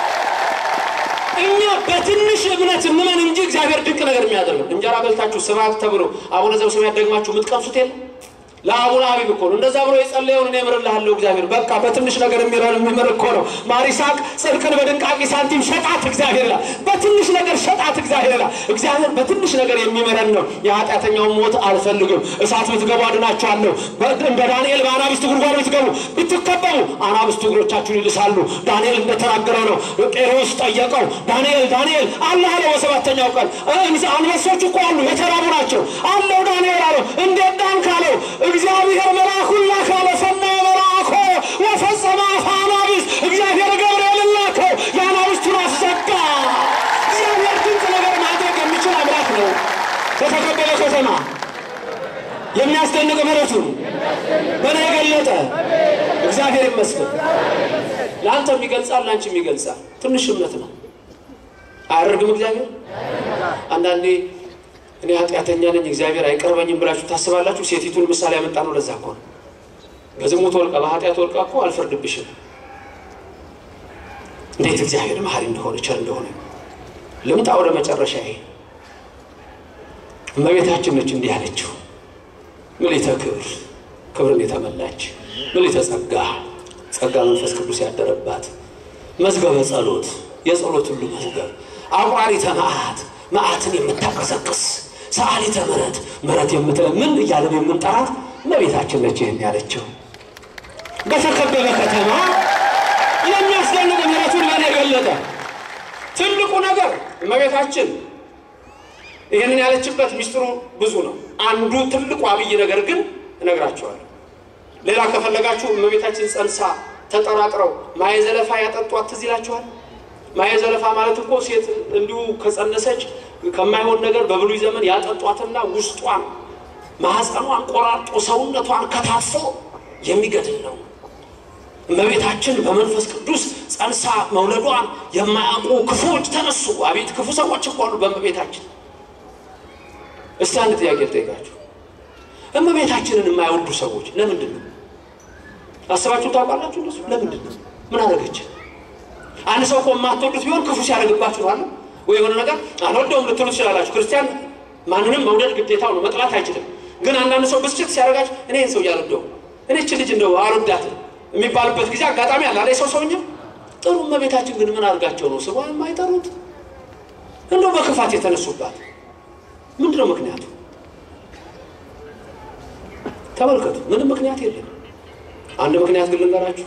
እኛ በትንሽ እምነት እንመን እንጂ እግዚአብሔር ድንቅ ነገር የሚያደርግ እንጀራ በልታችሁ ስብሐት ተብሎ አቡነ ዘበሰማያት ደግማችሁ የምትቀምሱት የለም። ለአቡነ ሀቢብ እኮ ነው እንደዛ ብሎ የጸለየውን እኔ እምርልሃለሁ እግዚአብሔር በቃ በትንሽ ነገር የሚረን የሚምር እኮ ነው። ማር ይስሐቅ ጽድቅን በድንቃቂ ሳንቲም ሸጣት እግዚአብሔር ይላል። በትንሽ ነገር ሸጣት እግዚአብሔር ይላል። እግዚአብሔር በትንሽ ነገር የሚምረን ነው። የኃጢአተኛውን ሞት አልፈልግም። እሳት ብትገቡ አድናችኋለሁ። እንደ ዳንኤል በአናብስት ጉድጓድ ብትገቡ ብትከበቡ አናብስቱ እግሮቻችሁን ይልሳሉ። ዳንኤል እንደተናገረው ነው። ቄሮስ ጠየቀው። ዳንኤል ዳንኤል አለ አለው። በሰባተኛው ቀን አንበሶች እኮ አሉ የተራቡ ናቸው አለው። ዳንኤል አለው እንዴት ዳንክ አለው። እግዚአብሔር መልአኩን ላከ አለ። ሰማየ መልአኮ ወፈጸመ አፈ አናብስት እግዚአብሔር ገብርኤልን ላከው የአናብስቱን አፍ ዘጋ። እግዚአብሔር ድንቅ ነገር ማድረግ የሚችል አምላክ ነው። በተከበበ ከተማ የሚያስደንቅ ምሕረቱን በእኔ የገለጠ እግዚአብሔር ይመስገን። ለአንተም ይገልጻል፣ ለአንቺም ይገልጻል። ትንሽ እምነት ነው። አያደርግም እግዚአብሔር አንዳንዴ እኔ ኃጢአተኛ ነኝ እግዚአብሔር አይቀርበኝም ብላችሁ ታስባላችሁ። ሴቲቱን ምሳሌ ያመጣ ነው። ለዛ እኮ ነው በዝሙት ወልቃ በኃጢአት ወልቃ እኮ አልፈርድብሽም። እንዴት እግዚአብሔር መሐሪ እንደሆነ ቸር እንደሆነ ልምጣ ወደ መጨረሻ። ይሄ እመቤታችን ነች እንዲህ ያለችው ምልዕተ ክብር ክብርን የተመላች ምልዕተ ጸጋ ጸጋ መንፈስ ቅዱስ ያደረባት መዝገበ ጸሎት የጸሎት ሁሉ መዝገብ አቁራሪተ መዓት መዓትን የምታቀሰቅስ ሰዓሊተ ምሕረት ምሕረት የምትለምን እያለን የምንጠራት እመቤታችን ነች ይህን ያለችው። በተከበበ ከተማ የሚያስደንቅ ምሕረቱን ለእኔ ገለጠ። ትልቁ ነገር እመቤታችን ይህንን ያለችበት ሚስጥሩ ብዙ ነው። አንዱ ትልቁ አብይ ነገር ግን እነግራቸዋለሁ። ሌላ ከፈለጋችሁ እመቤታችን ጸንሳ ተጠራጥረው ማየ ዘለፋ ያጠጧት ትዝ ይላችኋል። ማየ ዘለፋ ማለት እኮ ሴት እንዲሁ ከጸነሰች ከማይሆን ነገር በብሉይ ዘመን ያጠጧትና ውስጧን ማህፀኗን ቆራርጦ ሰውነቷን ከታፎ የሚገድል ነው። እመቤታችን በመንፈስ ቅዱስ ጸንሳ መውለዷን የማያውቁ ክፉዎች ተነሱ። አቤት ክፉ ሰዎች እኮ አሉ በእመቤታችን። እስቲ አንድ ጥያቄ ልጠይቃችሁ። እመቤታችንን የማይወዱ ሰዎች ለምንድን ነው? አስባችሁ ታውቃላችሁ? እነሱ ለምንድን ነው? ምን አደረገች? አንድ ሰው እኮ የማትወዱት ቢሆን ክፉ ሲያደርግባችሁ አለ ወይ የሆነ ነገር አልወደውም ልትሉ ትችላላችሁ። ክርስቲያን ማንንም መውደድ ግዴታው ነው፣ መጥላት አይችልም። ግን አንዳንድ ሰው ብስጭት ሲያደርጋችሁ እኔ ሰው እያልወደው እኔ እች ልጅ እንደው አልወዳትም የሚባልበት ጊዜ አጋጣሚ አለ አለ ሰው ሰውኛ ጥሩ። እመቤታችን ግን ምን አድርጋቸው ነው ስሟን የማይጠሩት? እንደው በክፋት የተነሱባት ምንድን ነው ምክንያቱ? ተመልከቱ፣ ምንም ምክንያት የለም። አንድ ምክንያት ግን ልንገራችሁ።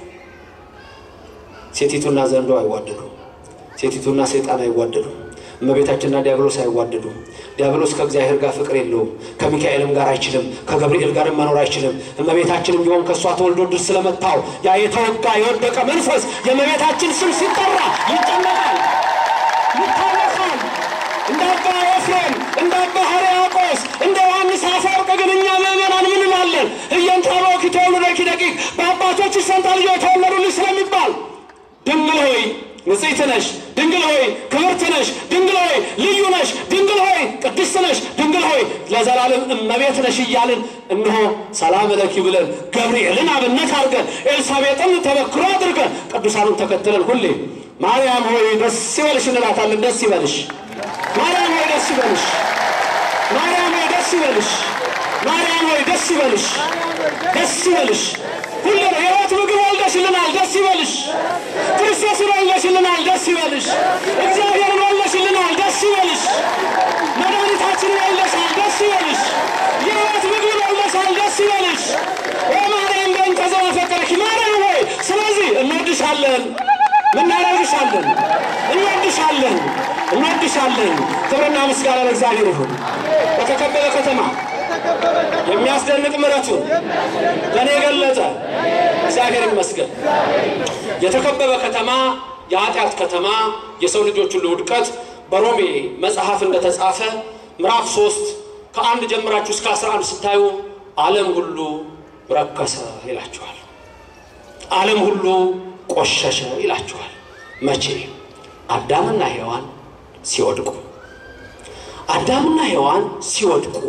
ሴቲቱና ዘንዶ አይዋደዱም። ሴቲቱና ሰይጣን አይዋደዱም። እመቤታችንና ዲያብሎስ አይዋደዱም። ዲያብሎስ ከእግዚአብሔር ጋር ፍቅር የለውም። ከሚካኤልም ጋር አይችልም። ከገብርኤል ጋርም መኖር አይችልም። እመቤታችንም ቢሆን ከእሷ ተወልዶ ድል ስለመታው ያ የተወጋ የወደቀ መንፈስ የእመቤታችን ስም ሲጠራ ይጨነቃል፣ ይታወካል። እንደ አባ ኤፍሬም፣ እንደ አባ ሕርያቆስ፣ እንደ ዮሐንስ አፈወርቅ ግን እኛ ምእመናን ምን እንላለን? እየንተ አበውኪ ተወልደኪ ደቂቅ በአባቶችሽ ፈንታ ልጆች ተወለዱልሽ ስለሚባል ድንግል ሆይ ንጽሕት ነሽ፣ ድንግል ሆይ ክብርት ነሽ፣ ድንግል ሆይ ልዩ ነሽ፣ ድንግል ሆይ ቅድስት ነሽ፣ ድንግል ሆይ ለዘላለም እመቤት ነሽ እያልን እነሆ ሰላም ለኪ ብለን ገብርኤልን አብነት አድርገን ኤልሳቤጥን ተበክሮ አድርገን ቅዱሳኑን ተከትለን ሁሌ ማርያም ሆይ ደስ ይበልሽ እንላታለን። ደስ ይበልሽ ማርያም ሆይ ደስ ይበልሽ ማርያም ሆይ ደስ ይበልሽ ማርያም ሆይ ደስ ይበልሽ ደስ ይበልሽ ሁሌ የሕይወት ምግብ ወልደሽልናል፣ ደስ ይበልሽ። ክርስቶስን ወልደሽልናል፣ ደስ ይበልሽ። እግዚአብሔርን ወልደሽልናል፣ ደስ ይበልሽ። መድኃኒታችንን ወልደሻል፣ ደስ ይበልሽ። የሕይወት ምግብን ወልደሻል፣ ደስ ይበልሽ። ማርያም በእንተ ዘአፈቀረኪ ማርያም ሆይ ስለዚህ እንወድሻለን፣ እናደርግሻለን፣ እንወድሻለን፣ እንወድሻለን። ክብርና ምስጋና ለእግዚአብሔር ይሁን። በተከበበ ከተማ የሚያስደንቅ ምሕረቱን ለእኔ የገለጠ እግዚአብሔር ይመስገን። የተከበበ ከተማ፣ የኃጢአት ከተማ፣ የሰው ልጆች ሁሉ ውድቀት በሮሜ መጽሐፍ እንደተጻፈ ምዕራፍ ሶስት ከአንድ ጀምራችሁ እስከ አስራ አንድ ስታዩ ዓለም ሁሉ ረከሰ ይላችኋል። ዓለም ሁሉ ቆሸሸ ይላችኋል። መቼ? አዳምና ሔዋን ሲወድቁ አዳምና ሔዋን ሲወድቁ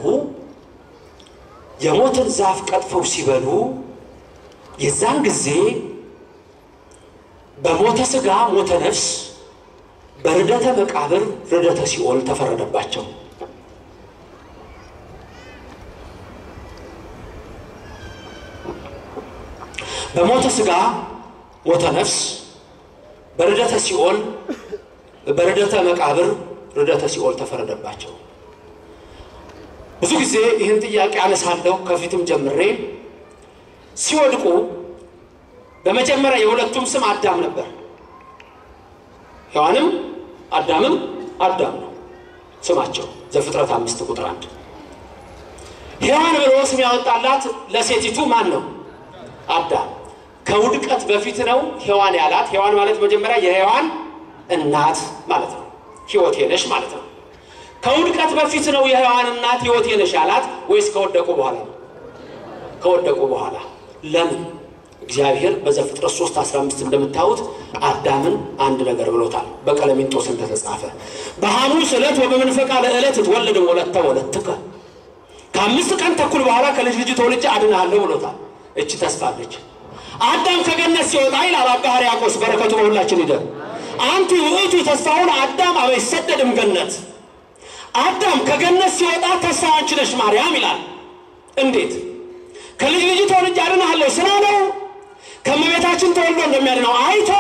የሞትን ዛፍ ቀጥፈው ሲበሉ የዛን ጊዜ በሞተ ሥጋ ሞተ ነፍስ፣ በርደተ መቃብር ርደተ ሲኦል ተፈረደባቸው። በሞተ ሥጋ ሞተ ነፍስ፣ በርደተ ሲኦል በርደተ መቃብር ርደተ ሲኦል ተፈረደባቸው። ብዙ ጊዜ ይህን ጥያቄ አነሳለሁ። ከፊትም ጀምሬ ሲወድቁ በመጀመሪያ የሁለቱም ስም አዳም ነበር። ሔዋንም አዳምም አዳም ነው ስማቸው። ዘፍጥረት አምስት ቁጥር አንድ ሔዋን ብሎ ስም ያወጣላት ለሴቲቱ ማን ነው? አዳም። ከውድቀት በፊት ነው ሔዋን ያላት። ሔዋን ማለት መጀመሪያ የሔዋን እናት ማለት ነው። ሕይወቴ ነሽ ማለት ነው። ከውድቀት በፊት ነው የሔዋን እናት ሕይወቴ ነሽ ያላት ወይስ ከወደቁ በኋላ ነው? ከወደቁ በኋላ። ለምን? እግዚአብሔር በዘፍጥረት 3 15 እንደምታዩት አዳምን አንድ ነገር ብሎታል። በቀለሚንጦስ እንደተጻፈ በሐሙስ ዕለት ወበመንፈቃ ለዕለት ትወልድ ወለተ ወለትከ ከአምስት ቀን ተኩል በኋላ ከልጅ ልጅ ተወልጄ አድንሃለሁ ብሎታል። እቺ ተስፋለች። አዳም ከገነት ሲወጣ ይላል አባ ሕርያቆስ በረከቱ በሁላችን ይደር አንቲ ውእቱ ተስፋውን አዳም አበ ይሰደድም ገነት አዳም ከገነት ሲወጣ ተስፋ አንቺ ነሽ ማርያም ይላል። እንዴት? ከልጅ ልጅ ተወልጄ አድንሃለሁ ስላለው ከእመቤታችን ተወልዶ እንደሚያድነው አይቶ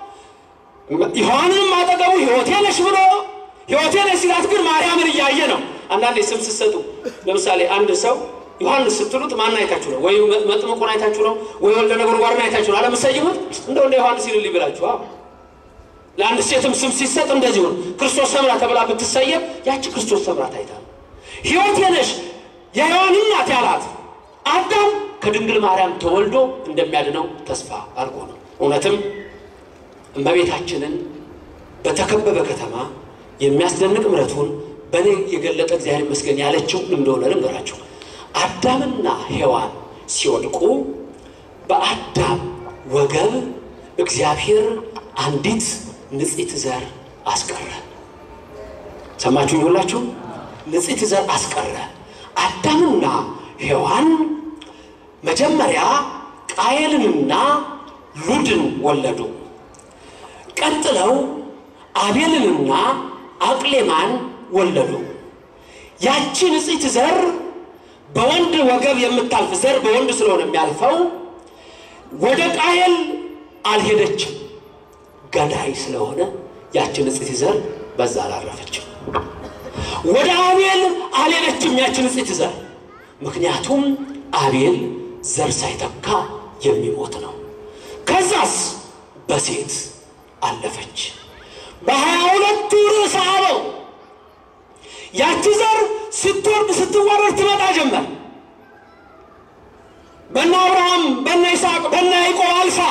ዮሐንንም አጠገቡ ሕይወቴ ነሽ ብሎ ሕይወቴ ነሽ ሲላት ግን ማርያምን እያየ ነው። አንዳንዴ ስም ስትሰጡ ለምሳሌ አንድ ሰው ዮሐንስ ስትሉት ማን አይታችሁ ነው? ወይ መጥምቁን አይታችሁ ነው? ወይ ወልደ ነጎድጓድን አይታችሁ ነው? አለምሰይሙት እንደው እንደ ዮሐንስ ይልልኝ ብላችሁ ለአንድ ሴትም ስም ሲሰጥ እንደዚሁ ነው። ክርስቶስ ሰምራ ተብላ ብትሰየም ያቺ ክርስቶስ ሰምራ ታይታ ነው። ሕይወቴ ነሽ የሔዋን እናት ያላት አዳም ከድንግል ማርያም ተወልዶ እንደሚያድነው ተስፋ አድርጎ ነው። እውነትም እመቤታችንን በተከበበ ከተማ የሚያስደንቅ ምሕረቱን በእኔ የገለጠ እግዚአብሔር ይመስገን ያለችው እንደሆነ ልንገራችሁ። አዳምና ሔዋን ሲወድቁ በአዳም ወገብ እግዚአብሔር አንዲት ንጽሕት ዘር አስቀረ። ሰማችሁኝ ሁላችሁ? ንጽሕት ዘር አስቀረ። አዳምና ሔዋን መጀመሪያ ቃየልንና ሉድን ወለዱ። ቀጥለው አቤልንና አቅሌማን ወለዱ። ያቺ ንጽሕት ዘር በወንድ ወገብ የምታልፍ ዘር በወንድ ስለሆነ የሚያልፈው ወደ ቃየል አልሄደችም። ገዳይ ስለሆነ ያቺ ንጽሕት ዘር በዛ አላረፈችም። ወደ አቤል አልሄደችም ያቺ ንጽሕት ዘር ምክንያቱም አቤል ዘር ሳይተካ የሚሞት ነው። ከዛስ በሴት አለፈች። በሀያ ሁለቱ ርዕሰ አበው ያቺ ዘር ስትወርድ ስትዋረድ ትመጣ ጀመር። በነ አብርሃም፣ በነ ይስሐቅ፣ በነ ያዕቆብ አልፋ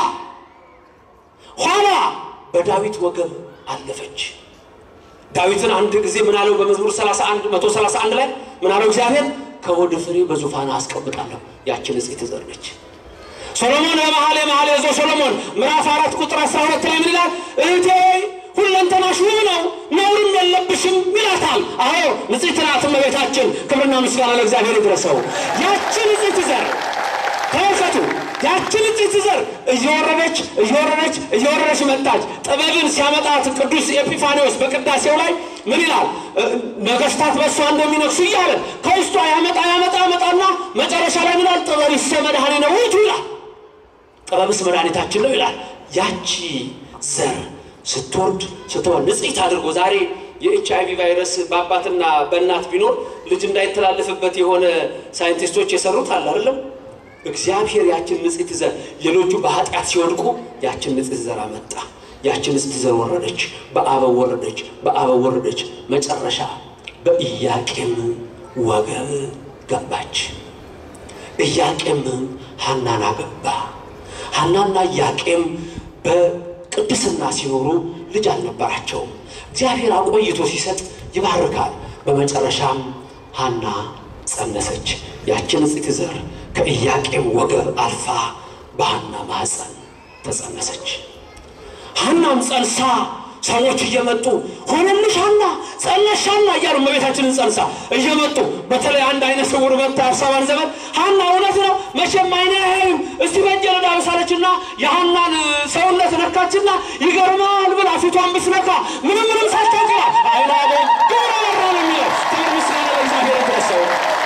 ኋላ በዳዊት ወገብ አለፈች። ዳዊትን አንድ ጊዜ ምን አለው? በመዝሙር 31 131 ላይ ምን አለው? እግዚአብሔር ከሆድ ፍሬ በዙፋን አስቀምጣለሁ። ያችን ንጽሕት ዘር ነች። ሶሎሞን ለመኃልየ መኃልየ ዘ ሶሎሞን ምዕራፍ አራት ቁጥር 12 ላይ ምን ይላል? እህቴ ሁለንተናሽ ውብ ነው ነውርም የለብሽም ይላታል። አዎ ንጽሕት ናት እመቤታችን። ክብርና ምስጋና ለእግዚአብሔር ይድረሰው። ያችን ንጽሕት ዘር ተመልከቱ። ያችን ንጽሕት ዘር እየወረደች እየወረደች እየወረደች መጣች። ጥበብን ሲያመጣት ቅዱስ ኤጲፋኒዎስ በቅዳሴው ላይ ምን ይላል? ነገስታት በእሷ እንደሚነግሱ እያለ ከውስጧ ያመጣ ያመጣ ያመጣና መጨረሻ ላይ ምን ይላል? ጥበብሰ መድኃኒነ ውእቱ ይላል። ጥበብስ መድኃኒታችን ነው ይላል። ያቺ ዘር ስትወርድ ስትወርድ ንጽሕት አድርጎ ዛሬ የኤች አይቪ ቫይረስ በአባትና በእናት ቢኖር ልጅ እንዳይተላለፍበት የሆነ ሳይንቲስቶች የሰሩት አለ አይደለም። እግዚአብሔር ያችን ንጽሕት ዘር ሌሎቹ በኃጢአት ሲወድቁ ያችን ንጽሕት ዘር አመጣ። ያችን ንጽሕት ዘር ወረደች፣ በአበው ወረደች፣ በአበው ወረደች። መጨረሻ በኢያቄም ወገብ ገባች። ኢያቄም ሐናን አገባ። ሐናና ኢያቄም በቅድስና ሲኖሩ ልጅ አልነበራቸውም። እግዚአብሔር አቆይቶ ሲሰጥ ይባርካል። በመጨረሻም ሐና ጸነሰች። ያችን ንጽሕት ዘር ከኢያቄም ወገብ አልፋ በሐና ማኅፀን ተጸነሰች። ሐናም ጸንሳ ሰዎች እየመጡ ሆነልሽ ሐና ጸነሽ ሐና እያሉ እመቤታችንን ጸንሳ እየመጡ በተለይ አንድ አይነ ስውር መጥታ አርሳባን ዘመን ሐና እውነት ነው መቼም አይነ ያይም እስቲ በእጄ ልዳብሳለችና የሐናን ሰውነት ነካችና ይገርማል ብላ ፊቷን ብትነካ ምንም ምንም ሳታውቅላ አይናበ ግብረ በራ ነው የሚለው ክብር ምስጋና ለእግዚአብሔር ይድረሰው።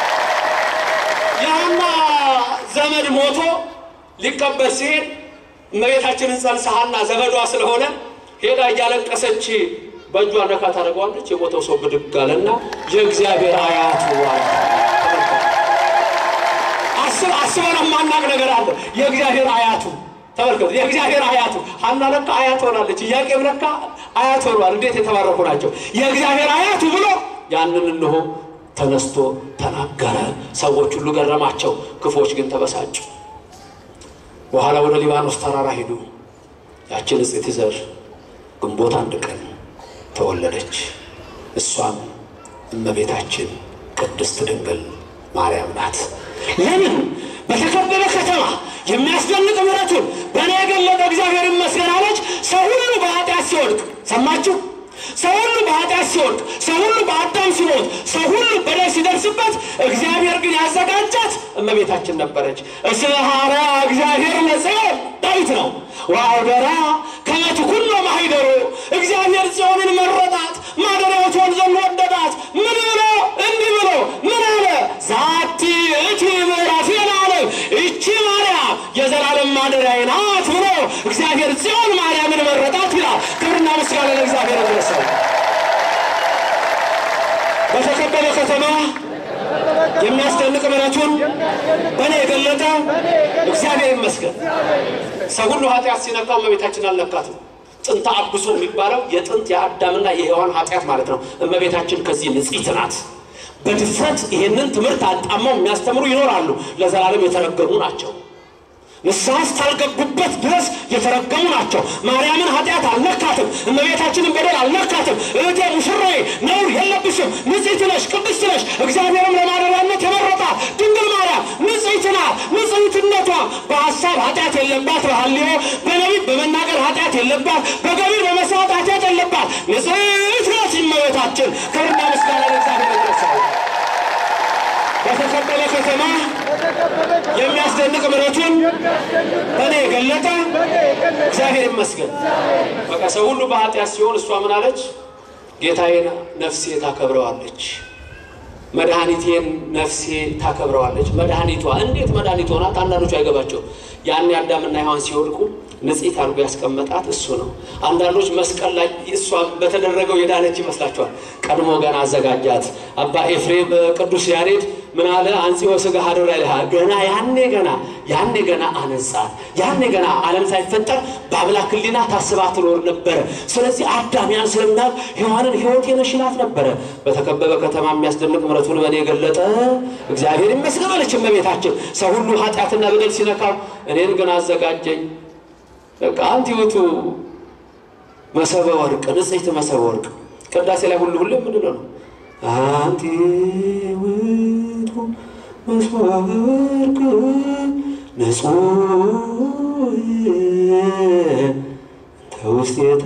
የሐና ዘመድ ሞቶ ሊቀበር ሲሄድ እመቤታችንን ጸንሳ ሐና ዘመዷ ስለሆነ ሄዳ እያለቀሰች በእጇ ነካ ታደርገዋለች። የሞተው ሰው ብድግ አለና የእግዚአብሔር አያቱ አለ። አስብ አስበን የማናቅ ነገር አለ። የእግዚአብሔር አያቱ ተመልከቱ። የእግዚአብሔር አያቱ ሐና ለካ አያት ሆናለች። ኢያቄም ለካ አያት ሆኗል። እንዴት የተባረኩ ናቸው! የእግዚአብሔር አያቱ ብሎ ያንን እንሆ ተነስቶ ተናገረ። ሰዎች ሁሉ ገረማቸው፣ ክፎች ግን ተበሳጩ። በኋላ ወደ ሊባኖስ ተራራ ሄዱ። ያችን ንጽሕት ዘር ግንቦት አንድ ቀን ተወለደች። እሷም እመቤታችን ቅድስት ድንግል ማርያም ናት። ለምን? በተከበበ ከተማ የሚያስደንቅ ምሕረቱን በእኔ የገለጠ እግዚአብሔር ይመስገን አለች። ሰው ሁሉ በኃጢአት ሲወድቅ ሰማችሁ? ሰው ሁሉ በኃጢአት ሲወድቅ፣ ሰው ሁሉ በአዳም ሲሞት፣ ሰው ሁሉ በደል ሲደርስበት፣ እግዚአብሔር ግን ያዘጋጃት እመቤታችን ነበረች። እስመ ሐረያ እግዚአብሔር ለጽዮን ዳዊት ነው ወአውደራ ከመ ትኩኖ ማኅደሮ እግዚአብሔር ጽዮንን መረጣት ማደሪያው ትሆን ዘንድ ወደዳት። ምን ብሎ እንዲህ ብሎ ምን አለ? ዛቲ እቲ ምዕራፌን አለ ይቺ ማርያም የዘላለም ማደሪያዬ ናት ብሎ እግዚአብሔር ጽዮን ማርያምን መረጣት ይላል። ክብርና ምስጋና ለእግዚአብሔር ይድረሰው። በተከበበ ከተማ የሚያስደንቅ ምሕረቱን በእኔ የገለጠ እግዚአብሔር ይመስገን። ሰው ሁሉ ኃጢአት ሲነካው እመቤታችን አልነካትም። ጥንተ አብሶ የሚባለው የጥንት የአዳምና የሔዋን ኃጢአት ማለት ነው። እመቤታችን ከዚህ ንጽሕት ናት። በድፍረት ይህንን ትምህርት አጣመው የሚያስተምሩ ይኖራሉ። ለዘላለም የተረገሙ ናቸው። ንስሐ እስካልገቡበት ድረስ የተረገሙ ናቸው። ማርያምን ኃጢአት አልነካትም። እመቤታችንን በደል አልነካትም። እህቴ ሙሽራዬ ነውር የለብሽም፣ ንጽሕት ነሽ፣ ቅድስት ነሽ። እግዚአብሔርም ለማደሪያነት የመረጣት ድንግል ማርያም ንጽሕት ናት። ንጽሕትነቷ በሀሳብ ኃጢአት የለባት፣ በሐልዮ በነቢብ በመናገር ኃጢአት የለባት፣ በገቢር በመስራት ኃጢአት የለባት። ንጽሕት ናት እመቤታችን። ክብርና ምስጋና ለእግዚአብሔር ይድረሰው። በተከበበ ከተማ የሚያስደንቅ ምሕረቱን በእኔ የገለጠ እግዚአብሔር ይመስገን። በቃ ሰው ሁሉ በኃጢአት ሲሆን እሷ ምን አለች? ጌታዬን ነፍሴ ታከብረዋለች፣ መድኃኒቴን ነፍሴ ታከብረዋለች። መድኃኒቷ እንዴት መድኃኒት ሆናት? አንዳንዶቹ አይገባቸው። ያን አዳምና ሔዋን ሲወድቁ ንጽሕት አድርጎ ያስቀመጣት እሱ ነው። አንዳንዶች መስቀል ላይ እሷ በተደረገው የዳነች ይመስላችኋል። ቀድሞ ገና አዘጋጃት። አባ ኤፍሬም ቅዱስ ያሬድ ምን አለ? አንጽሖ ሥጋ ሀደራ ይልሃል። ገና ያኔ ገና ያኔ ገና አነጻት። ያኔ ገና ዓለም ሳይፈጠር በአምላክ ሕሊና ታስባ ትኖር ነበረ። ስለዚህ አዳም ያን ስለምናል ሔዋንን ሕይወት የነሽላት ነበረ። በተከበበ ከተማ የሚያስደንቅ ምሕረቱን በእኔ የገለጠ እግዚአብሔር ይመስገን አለች እመቤታችን። ሰው ሁሉ ኃጢአትና በደል ሲነካው እኔን ግን አዘጋጀኝ። በቃ አንቲ ውእቱ መሰበ ወርቅ ንጽሕት መሰበ ወርቅ ቅዳሴ ላይ ሁሉ ሁሉ የምንለው ነው። አንቲ ውእቱ መሰበ ወርቅ ንጹሕ ተውስቴታ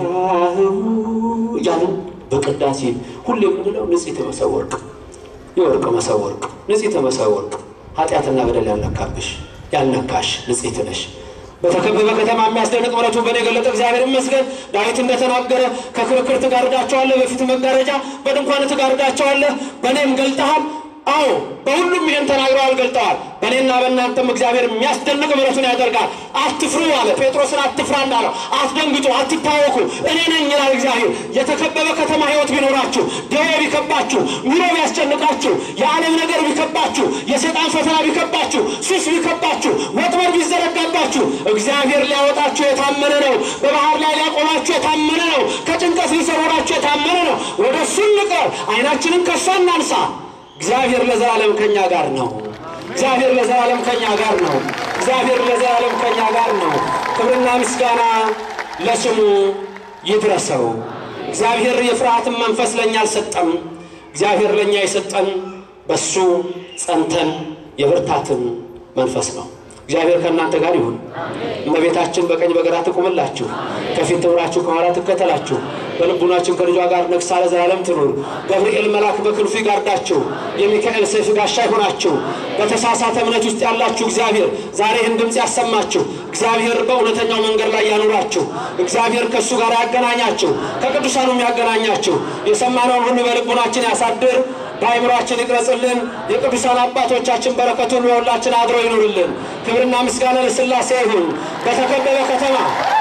እያልን በቅዳሴ ሁሉ የምንለው ንጽሕት መሰበ ወርቅ የወርቅ መሰበ ወርቅ ንጽሕት መሰበ ወርቅ ኃጢአትና በደል ያልነካብሽ ያልነካሽ ንጽሕት ነሽ። በተከበበ ከተማ የሚያስደንቅ ምሕረቱን በእኔ የገለጠ እግዚአብሔር ይመስገን። ዳዊት እንደተናገረ ከክርክር ትጋርዳቸዋለህ፣ በፊት መጋረጃ በድንኳን ትጋርዳቸዋለህ፣ በእኔም ገልጠሃል። አዎ በሁሉም ይህን ተናግረዋል፣ ገልጠዋል። በእኔና በእናንተም እግዚአብሔር የሚያስደንቅ ምሕረቱን ያደርጋል። አትፍሩ አለ ጴጥሮስን፣ አትፍራ እንዳለው አትደንግጡ፣ አትታወኩ፣ እኔ ነኝ ይላል እግዚአብሔር። የተከበበ ከተማ ሕይወት ቢኖራችሁ፣ ደዌ ቢከባችሁ፣ ኑሮ ቢያስጨንቃችሁ፣ የዓለም ነገር ቢከባችሁ፣ የሰይጣን ፈተና ቢከባችሁ፣ ሱስ ቢከባችሁ፣ ወጥመድ ቢዘረጋባችሁ እግዚአብሔር ሊያወጣችሁ የታመነ ነው። በባህር ላይ ሊያቆማችሁ የታመነ ነው። ከጭንቀት ሊሰውራችሁ የታመነ ነው። ወደ እሱ እንቅረብ፣ ዓይናችንን ከእሱ እናንሳ። እግዚአብሔር ለዘላለም ከኛ ጋር ነው። እግዚአብሔር ለዘላለም ከኛ ጋር ነው። እግዚአብሔር ለዘላለም ከኛ ጋር ነው። ክብርና ምስጋና ለስሙ ይድረሰው። እግዚአብሔር የፍርሃትን መንፈስ ለእኛ አልሰጠም። እግዚአብሔር ለእኛ የሰጠን በሱ ጸንተን የብርታትን መንፈስ ነው። እግዚአብሔር ከእናንተ ጋር ይሁን። እመቤታችን በቀኝ በግራ ትቁምላችሁ፣ ከፊት ትምራችሁ፣ ከኋላ ትከተላችሁ። በልቡናችን ከልጇ ጋር ነግሳ ለዘላለም ትኑር። ገብርኤል መልአክ በክንፉ ይጋርዳችሁ፣ የሚካኤል ሰይፍ ጋሻ ይሆናችሁ። በተሳሳተ እምነት ውስጥ ያላችሁ እግዚአብሔር ዛሬ ይህን ድምፅ ያሰማችሁ። እግዚአብሔር በእውነተኛው መንገድ ላይ ያኑራችሁ። እግዚአብሔር ከእሱ ጋር ያገናኛችሁ፣ ከቅዱሳኑም ያገናኛችሁ። የሰማነውን ሁሉ በልቡናችን ያሳድር በአይምሯችን ይቅረጽልን። የቅዱሳን አባቶቻችን በረከቱ ሁሉ በሁላችን አድሮ ይኑርልን። ክብርና ምስጋና ለሥላሴ ይሁን። በተከበበ ከተማ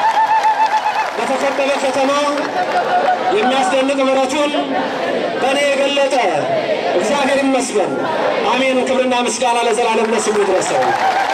በተከበበ ከተማ የሚያስደንቅ ምሕረቱን በእኔ የገለጠ እግዚአብሔር ይመስገን። አሜን። ክብርና ምስጋና ለዘላለም ለስሙ ይድረሰው።